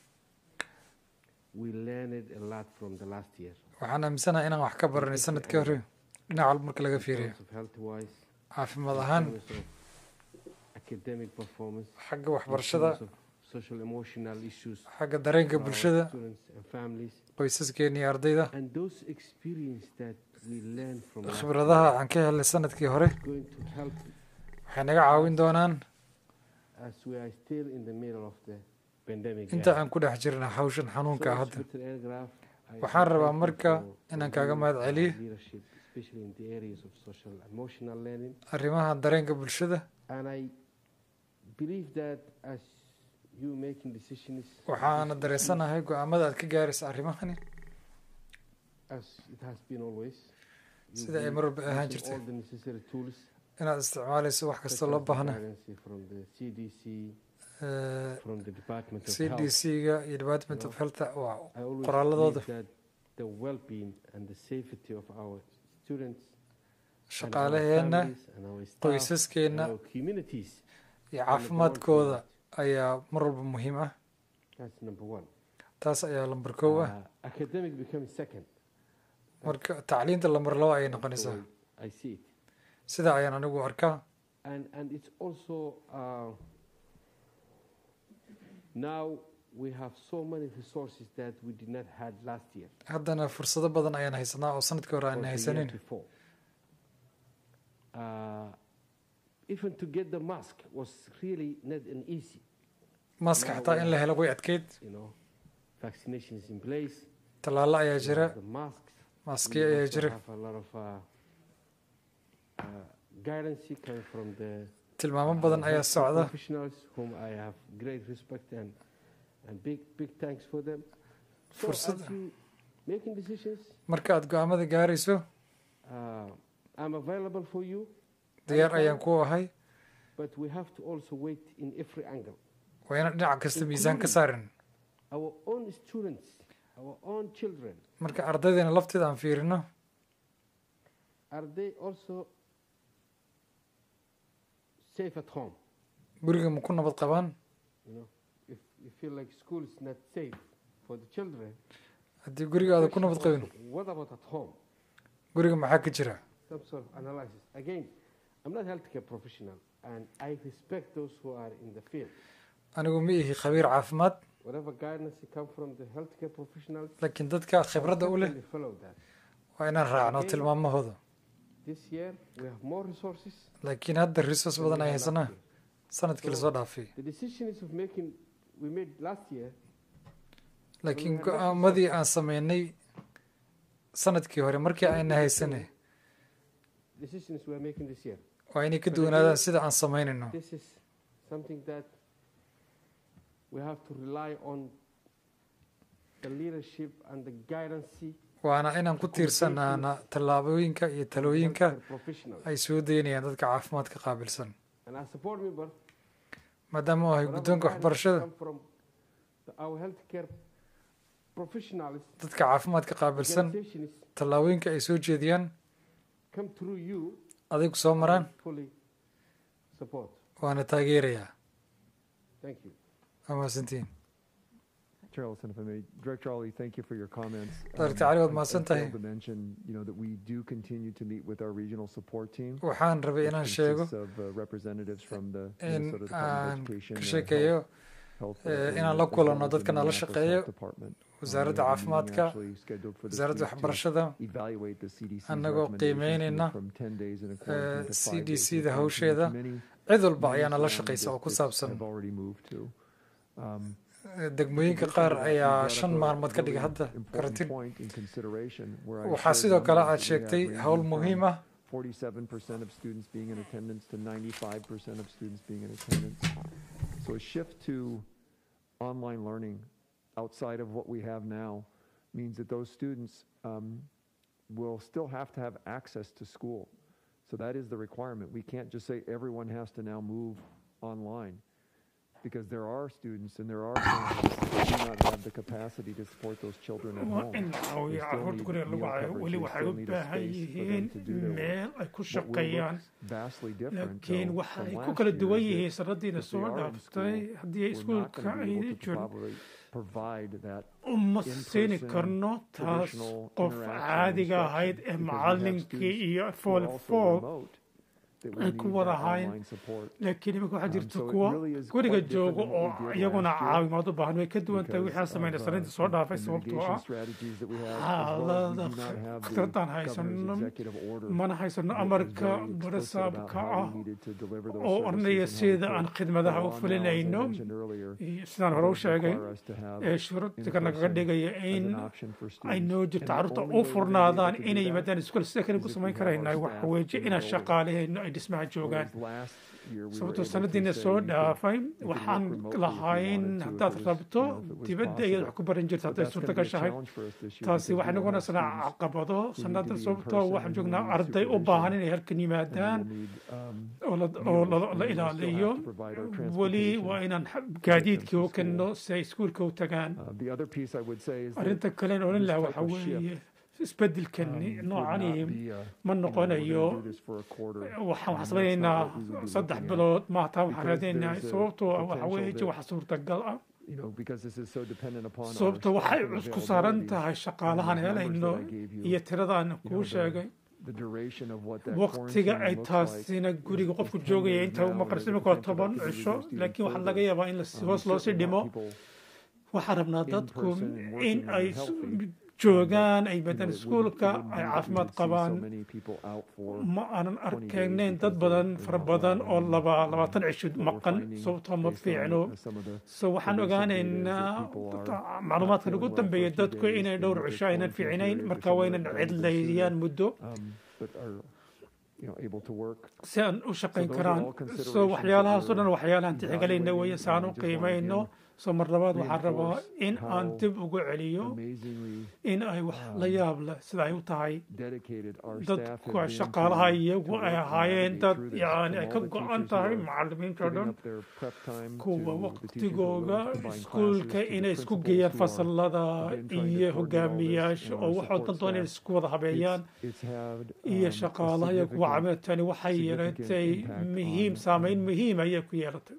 we learned a lot from the last year. waxaan aaminsanahay inaan wax ka baranay sanadkii hore dhinac walba marka laga in fiiriyo terms of health-wise, caafimaad in ahaan terms of academic performance, xagga in waxbarashada terms of social emotional issues xagga dareenka for our bulshada students and families. qoysaskeena iyo ardayda And those experience that we learned from last khibradaha year aan ka helnay sanadkii hore is going to help waxay naga caawin doonaan as we are still in the middle of the pandemic. inta era. aan ku dhex jirna hawshan xanuunka So, hadda Inspector Aircraft, I- waxaan I rabaa thank you marka for- for inaan kaaga your, mahad uh, celiyo leadership, especially in the areas of social emotional learning. arrimaha dareenka bulshada And I believe that as you making decisions, waxaana dareensanahay go-aamada aad ka gaaraysa arrimahani as it has been always, you sida ay will mar walba ahaan using jirtay all the necessary tools, inaad isticmaalayso wax such kasta as loo the baahna guidance from the CDC, Eh, from the Department of c Health. d c-ga iyo department you of know. health waa I always qoraaladooda believe that the well-being and the safety of our students and our shaqaalaheena families and our staff and qoysaskeena our communities iyo are number one caafimaadkooda priority. ayaa mar walba muhiim ah That's number one. taas ayaa lambar kow ah Uh, academic becomes second. marka tacliinta lambar labo ayay That's the noqonaysaa way I see it. sida ayaan anigu arkaa And and it's also uh, now we have so many resources that we did not had last year. haddana fursado badan ayaan haysanaa oo sanadkii hore or aan the year haysanin before. Uh, even to get the mask was really not an easy. maaska Now xataa we in la have, helo way adkeyd You know, vaccinations in place. tallaalo ayaa jira the masks. maski We ayaa also jira have a lot of uh, uh, guidance coming from the tilmaamo badan ayaa healthcare socda professionals whom I have great respect and and big big thanks for them. So Fursad- as you making decisions, marka aad go-aamada gaarayso uh, I'm available for you. diyaar anytime, ayaan ku ahay But we have to also wait in every angle. waa inaan dhinac kasta miisaan ka saarin Our own students, our own children, marka ardaydeena lafteeda aan fiirino are they also safe at home? guriga ma ku nabad qabaan You know, if you feel like school is not safe for the children, haddii gurigaada ku nabad qabin what about at home? guriga maxaa ka jira Some sort of analysis. Again, I'm not a healthcare professional, and I respect those who are in the field. anigu ma ihi khabiir caafimaad Whatever guidance come from the healthcare professionals, laakiin dadka khibradda u leh certainly follow that. waa inaan raacno Again, tilmaamahooda This year we have more resources. laakiin hadda resource badan ay haysanaa sanadkii lasoo dhaafay The decisions of making we made last year laakiin go-aamadii aan sameynay sanadkii hore markii ayna haysanay decisions we are making this year. waa inay ka But duwanaadaan again, sida aan samaynayno This is something that we have to rely on the leadership and the guidance waana inaan ku tiirsanaana tallaabooyinka iyo talooyinka professionals. ay soo daynayaan dadka caafimaadka qaabilsan And as a board member, maadaama uu ahay whatever guddoonka guidance waxbarashada come from the- our healthcare professionals dadka caafimaadka qaabilsan organizations tallaabooyinka ay soo jeediyaan come through you, adigu soo maraan I fully support. waana taageerayaa Thank you. waa mahadsantihiin Chair Ellison, if I may, Director Ali, thank you for your comments. Director Ali, waad I- I mahadsan failed tahay. to mention, you know, that we do continue to meet with our regional support team. Waxaan rabay which inaan consists sheego of, uh, representatives from the in Minnesota Department of aan Education, ka uh, sheekeeyo Health- Health, uh, eh, and inaan la as well kulanno as the dadka nala Minneapolis shaqeeyo Health Department. Um, we wasaaradda have a meeting caafimaadka actually scheduled for this wasaaradda week to waxbarashada evaluate the CDC's annagoo recommendations, qiimeynayna moving from 10 days in a eh, quarantine to five days in a CDC-da quarantine. hawsheeda Many- cid walba many ayaana la surrounding shaqaysa oo ku districts saabsan have already moved to. Um, Eh, degmooyinka qaar ayaa shan maalmood ka dhigay hadda karantiin waxaa sidoo kale aad sheegtay howl muhiim ah 47% of students being in attendance to 95% of students being in attendance. So a shift to online learning outside of what we have now means that those students um, will still have to have access to school. So that is the requirement. We can't just say everyone has to now move online because there are students and there are families that do not have the capacity to support those children at waa home. in la They caawiyo still carruurta need guriga lagu meal hayo coverage. weli They waxay still u need a baahan space for them yihiin to do their work. meel ay ku What will shaqeeyaan look vastly different, laakiin though, waxa from ay last ku kala year duwan is that yihiin sanadiina if they soo are in dhaaftay school, haddii ay we're not iskuulka gonna be able ayna to jirin probably provide that uma siini in-person, karno taas traditional qof interaction caadiga instruction ahayd ee because we have macallinkii students iyo who are fool also fool remote that we ay need ku wada that hayn online support. laakiin imika waxaa Um, jirta so it kuwa really is guriga quite different jooga than what oo we did iyaguna last year caawimaad u baahan way ka duwan tahay because wixii aan sameynay of, uh, sanaynta soo dhaafay the sababtoo mitigation ah strategies that we have, as well as we xaalada do not have the khibradaan governor's haysano executive order mana haysano that was amarka very explicit about barasaabka how ah we needed to deliver those oo services ornaya and how we sida could aan khidmadaha u go on now, as I fulinayno mentioned earlier, iyo sidaan hore u does sheegay require us to have ee shuruudka nagaga in-person dhigaya as in an option for ay students. noo And jirto the carruurta only u way we're gonna be able furnaadaan to do inay that yimaadaan iskuul sida kale ku is if samayn we have our karaynaa waxa staff weeye in inaan the building. shaqaalahayno ay dhismaha joogaan Whereas last year we were sababtoo able to sanadiina say soo you could- dhaafay you could work waxaan remotely if you lahayn wanted to, if haddaad it was, rabto you know, if it was dibadda ayaad wax possible. ku baran jirta But hadday that's suurta gonna be a gashahay challenge for us this year taasi because waxay we will have noqonaysaa students caqabado who need to sanada be in sababtoo person waxaan and joognaa who need arday u supervision baahan inay halkan and we yimaadaan will need, um, oo la- meals, oo la- and la we will still ilaaliyo have to provide our weli transportation waa inaan to get them gaadiidkii to u kenno si ay iskuulka u tagaan Uh, the other piece I would say is that arrinta kalen odhan this lahaa type waxa of shift, weeye isbedelkan um, would noocani not be, uh, ma you know, we're noqonayo gonna do this for a quarter. waxaan Um, wax that's samaynaynaa not what we would be saddex looking at. bilood maataa waxaan Because raadinaynaa there's a sababtoo ah waxa potential weeye that- waxa suurtagal ah you know, because this is so dependent upon our sababta waxay staffing cusku saaran availabilities tahay and shaqaalahan those numbers helayno that I gave you, iyo tiradaan you know, kuu the- sheegay the duration of what that waqtiga ay quarantine looks like taasina guriga is- qofku is 10 joogaya days inta now, uma and qarsi there's a imika waa potential toban that could be cisho reduced even laakiin waxaa further. laga yaabaa in la Um, hoos we loo sii certainly dhimo want people waxaan rabnaa dadku in-person and in working ay and healthy joogaan ay badaan iskuulka ay caafimaad qabaan ma aanan arkaynayn dad badan fara badan oo laba labaatan cisho maqan sababtoo ma fiicno so waxaan ogaanaynaa macluumaadkan ugu dambeeya dadku inay dhowr cisho aynan fiicinayn marka waynan cidlaydiyaan muddo si aan u shaqayn karaan so waxyaalahaas o dhan waxyaalahan tixgelayna weeye si aan u qiimayno so mar labaad waxaan rabaa in aan dib ugu celiyo in ay wax la yaab leh sida ay u tahay dadku shaqaalaha iyagu ay ahaayeen dad yani ay ka go-an tahay macalimiinta dhan kuwa waqtigooga iskuulka inay isku geeyaan fasalada iyo hogaamiyaasha oo waxoo dan doon inay isku wada habeeyaan iyo shaqaalaha iyo kuwa cameetani waxay yeelatay muhiim saameyn muhiim ayay ku yeelatay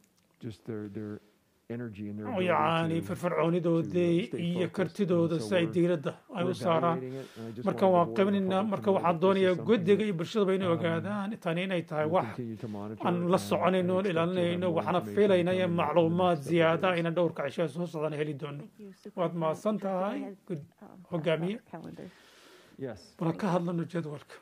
yani firfircoonidoodii iyo kartidooda si ay diiradda ay u saaraan marka waan qabinaynaa marka waxaan doonayaa guddiga iyo bulshadaba inay ogaadaan tani inay tahay wax aan la soconayno oon ilaalinayno waxaana filaynaya macluumaad ziyaada ayna dhowrka cishaa soo socdaan heli doono waad mahadsan tahay hogaamiye bala ka hadlano jadwalka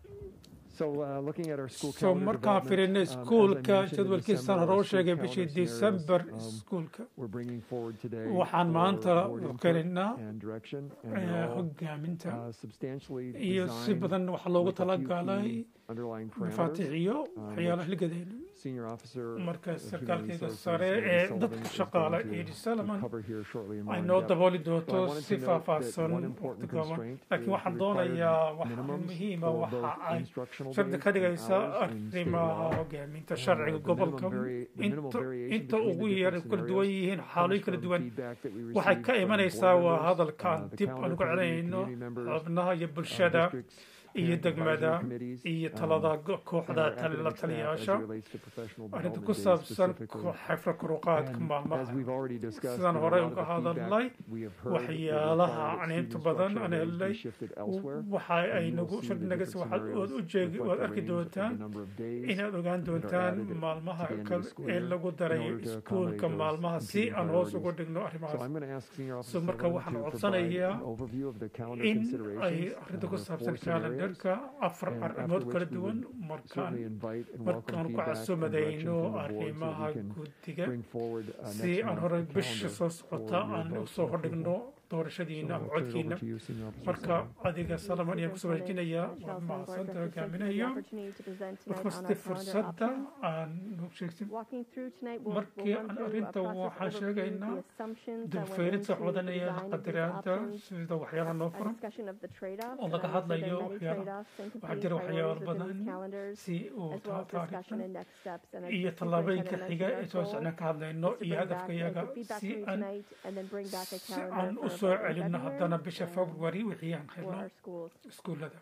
so markaan fiirino iskuulka jadwalkiisaan hore u sheegay bishii december iskuulka waxaan maanta keenaynaa hogaaminta iyo si badan waxa loogu talagalay mafaatixiyo waxyaalaha ligadayna marka sarkaalkayga sare ee dadka shaqaala edi salaman ay noo dabooli doonto si faahfaahsan laakiin waxaan doonayaa waxa muhiima waxa ay shardi ka dhigaysa arrimaha hogaaminta sharciga gobolka inta ugu yar kala duwan yihiin xaalooyin kala duwan waxay ka imanaysaa waa hadalkaan dib aan uga celinayno xubnaha iyo bulshada iyo degmada iyo talada kooxda la taliyaasha arrinta ku saabsan xafra kuruqaadka maalmaha sidaan horey uga hadalnay waxyaalaha aan inta badan aan helnay waxa ay nagu shardinagas waxaad ood u jeegi waad arki doontaan inaad ogaan doontaan maalmaha ee lagu daray iskuulka maalmaha si aan hoos ugu dhigno arrimahaas so marka waxaan codsanayaa in ay arrinta ku saabsan calendarka afar arrimood kala duwan markaan markaan ku casumadayno arrimaha guddiga si aan hore bisha soo socota aan usoo hordhigno doorashadiina ama codkiina marka adiga salaman ayaan kusoo wareejinayaa waa mahadsanta hogaaminaya markasti fursadda aan sheegsin markii aan arrinta waxaan sheegaynaa dulfeerid socdanaya qadaraada sida waxyaalaha noo furan oo laga hadlayo waxyaala waxaa jira waxyaalo badan si uu taariikhda iyo tallaabooyinka xiga ee soo socnaan ka hadlayno iyo hadafka yaga si aan si aan u soo celino haddana bisha february wixii aan helno iskuullada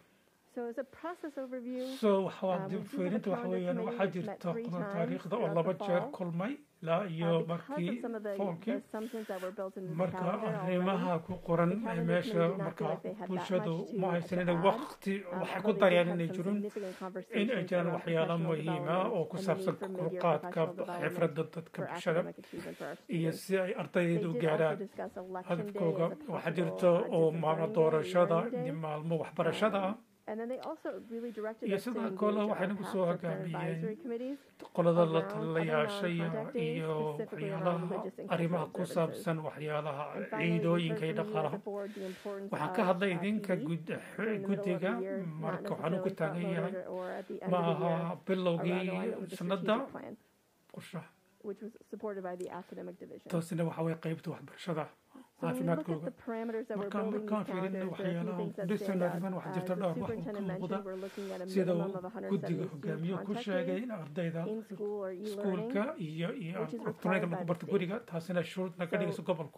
so waxaa dib fiirinta waxa weeyaan waxaa jirta qodan taariikhda oo laba jeer kulmay ilaa iyo markii foolkii marka arrimaha ku qoran ee meesha marka bulshadu ma haysan inay waqti waxay ku darayaan inay jirin in ay jiraan waxyaalo muhiima oo ku saabsan kurqaadka xifradda dadka bulshada iyo si ay ardaydeeda u gaaraan hadafkooga waxaa jirta oo maalmo doorashada iyo maalmo waxbarashada ah iyo sidoo kale waxay nagu soo hogaamiyeen qolada la taliyaashaya iyo waxyaalaha arrimaha ku saabsan waxyaalaha ciidooyinka iyo dhaqaalaha waxaan ka hadlay idinka guddiga marka waxaan ugu taagan yahay ma aha bilowgii sanadda qorshaha taasina waxa way qaybta waxbarashada caafimaadkooga markaan markaan fiirino waxyaalaha dhisan arriman waxaa jirta dhowr wax oo ka muuqda sida uu guddiga hogaamiyo ku sheegay in ardayda iskuulka iyo iyo elektroniga lagu barto guriga taasina shuruud naga dhigayso gobolku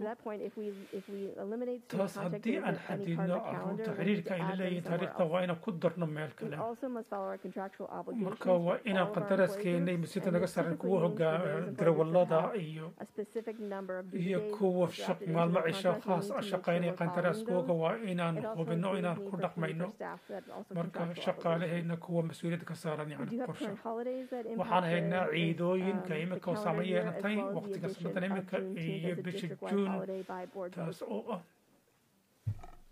taas haddii aan xadidno caruurta xiriirka ay la leeyihiin taariikhda waa inaan ku darno meel kale marka waa inaan qandaraaskeenay masjidda naga saran kuwa hogaa darawallada iyo iyo kuwa maalmo cisho khaas a shaqaynaya qandaraaskooga waa inaan hubino inaan ku dhaqmayno marka shaqaalahayna kuwa mas-uuliyadda ka saaran yani qorshe waxaan haynaa ciidooyinka imika oo saama yeelatay waqtiga sanadan imika iyo bisha juun taas oo ah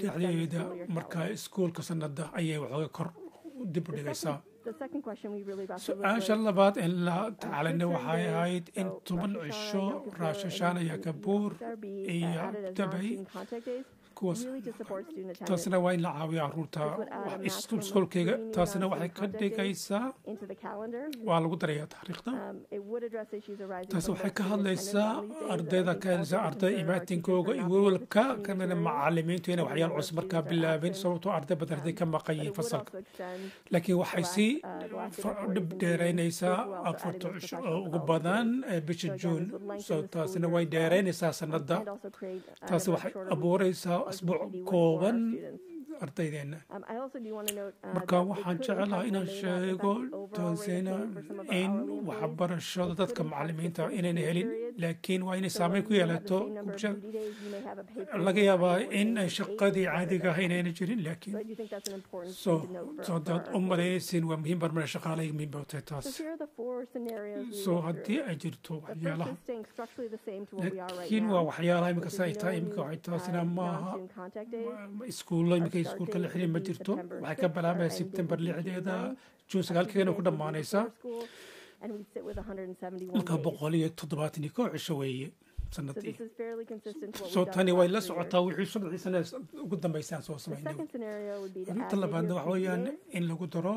dhexdeeda marka iskuulka sanada ayay waxooga kor dib u dhigaysaa The second question we really wrestled with su-aasha was, labaad in la uh, tacaalinay kids waxay are ahayd in so toban Rosh Hashanah, cisho Yom Kippur, raashashaan and iyo Eid kabuur al-Fitr be, uh, iyo added as dabay non-student contact days, kuwaas really to support student attendance. taasina waa in la caawiyo caruurta This would add a wax maximum of iskuulkayga three new taasina waxay non-student ka contact days dhigaysaa into the calendar. waa lagu darayaa taariikhda Um, it would address issues arising taasi from waxay both ka student hadlaysaa attendance on these days, and I ardayda think ka helsa also arday concern our imaatinkooga teachers iyo for not being able to welwelka continue kanana materials macalimiintu inay for the waxyaal number of cusub markaa students that bilaabeen absent. sababtoo arday badan arday ka But maqayiin it would fasalka also extend laakiin the waxay last, sii uh, the last day fa- before dhib Eid in June. dheeraynaysaa This will also add afarta in those cisho oo professional ugu development badan days. ee bisha So again, juun this would lengthen so the school taasina year way as well, dheeraynaysaa um, sanada and also create uh, taasi a waxay shorter week abuuraysaa of asbuuc GCD work for our kooban students. ardaydeena Um, I also do want to note uh, marka that it waxaan could jecelahay impact inaan or may not sheego impact the overall rate of taasina pay for some of our in hourly employees. waxbarashada dadka macalimiinta inayna helin laakiin waa inay saameyn ku yeelato bulshada laga yaabaa in ay shaqadii caadiga ah inayna jirin laakiin so so haddaad u malaynaysiin waa muhiim barmana shaqaalay muhiim bay u tahay taas so haddii ay jirto waxyaalaha laakiin waa waxyaalaha imika sa ay tahay imika waxay taasina maaha iskuullo imika iskuulka la xiriir ma jirto waxay ka bilaabaya sebtembar lixdeeda juun sagaalkeena ku dhammaanaysa marka boqol iyo toddobaatan iyo koo cisho weeye sanadii so tani way la socotaa wixii soddoxii sane ugu dambaysaan soo samaynay inta labaadna waxa weeyaan in lagu daro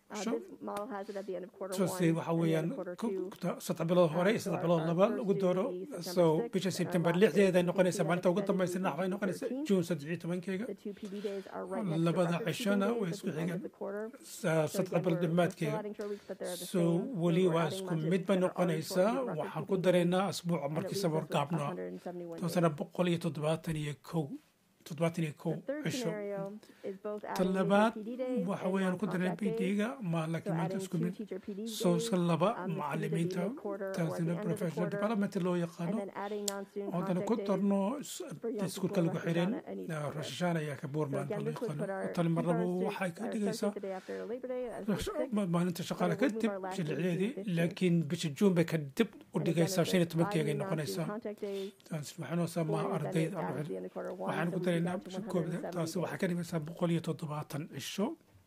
sose waxa weeyaan saddex bilood hore iyo saddex bilood laba lagu dooro so bisha sebtembar lixdeeda ay noqonaysaa maalinta ugu dambaysa nax way noqonaysaa juun saddex iyo tobankeega labada cishona way isku xigaan saddex bilood dhammaadkeega so weli waa isku mid bay noqonaysaa waxaan ku daraynaa asbuuca markii safar gaabnaa taasana boqol iyo toddobaatan iyo kow toddobaatan iyo kow cisho ta labaad waxa weeyaan ku daray b d-ga ma laakiin maanta isku mid soo iska laba macalimiinta taasina professional development loo yaqaano haddana ku darno iskuulka lagu xirin rashashaan ayaa ka buurmaanta loo yaqaano tani marnaba waxay ka dhigaysaa maalinta shaqaale kadib bisha lixdeedii laakiin bisha juun bay ka dib u dhigaysaa shan iyo tobankeegay noqonaysaa waxaanoo samaa ardayda waxaan ku daraynaa bisha koobda taasi waxay ka dhigaysaa boqol iyo toddobaatan cisho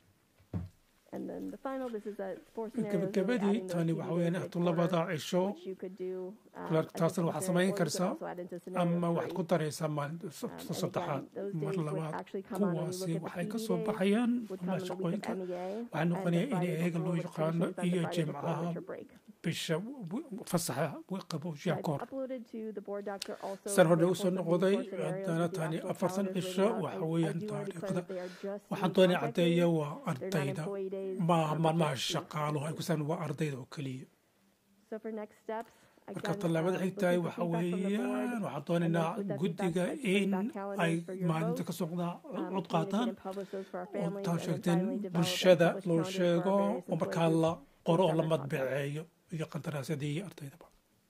gabagabadii tani waxa weeyaan ahtu labada cisho taasna waxaad samayn karsaa ama waxaad ku daraysaa maalinta saddexaad mar labaad kuwaasi waxay ka soo baxayaan shaqooyinka waxaa noqonaya in eega loo yaqaano iyo jimcaha bisha fasaxa qabowshiya koor san hore usoo noqday haddana tani afartan cisho waxa weeyaan taariikhda waxaan doonay caddeeya waa ardayda maaha maalmaha shaqaaluhu ay kusaan waa ardayda oo keliya marka tallaabada xigtahay waxa weeyaan waxaan doonaynaa guddiga in ay maalinta ka socdaa cod qaataan oo taa sheegteen bulshada loo sheego oo markaa la qoro oo la madbaceeyo iyo qandaraasyadii ardaydaba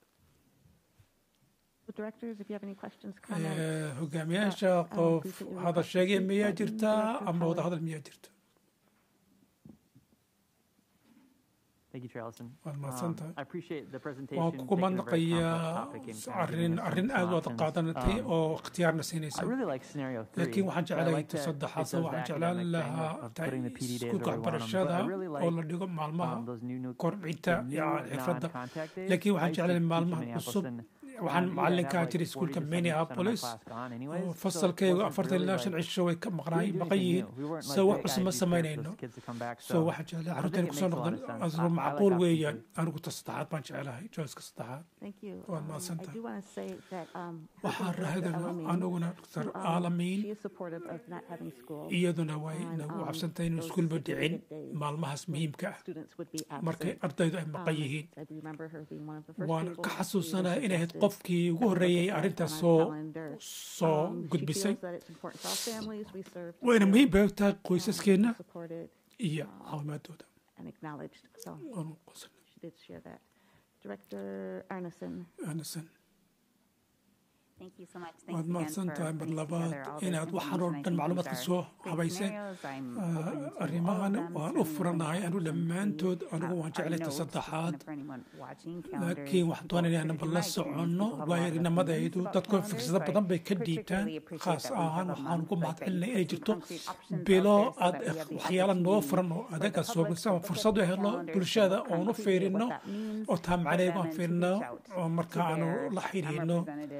hogaamiyaasha qof hadal sheegaya miyaa jirtaa ama wada hadal miyaa jirta waan kugu mahadnaqayaa arrin arrin aad u aad qaadanatay oo ikhtiyaarna siinaysa laakiin waxaan jeclahay ta saddexaad waxaan jeclaan lahaa iskuulka waxbarashada oo la dhigo maalmaha kordhinta xirfadda laakiin waxaan jeclahay maalmaha cusub waxaan macalinkaa jiray iskuulka minneapolis fasalkaygu afartan ilaa shan cisho way ka maqnaay maqan yihiin so wax cusub ma samaynayno so waxaan jeclahay carruurtayna kusoo noqdan asro macquul weeyaan anigu ta saddexaad baan jeclahay joyska saddexaad waad mahadsantahay waxaan rahadana aniguna dr aalamiin iyaduna way nagu cabsantahay inuu iskuulba dhicin maalmahaas muhiimka ah markay ardaydu ay maqan yihiin waan ka xasuusanaya inay ahayd qofkii ugu horreeyay arrintaas soo soo gudbisay wayna muhiim bay tahay qoysaskeenna iyo caawimaadooda Arneson waad mahadsan tahay mar labaad inaad waxaan oo dhan macluumaadka soo habayseen arrimahan waan u furanahay anu dhammaantood anigu waan jeclay ta saddexaad laakiin waxaan doonaya inaan la soconno waayarinimadaydu dadku fiksado badan bay ka dhiibtaan khaas ahaan waxaan ugu mahadcelinay inay jirto bilo aad waxyaala noo furan oo adaga soobisa fursad u helo bulshada oon u fiirino oo taa macnaheegu aan fiirino oo marka aanu la xiriirno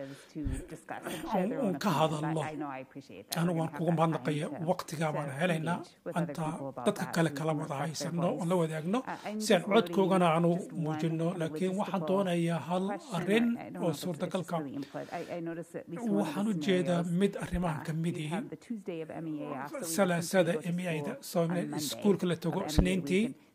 un ka hadalno anigu waan kugu mahadnaqaya waqtigaa baan helaynaa anta dadka kale kala wada haysano oon la wadaagno si aan codkoogana aanu muujino laakiin waxaan doonayaa hal arrin oo suurtagalka waxaan u jeedaa mid arrimahan ka mid ihi salaasada emiyayda soo iskuulka la tago isniintii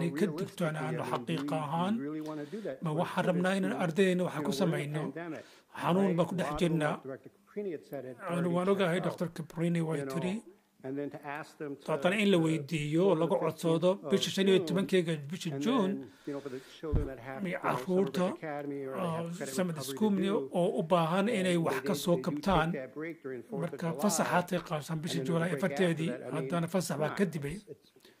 inaanay ka digtoonaano xaqiiqa ahaan ma waxaan rabnaa inaan ardaydeena wax ku samayno xanuun baan ku dhex jirnaa waan ogahay dr cabrini way tiri daatana in la weydiiyo oo laga codsoodo bisha shan iyo tobankeyga bisha juun caruurta samad iskuumni oo u baahan inay wax ka soo kabtaan marka fasaxaatay qaabsan bisha juulaay afarteedii haddana fasax baa ka dibay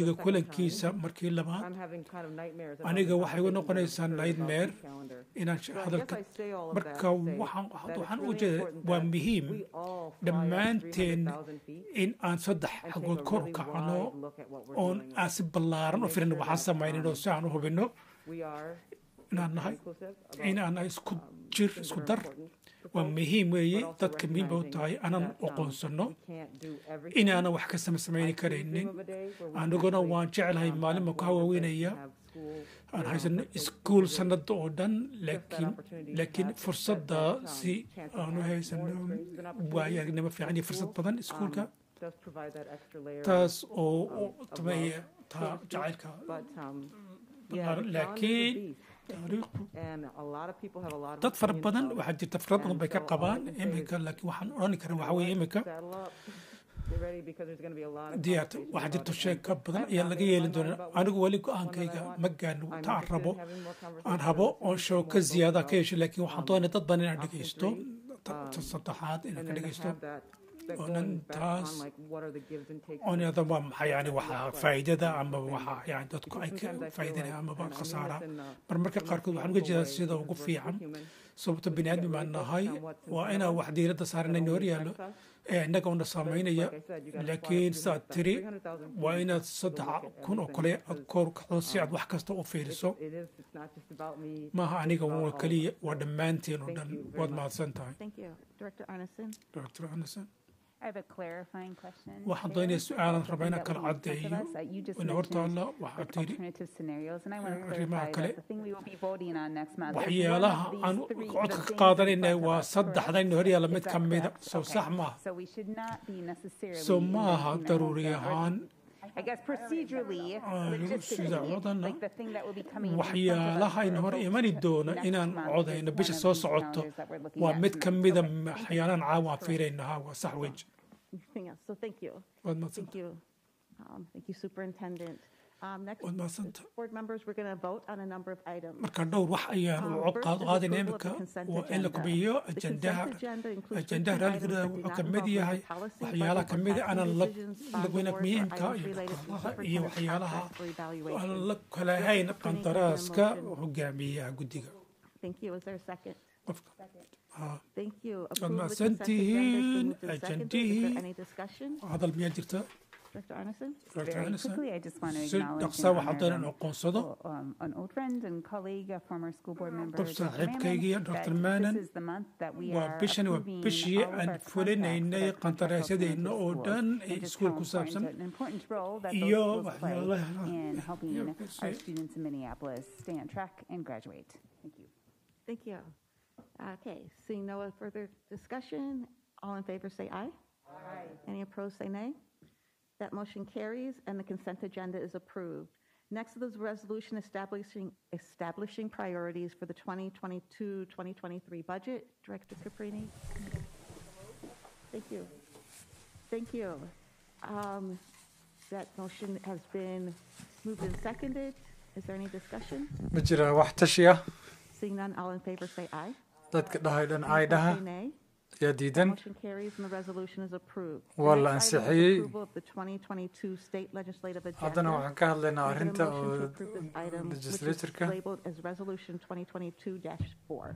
guddiga kulankiisa markii labaad aniga waxay igu noqonaysaa nightmare inaan hadalka marka waxaan u jeeda waa muhiim dhammaanteen in aan saddex xagood kor u kacno oon aan si ballaaran u firin waxaan samaynin oo si aan u hubinno inaan nahay inaan nahay isku jir isku dar waa muhiim weeye dadka muhiim ba u tahay aanan aqoonsano inaanan wax ka samasamayni karaynin aniguna waan jeclahay maalin baan ku hawaaweynaya aan haysano iskuul sanada oo dhan laakiin laakiin fursadda si aan u haysano waayo aragnimo fiican iyo fursad badan iskuulka taas oo tameeya taa jacaylka ballaaran laakiin taariikhdu dad fara badan waxaa jirta fikrad badan bay ka qabaan iminka laakiin waxaan odhani karin waxa weeye iminka diyaarta waxaa jirta sheeg ka badan ayaa laga yeelin doonaa anigu weli go-aankayga ma gaarno ta aan rabo aan rabo oo show ka ziyaada ka yeesho laakiin waxaan doonaya dad badan inaan dhegeysto ta saddexaad inaan ka dhegeysto oonan taas oonada waa maxay yani waxaa faa'iidada ama waxaa yani dadku ay ka faa'iidanaya amaba khasaara marmarka qaarkood waxaan uga jeedaa sida ugu fiican sababta bini aadmi baan nahay waa inaan wax diiradda saaranayna hor yaallo ee innaga una saamaynaya laakiin saad tiri waa inaad saddex kun oo kale aad koor kacdo si aad wax kasta u fiiriso maaha aniga waa keliya waa dhammaanteen oo dhan waad mahadsan tahay dr anderson waxaan doonaya su-aalan raba inaan kala caddeeyo ina hortaalla waxaa tiri arrimaha kale waxyaalaha aan codka ka qaadanayna waa saddexdayna hor yaalla mid ka mida soo sax maaha soo maaha daruuri ahaan sida codana waxyaalahayn hor imani doona inaan codayno bisha soo socoto waa mid ka mida waxyaalaan caawa fiiraynaha waa sax wej So thank you. Thank you. Um, thank you, Superintendent. Um, next, board members, we're going to vote on a number of items. marka dhowr wax ayaan u qaadqaadin imika waa in la kubiyo ajendaha ajendaha raaligooda wuxuu ka mid yahay waxyaalaha ka mid aanan lagweyna muhiimka iyo waxyaalaha aan la kala hayn qandaraaska hogaamiyaha guddiga Thank you. Is there a second? Thank you. waad mahadsantihiin ajendihii Any discussion? hadal miyaa jirta Dr. Arneson? Dr. Anderson quickly, I just want to si acknowledge dhaqsa and waxaan honor, doonaan um, aqoonsado um, an old friend and colleague, a former school board member, qof Dr. saaxiibkaygiiyo Mannon, dr that manan this is the month that we waa are bishani waa approving bishii all of aan our contracts fulinaynay that are qandaraasyadeenna oo schools. dhan ee And just iskuul how ku important saabsan an important role that those iyo schools play waxyaalaha in helping iyo our si- students in Minneapolis stay on track and graduate. Thank you. Thank you. Okay, seeing no further discussion, all in favor say aye. Aye. Any opposed say nay. That motion carries and the consent agenda is approved. Next is a resolution establishing, establishing priorities for the 2022-2023 budget. Director Caprini. Thank you. Thank you. Um, That motion has been moved and seconded. Is there any discussion? ma jiraa wax tashi ah Seeing none, all in favor say aye. dadka dhahay dhan Any ay opposed dhaha say nay. yaa diidan Motion carries and the resolution is approved. The Waa la next item is ansixiyey. Approval of the 2022 state legislative agenda. haddana waxaan ka hadlaynaa Can I get a arrinta motion to oo approve this item, which is legislatureka Labeled as resolution 2022-4.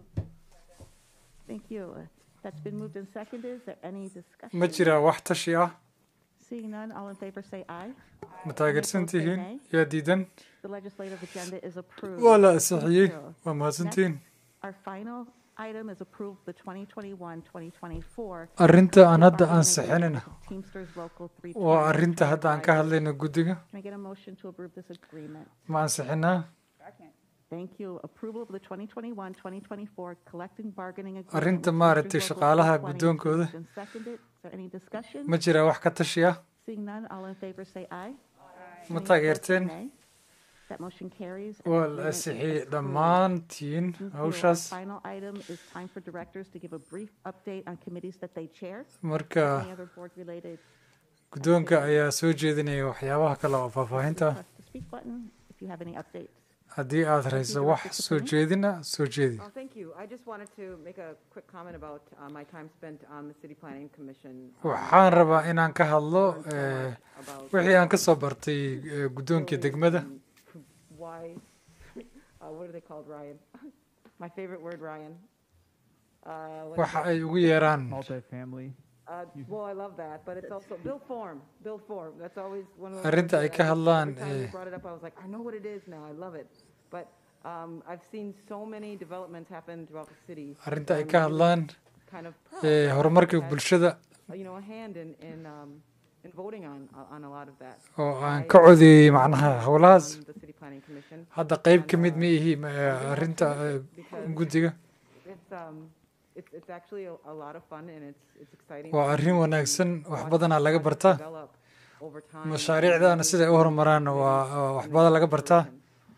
Thank you. That's been moved and seconded. Is there any discussion? ma jiraa wax tashi ah Seeing none, all in favor say aye. ma taageersan Any opposed say tihiin nay. yaa diidan The legislative agenda is approved. waa la Thank ansixiyey you. waa mahadsantihiin Next, Our final item is approve the 2021-2024. arrinta aan hadda bargaining ansixinayna agreement with Teamsters Local waa 320. arrinta hadda aan ka hadlayno guddiga Can I get a motion to approve this agreement? ma ansixinaa Thank you. Approval of the 2021-2024 collective bargaining agreement. arrinta with maaragtay Teamsters Local shaqaalaha 320 guddoonkooda has been seconded. Is there any discussion? ma jiraa wax ka tashi ah Seeing none, all in favor say aye. ma Any taageerteen opposed, say nay. That motion carries. and waa the la agreement is ansixiyey approved. dhammaantiin Thank you. Our hawshaas final item is time for directors to give a brief update on committees that they chair. Marka, Any other board-related guddoonka ayaa soo jeedinaya waxyaabaha kale oo faahfaahinta ah press the speak button if you have any updates. haddii aad hayso wax soo jeedina soo jeedi Oh, thank you. I just wanted to make a quick comment about uh, my time spent on the City Planning Commission. um, waxaan rabaa inaan ka hadlo eh, wixii aan ka soo bartay eh, guddoonkii degmada Why, uh, what are they called, Ryan? My favorite word, Ryan. Uh, what is waxa it? ay ugu yeeraan Multifamily. Uh, well, I love that, but it's also build form, build form. That's always one of those. Arrinta things ay that ka I- hadlaan, Every time you eh, brought it up, I was like, I know what it is now. I love it. But um, I've seen so many developments happen throughout the city. arrinta ay I'm ka really hadlaan kind of proud eh, that horumarka I've had, bulshada uh, You know, a hand in, in, um, in voting on, on a lot of that. oo aan I ka codeeyey macnaha howlahaas on the City Planning Commission. hadda qayb ka and, mid uh, ma ihi ma- eh, arrinta eh, because guddiga It's, um, it's, it's actually a, a lot of fun and it's, it's exciting. waa to arrin wanaagsan wax watch badanaa laga projects bartaa develop over time. mashaariicdaana siday u horumaraan waa waa wax badan laga bartaa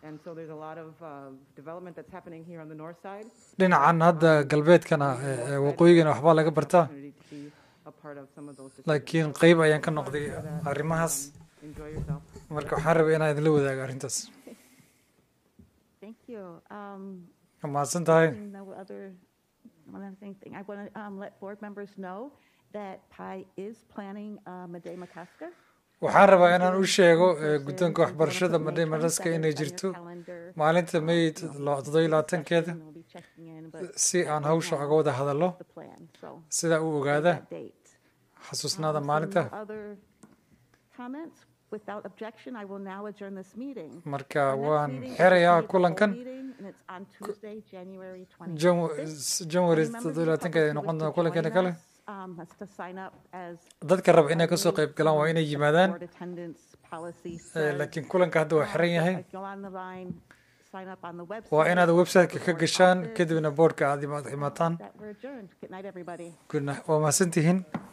And so there's a lot of uh, development that's happening here on the north side. dhinacan hadda galbeedkana ee- ee waqooyigana waxbaa laga bartaa Opportunity to be a part of some of those laakiin qeyb ayaan ka noqday arrimahaas Enjoy yourself. marka waxaan rabay inaan idinla wadaago arrintaas Thank you. Um, Waa mahadsan tahay seeing No other, one other thing, thing. I want to um, let board members know that PI is planning um, a day Makaska. waxaan rabaa inaan u sheego ee, guddoonka waxbarashada madhe madhaska inay jirto maalinta may toddobiyo labaatankeeda si aan hawsha uga wada hadallo sida u ogaada xasuusnaada maalinta No other comments? Without objection, I will now adjourn this meeting. Marka Our next waan meeting is xirayaa the full kulankan. meeting, and it's on Tuesday, January 26th. Jan- January Any members of the toddobiyo labaatankeeda ay public who noqon wish doona to kulankeena join kale us, um, has to sign up as dadka raba inay kasoo qayb galaan waa inay yimaadaan board attendance policy Ee, says. laakiin kulanka hadda waa xiran yahay Go on the line, sign up on the website. waa inaad website-ka ka gashaan kadibna boardka aad imaad- imaataan That we're adjourned. Good night, everybody. Good night. waa mahadsantihiin